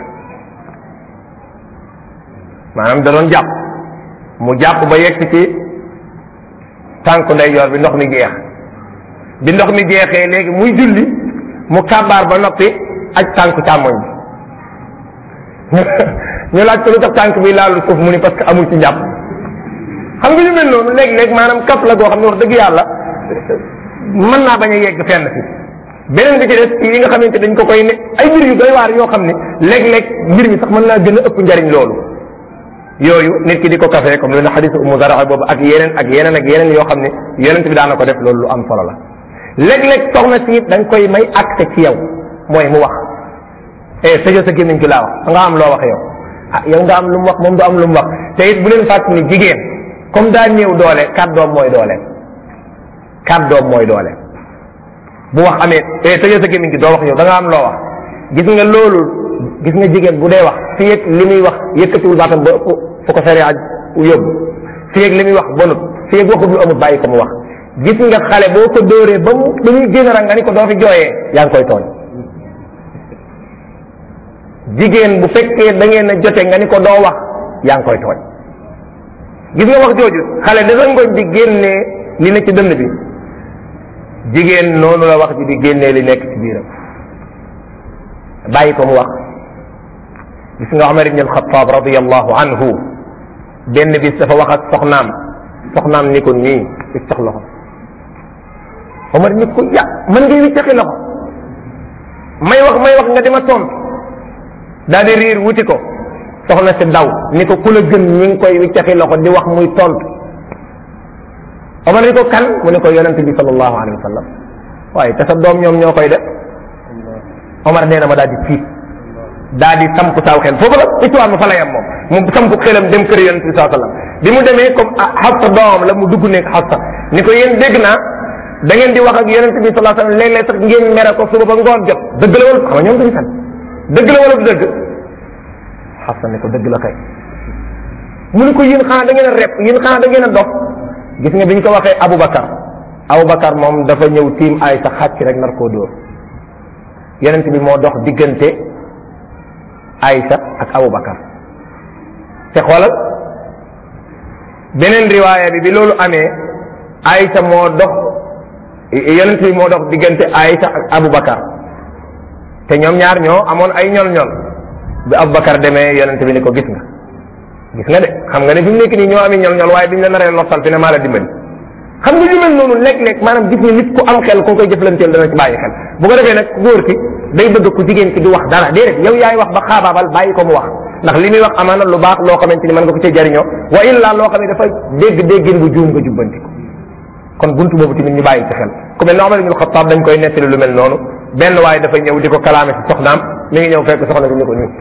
maanaam da doon jàpp mu jàpp ba yegg ci tànku ndeyjoor bi ndox mi jeex bi ndox mi jeexee léegi muy julli mu kàbbaar ba noppi aj tànku càmmoñ bi ñu laaj ko lu tax tànk bi laalu suuf mu ni parce que amul ci njàpp xam nga ñu mel noonu léeg-léeg maanaam kap la goo xam ne wax dëgg yàlla mën naa bañ a yegg fenn fi beneen bi ci des yi nga xamante dañ ko koy ne ay mbir yu doy waar yoo xam ne léeg-léeg mbir mi sax mën naa gën a ëpp njariñ loolu yooyu nit ki di ko café comme lu ne xadisu umu zara boobu ak yeneen ak yeneen ak yeneen yoo xam ne yonent bi daana ko def loolu lu am solo la léeg-léeg soxna si it dañ koy may accès ci yow mooy mu wax eh tëjal sa gémmiñ gi laa wax nga am loo wax yow ah yow nga am lu mu wax moom du am lu mu wax te it bu leen fàtt ni jigéen comme daa néew doole kàddoom mooy doole kàddoom mooy doole bu wax amee eh tëjal sa gémmiñ gi doo wax yow da nga am loo wax gis nga loolu gis nga jigéen bu dee wax fi yëg li muy wax yëkkatiwul baatam ba ëpp fu ko sariya yóbbu fi yëg li muy wax bonut fi yëg waxut lu amut bàyyi ko mu wax gis nga xale boo ko dóoree ba mu ba muy génn nga ni ko doo fi jooyee yaa ngi koy tooñ jigéen bu fekkee da ngeen a jote nga ni ko doo wax yaa ngi koy tooñ gis nga wax jooju xale dafa ngoñ di génnee li ne ci dënn bi jigéen noonu la wax ji di génnee li nekk ci biiram bàyyi ko mu wax gis nga Omar ibn al-Khattab radiyallahu anhu benn bis dafa wax ak soxnaam soxnaam ni ko nii wiccax loxo Omar ni ko ya mën ngay wiccaxi loxo may wax may wax nga dima tontu daal di riir wuti ko soxna si daw ni ko ku la gën ñi ngi koy wiccaxi loxo di wax muy tontu Omar ni ko kan mu ne ko yonent bi sallallahu alayhi wa sallam waaye te sa doom ñoom ñoo koy def Omar nee na ma daal di tiit daal di samp saaw xel foofu la histoire ma fa la yem moom mu samp xelam dem kër yonent bi sallallahu alayhi wa sallam bi mu demee comme Xafsa doomam la mu dugg nekk Xafsa ni ko yéen dégg naa da ngeen di wax ak yonent bi sallallahu alayhi wa sallam léeg-léeg sax ngeen mere ko suba ba ngoon jot dëgg la wala xam nga ñoom duñu fen dëgg la wala du dëgg Xafsa ne ko dëgg la kay mu ne ko yéen xanaa da ngeen a rep yéen xanaa da ngeen a dof gis nga bi ñu ko waxee Aboubacar Aboubacar moom dafa ñëw tiim ay sa xàcc rek nar koo dóor yonent bi moo dox diggante Aïcha ak Aboubacar te xoolal beneen riwaaya bi bi loolu amee Aïcha moo dox yonent bi moo dox diggante Aïcha ak Aboubacar te ñoom ñaar ñoo amoon ay ñol-ñol bi Aboubacar demee yonent bi ni ko gis nga gis nga de xam nga ne fi mu nekk nii ñoo ami ñol-ñol waaye biñ la naree lottal fi ne maa la dimbali xam nga ñu mel noonu léeg-léeg maanaam gis nga nit ku am xel koo koy jëflanteel dana ci bàyyi xel bu ko defee nag ku góor ki day bëgg ku jigéen ki du wax dara déedéet yow yaay wax ba xaabaabal bàyyi ko mu wax ndax li muy wax amaana lu baax loo xamante ni mën nga ko cee jariñoo wa illa loo xam ne dafa dégg déggin bu juum nga jubbanti ko kon buntu boobu tamit ñu bàyyi ci xel ku mel ne Omar ibn Khattab dañ koy nettali lu mel noonu benn waaye dafa ñëw di ko kalaame si soxnaam mi ngi ñëw fekk soxna si ni ko nii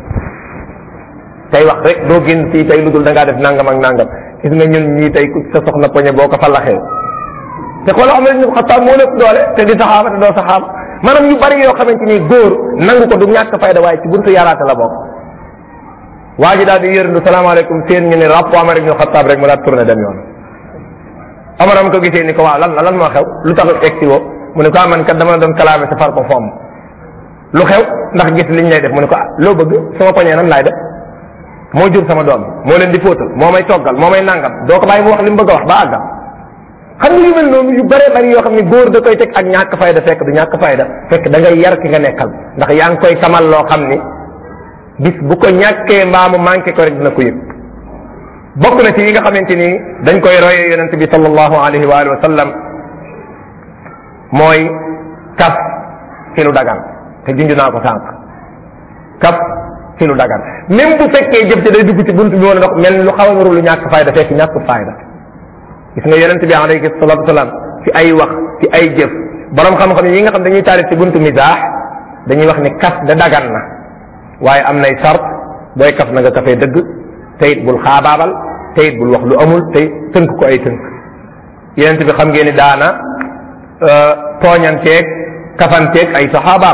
tey wax rek doo génn fii tey lu dul da ngaa def nangam ak nangam gis nga ñun ñii tey ku sa soxna poñe boo ko fallaxee te xoolal Omar ibn Khattab moo lépp doole te di saxaaba te doo saxaaba maanaam yu bari yoo xamante ni góor nangu ko du ñàkk fayda waaye ci buntu yaraate la bokk waa ji daal di yërndu salaamaaleykum seen ñu ne rapp Omar ibn Khattab rek mu daal tourné dem yoon Omar am ko gisee ni ko waaw lan la lan moo xew lu tax egsi woo mu ne ko ah man kat dama doon kalaame sa far ko fomm lu xew ndax gis liñ lay def mu ne ko ah loo bëgg sama poñee nan laay def moo jur sama doom moo leen di fóotal moo may toggal moo may nangam doo ko bàyyi mu wax li mu bëgg a wax ba àggam xam nga yu mel noonu yu bëree bëri yoo xam ne góor da koy teg ak ñàkk fayda fekk du ñàkk fayda fekk da ngay yar ki nga nekkal ndax yaa ngi koy tamal loo xam ni bis bu ko ñàkkee mbaamu manqué ko rek dina ko yëg bokk na ci yi nga xamante ni dañ koy royee yonente bi sallallahu alayhi wa alihi wa sallam mooy kaf ci lu dagan te junj naa ko sànq kaf ci lu dagan même bu fekkee jëf ci day dugg ci buntu bi woon ndox mel lu xaw a nuru lu ñàkk fayda fekk ñàkk fayda gis nga yonente bi alayhi salatu wasalam ci ay wax ci ay jëf borom xam-xam yi nga xam dañuy taalif ci buntu misaax dañuy wax ni kaf da dagan na waaye am nay sart booy kaf na nga kafee dëgg teyit bul xaabaabal teyit bul wax lu amul tey tënk ko ay tënk yenent bi xam ngeen ni daana tooñanteeg kafanteeg ay saxaabaam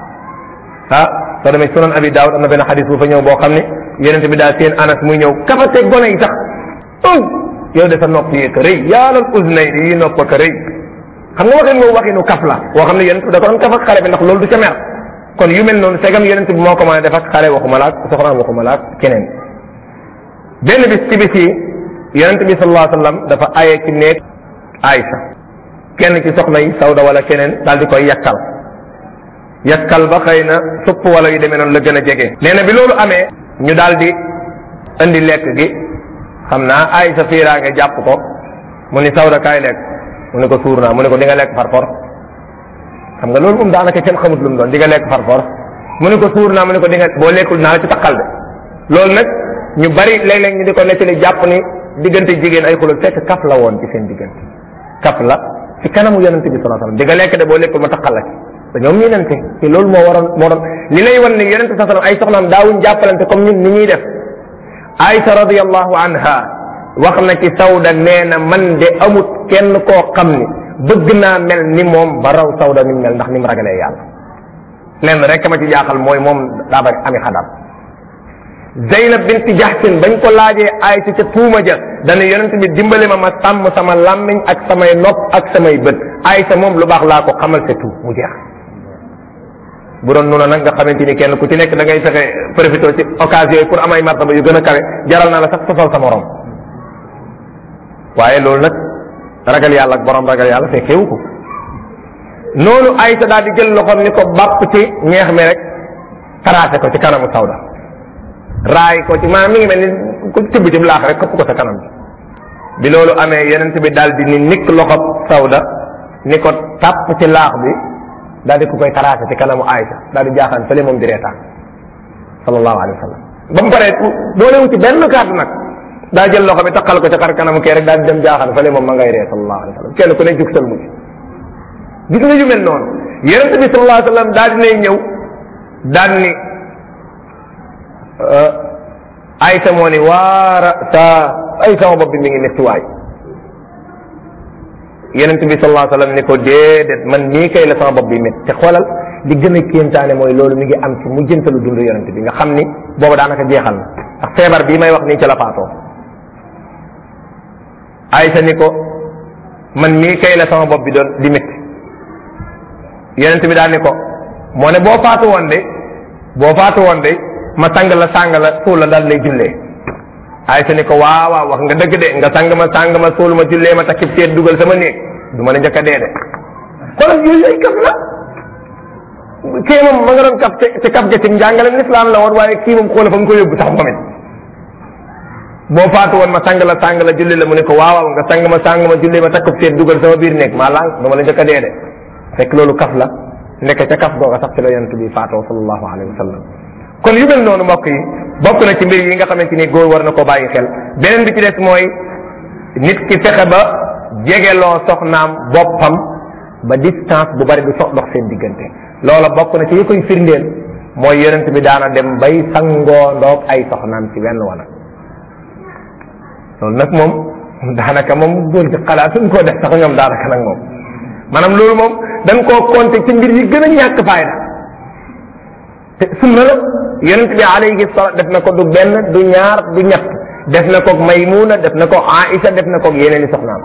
ah soo demee sunan abi daawud am na benn xadis bu fa ñëw boo xam ne yenent bi daa seen anas muy ñëw kafanteeg gone yi sax aw yow de sa nopp yee ka rëy yaalal usnay yi nopp ka rëy xam nga waxin moom waxinu kaf la woo xam ne yenent bi da ko doon kaf ak xale bi ndax loolu du ca mer kon yu mel noonu segam yenent bi moo ko mën a def ak xale waxuma laak soxnaam waxuma laak keneen benn bis ci bis yi yonente bi sallallahu alayhi wasallam dafa aye ci néeg Aïcha kenn ci soxna yi Sawda wala keneen daal di koy yakkal yakkal ba xëy na supp wala yu demee noonu la gën a jege. nee na bi loolu amee ñu daal di indi lekk gi xam naa Aïcha fiiraa nga jàpp ko mu ni Sawda kaay lekk mu ne ko suur naa mu ne ko di nga lekk far force xam nga loolu moom daanaka kenn xamut lu mu doon di nga lekk far force mu ne ko suur naa mu ne ko di nga boo lekkul naa la ci takkal de loolu nag ñu bari léeg-léeg ñu di ko nettali jàpp ni diggante jigéen ay xulul fekk kaf la woon ci seen diggante kaf la ci kanamu yonente bi sallallahu alayhi wasallam di nga lekk de boo lekkul ma takkal la ci te ñoom ñii nante te loolu moo waroon moo doon li lay wan ni yonente sallallahu alayhi wasallam ay soxnaam daawuñ jàppalante comme ñun ni ñuy def Aïcha radiyallahu anha wax na ci Sawda nee na man de amut kenn koo xam ni bëgg naa mel ni moom ba raw Sawda ni mel ndax ni mu ragalee yàlla lenn rek ma ci jaaxal mooy moom daa bari ami xadam Zeynab binti Jahsin bañ ko laajee Aysa ca tuuma ja dana yonent bi dimbali ma ma sàmm sama làmmiñ ak samay nopp ak samay bët Aysa moom lu baax laa ko xamal ca tuub mu jeex bu doon noonu nag nga xamante ni kenn ku ci nekk da ngay fexe profité ci occasion yi pour am ay martaba yu gën a kawe jaral naa la sax sosal sa morom waaye loolu nag ragal yàlla ak borom ragal yàlla fekkewu ko noonu Aysa daal di jël loxoom ni ko bàpp ci ñeex mi rek tracé ko ci kanamu Sawda raay ko ci maanaam mi ngi mel ni ku tibb ci laax rek këpp ko sa kanam bi bi loolu amee yeneen bi daal di ni nikk loxob Sawda ni ko tàpp ci laax bi daal di ko koy tracé ci kanamu Aysa daal di jaaxaan fële moom di reetaan sallallahu alayhi wa sallam ba mu paree boolewu ci benn kàddu nag daa jël loxo bi takkal ko ca xar kanamu kee rek daal di dem jaaxaan fële moom ma ngay ree sallallahu alayhi wa sallam kenn ku ne jug sal mu ci gis nga yu mel noonu yeneen bi sallallahu alayhi wa sallam daal dinay ñëw daal ni Aysa moo ni waara sa ay sama bopp bi mi ngi métti waay yonent bi sallallahu alayhi wasallam ni ko déedéet man nii kay la sama bopp bi métti te xoolal li gën a kéemtaane mooy loolu mi ngi am ci mu jëntalu dund yonent bi nga xam ni boobu daanaka jeexal na ndax feebar bii may wax nii ci la faatoo Aysa ni ko man nii kay la sama bopp bi doon di métti yonent bi daal ni ko moo ne boo faatu woon de boo faatu woon de ma sang la sang la suul la daal lay jullee Aysa ni ko waaw waaw wax nga dëgg de nga sang ma sang ma suul ma jullee ma takkib seet dugal sama néeg du ma la njëkk a dee de xoolal yooyu ay kaf la kii moom ma nga doon kaf te kaf ga ci njàngale lislaam la woon waaye kii moom xoola fa nga ko yóbbu sax moom it boo faatu woon ma sang la sang la julli la mu ne ko waaw waaw nga sang ma sang ma jullee ma takkib seet dugal sama biir néeg maa lànk du ma la njëkk a dee de fekk loolu kaf la nekk ca kaf googa sax ci la yonent bi faatoo sallallahu alayhi wa sallam kon yu mel noonu mbokk yi bokk na ci mbir yi nga xamante ni góor war na ko bàyyi xel beneen bi ci des mooy nit ki fexe ba jegeloo soxnaam boppam ba distance bu bari du sox dox seen diggante loola bokk na ci yi koy firndeel mooy yonent bi daana dem bay sangoo ndoog ay soxnaam ci wenn wana loolu nag moom daanaka moom góor ci xalaat suñ koo def sax ñoom daanaka nag moom maanaam loolu moom dañ koo compter ci mbir yi gën a ñàkk fayda te sunna la yonent bi alayhi salaam def na ko du benn du ñaar du ñett def na ko Maymuna def na ko Aïcha def na ko yeneen i soxnaam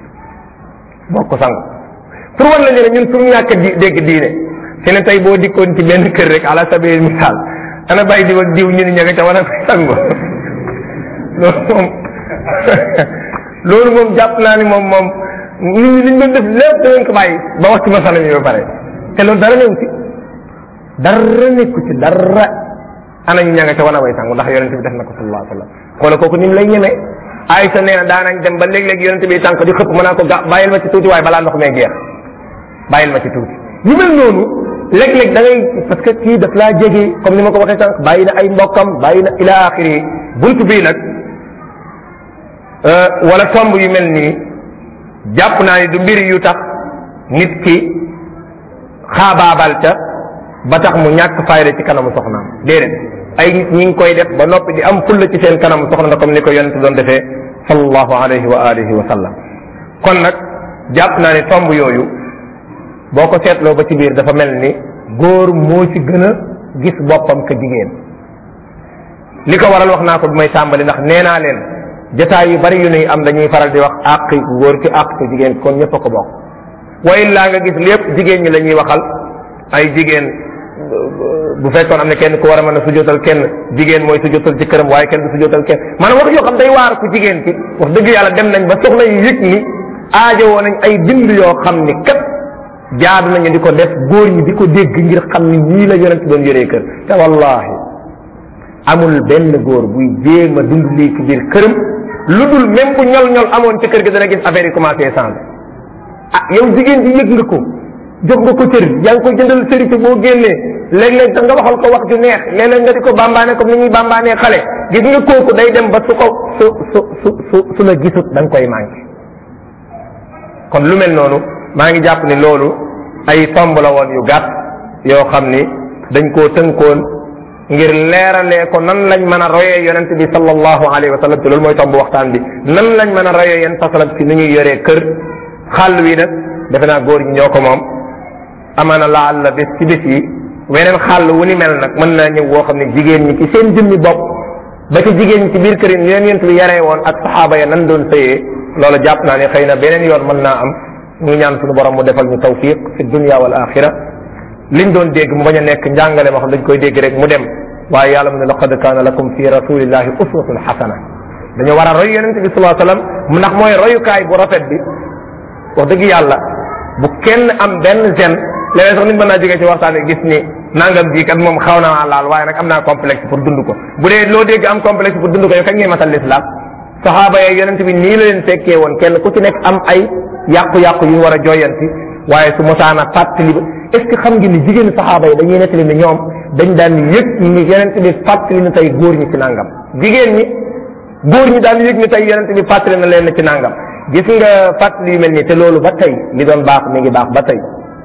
boo ko sang pour wan la ñu ne ñun suñu ñàkk di dégg diine fi ne tey boo dikkoon ci benn kër rek ala sabil misaal ana bàyyi diw ak diw ñu ni ña nga ca war a sangu loolu moom loolu moom jàpp naa ni moom moom nit ñi liñ doon def lépp da ngeen ko bàyyi ba wax ci masala mi ba pare te loolu dara ñëw ci dara nekku ci dara ana ñu ña nga ca wan a way sangu ndax yonente bi def na ko sallallahu alayhi wa sallam xoola kooku ni mu lay ñemee Aysa nee na daanañ dem ba léeg-léeg yonente bi tànk di xëpp mën naa ko ga bàyyil ma ci tuuti waaye balaa ndox mee geex bàyyil ma ci tuuti yu mel noonu léeg-léeg da ngay parce que kii daf laa jege comme ni ma ko waxee sànq bàyyi na ay mbokkam bàyyi na ila axiri bunt bii nag wala tomb yu mel nii jàpp naa ni du mbir yu tax nit ki xaabaabal ca ba tax mu ñàkk fayda ci kanamu soxnaam déedéet ay nit ñi ngi koy def ba noppi di am fulla ci seen kanamu soxna comme ni ko yonent doon defee sallallahu alayhi wa alihi wa sallam kon nag jàpp naa ni tomb yooyu boo ko seetloo ba ci biir dafa mel ni góor moo ci gën a gis boppam ka jigéen li ko waral wax naa ko bi may tàmbali ndax nee naa leen jataay yu bari yu nuy am dañuy faral di wax àq ku góor ki àq ku jigéen kon ñëpp a ko bokk wa illaa nga gis lépp jigéen ñi la ñuy waxal ay jigéen bu fekkoon am na kenn ku war a mën a sujootal kenn jigéen mooy sujootal ci këram waaye kenn du sujootal kenn maanaam wax yoo xam day waar ku jigéen ki wax dëgg yàlla dem nañ ba soxna yi yëg ni aajowoo nañ ay bind yoo xam ni kat jaadu nañu di ko def góor ñi di ko dégg ngir xam ni ñii la yonent doon yoree kër te wallahi amul benn góor buy jéem a dund lii ci biir këram lu dul même bu ñol ñol amoon ci kër gi dana gis affaire yi commencé changer ah yow jigéen ji yëg nga ko jox nga ko cër yaa ngi koy jëndal sëri ci boo génnee léeg-léeg da nga waxal ko wax ju neex léeg-léeg nga di ko bambaane comme ni ñuy bambaanee xale gis nga kooku day dem ba su ko su su su su su la gisut da nga koy manqué kon lu mel noonu maa ngi jàpp ni loolu ay tomb la woon yu gàtt yoo xam ni dañ koo tënkoon ngir leeralee ko nan lañ mën a royee yonent bi sallallahu alayhi wa sallam te loolu mooy tomb waxtaan bi nan lañ mën a royee yonent sallam ci ni ñuy yoree kër xàll wi nag defe naa góor ñi ñoo ko moom amaana laal la bés ci bés yi weneen xàll wu ni mel nag mën naa ñëw woo xam ne jigéen ñi ci seen jëmmi bopp ba ci jigéen ñi ci biir kër yi leen yonent bi yaree woon ak saxaaba ya nan doon sëyee loolu jàpp naa ne xëy na beneen yoon mën naa am ñu ñaan suñu borom mu defal ñu tawfiq fi dunya wal axira liñ doon dégg mu bañ a nekk njàngale ma xam dañ koy dégg rek mu dem waaye yàlla mu ne laqad kaana lakum fi rasulillahi uswatun xasana dañoo war a roy yonente bi salaa sallam mu ndax mooy royukaay bu rafet bi wax dëgg yàlla bu kenn am benn gene léeg sax nit mën naa jógee ci waxtaan gis ni nangam bii kat moom xaw naa laal waaye nag am naa complexe pour dund ko bu dee loo dégg am complexe pour dund ko yow kañ ngay matal l'islam saxaaba yee yonente bi nii la leen fekkee woon kenn ku ci nekk am ay yàqu-yàqu yu war a jooyanti waaye su mosaana fàttali ba est ce que xam ngeen ni jigéen saxaaba yi dañuy nettali ni ñoom dañ daan yëg ni yonente bi fàttali na tey góor ñi ci nangam jigéen ñi góor ñi daan yëg ni tey yonente bi fàttali na leen ci nangam gis nga fàttali yu mel nii te loolu ba tey li doon baax mi ngi baax ba tey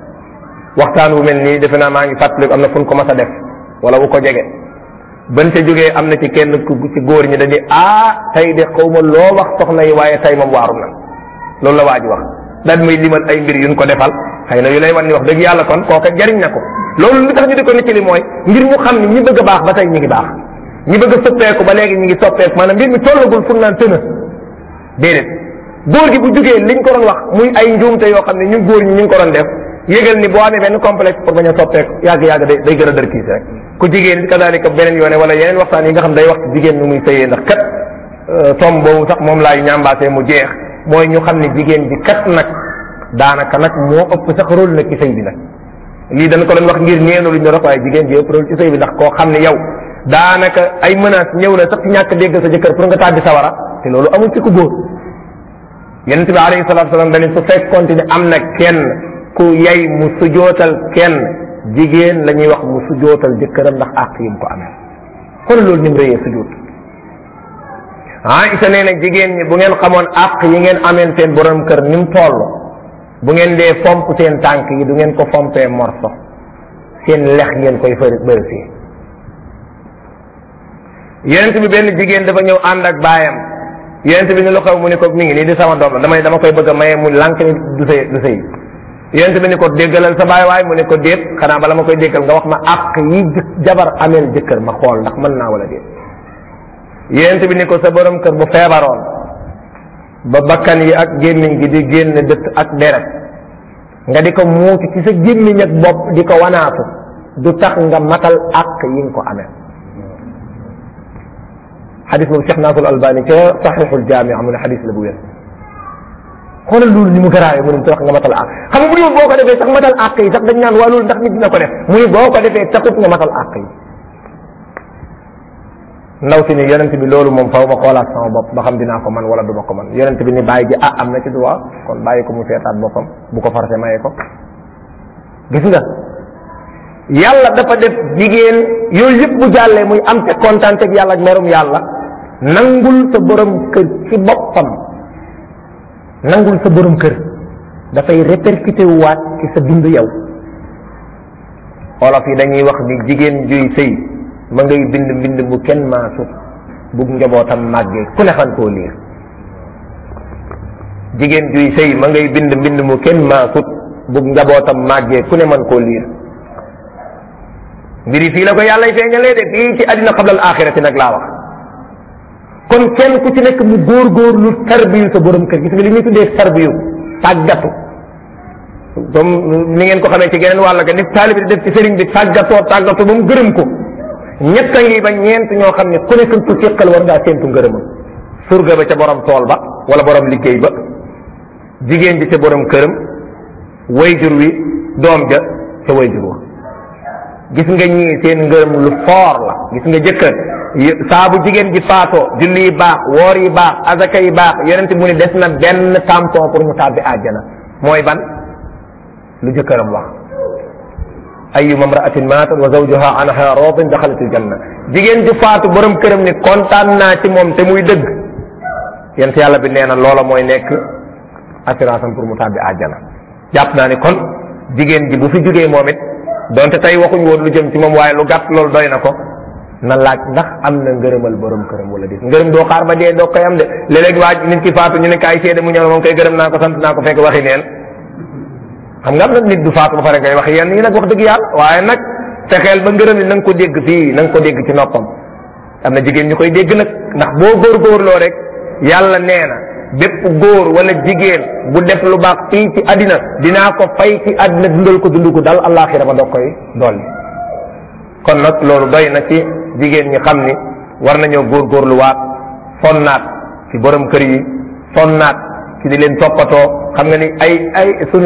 waxtaan wu mel nii defe naa maa ngi fàttali am na fu ñu ko mas a def wala wu ko jege ban ca jógee am na ci kenn ku ci góor ñi dañuy ah tey de xaw ma loo wax soxna yi waaye tey moom waaru na loolu la waa ji wax daal muy limal ay mbir yuñ ko defal xëy na yu lay wan ni wax dëgg yàlla kon kooka jariñ na ko loolu li tax ñu di ko nettali mooy ngir ñu xam ni ñi bëgg a baax ba tey ñi ngi baax ñi bëgg a soppeeku ba léegi ñi ngi soppeeku maanaam mbir mi tollagul fu naan tëna déedéet góor gi bu jugee liñ ko doon wax muy ay njuumte yoo xam ne ñun góor ñi ñu ngi ko doon def yégal ni boo amee benn complexe pour bañ a soppeeku yàgg yàgg day day gën a dër kiis rek ku jigéen kadaalika beneen yoone wala yeneen waxtaan yi nga xam day wax ci jigéen nu muy sëyee ndax kat tom boobu sax moom laay ñambaasee mu jeex mooy ñu xam ne jigéen bi kat nag daanaka nag moo ëpp sax rôle nag ci sëy bi nag lii dañ ko doon wax ngir ñeenu luñ doon wax waaye jigéen bi ëpp rôle ci sëy bi ndax koo xam ne yow daanaka ay menaces ñëw na sax ci ñàkk dégg sa jëkkër pour nga tàbbi sawara te loolu amul ci ku góor yonent bi alayhi salatu wasalam dañu su fekkonte ni am na kenn ku yay mu sujootal kenn jigéen la ñuy wax mu sujootal jëkkëram ndax àq yi mu ko amee kon loolu ni mu rëyee sujoot Aïcha nee na jigéen ñi bu ngeen xamoon àq yi ngeen ameen seen borom kër ni mu toll bu ngeen dee fomp seen tànk yi du ngeen ko fompee morso seen lex ngeen koy fër bëri fii yonent bi benn jigéen dafa ñëw ànd ak baayam yonent bi ni lu xew mu ni ko mi ngi nii di sama doom la damay dama koy bëgg a maye mu lànk ni du sëy du sëy yonent bi ni ko déggalal sa baay waay mu ne ko déet xanaa bala ma koy déggal nga wax ma àq yi jabar ameel jëkkër ma xool ndax mën naa wala déet yonent bi ni ko sa borom kër bu feebaroon ba bakkan yi ak gémmiñ gi di génn dëtt ak deret nga di ko muuti ci sa gémmiñ ak bopp di ko wanaatu du tax nga matal àq yi nga ko amee xadis boobu Cheikh Nasrul Albani ca saxiixul jaami mu ne xadis la bu wér xoolal loolu ni mu garaawee mu ne tax nga matal àq xam nga bu dee boo ko defee sax matal àq yi sax dañ naan waa loolu ndax nit dina ko def mu ne boo ko defee taxut nga matal àq yi ndaw si ni yonent bi loolu moom faw ma xoolaat sama bopp ba xam dinaa ko man wala du ma ko man yonent bi ni bàyyi ji ah am na ci droit kon bàyyi ko mu seetaat boppam bu ko forcé maye ko gis nga yàlla dafa def jigéen yooyu yëpp bu jàllee muy am te kontaan ak yàlla ak merum yàlla nangul sa borom kër ci boppam nangul sa borom kër dafay répercuté waat ci sa dund yow olof yi dañuy wax ni jigéen juy sëy ma ngay bind mbind mu kenn maasut bug njabootam màggee ku ne xan koo liir jigéen juy sëy ma ngay bind mbind mu kenn maasut bug njabootam màggee ku ne man koo liir mbiri fii la ko yàlla feeñalee de fii ci àddina xablal axirati nag laa wax kon kenn ku ci nekk mu góorgóorlu tarbiyu sa borom kër gis nga li ñuy tuddee tarbiyu tàggatu comme ni ngeen ko xamee ci geneen wàll ga ni taalibi di def ci sëriñ bi tàggatoo tàggatoo ba mu gërëm ko ñett a ngi ba ñeent ñoo xam ne ku nekk ku séqal war ngaa séentu ngërëmam surga ba ca borom tool ba wala borom liggéey ba jigéen ji ca borom këram wayjur wi doom ja ca wayjur wa gis nga ñii seen ngërëm lu foor la gis nga jëkkër saa bu jigéen ji faatoo julli yi baax woor yi baax azaka yi baax yonent mu ni des na benn tampon pour mu tàbbi àjjana mooy ban lu jëkkëram wax ayuma mraatin maatat wa zawjuha anha radin daxalat aljanna jigéen ju faatu borom këram ni kontaan naa ci moom te muy dëgg yent yàlla bi nee na loola mooy nekk assurance am pour mu tàbbi àjjana jàpp naa ni kon jigéen ji bu fi jógee moom it donte tey waxuñ woon lu jëm ci moom waaye lu gàtt loolu doy na ko na laaj ndax am na ngërëmal borom këram wala déet ngërëm doo xaar ba dee doo koy am de léeg-léeg waa nit ki faatu ñu ne kaay seede mu ñëw moom koy gërëm naa ko sant naa ko fekk waxi neen xam nga am nag nit du faatu ba pare ngay wax yenn yi nag wax dëgg yàlla waaye nag fexeel ba ngërëm li na nga ko dégg fii na nga ko dégg ci noppam am na jigéen ñu koy dégg nag ndax boo góorgóorloo rek yàlla nee na bépp góor wala jigéen bu def lu baax fii ci àddina dinaa ko fay ci àddina dundal ko dund ko dal àllaaxira ba doog koy dolli kon nag loolu doy na ci jigéen ñi xam ni war nañoo góorgóorluwaat sonnaat ci borom kër yi sonnaat ci di leen toppatoo xam nga ni ay ay sunu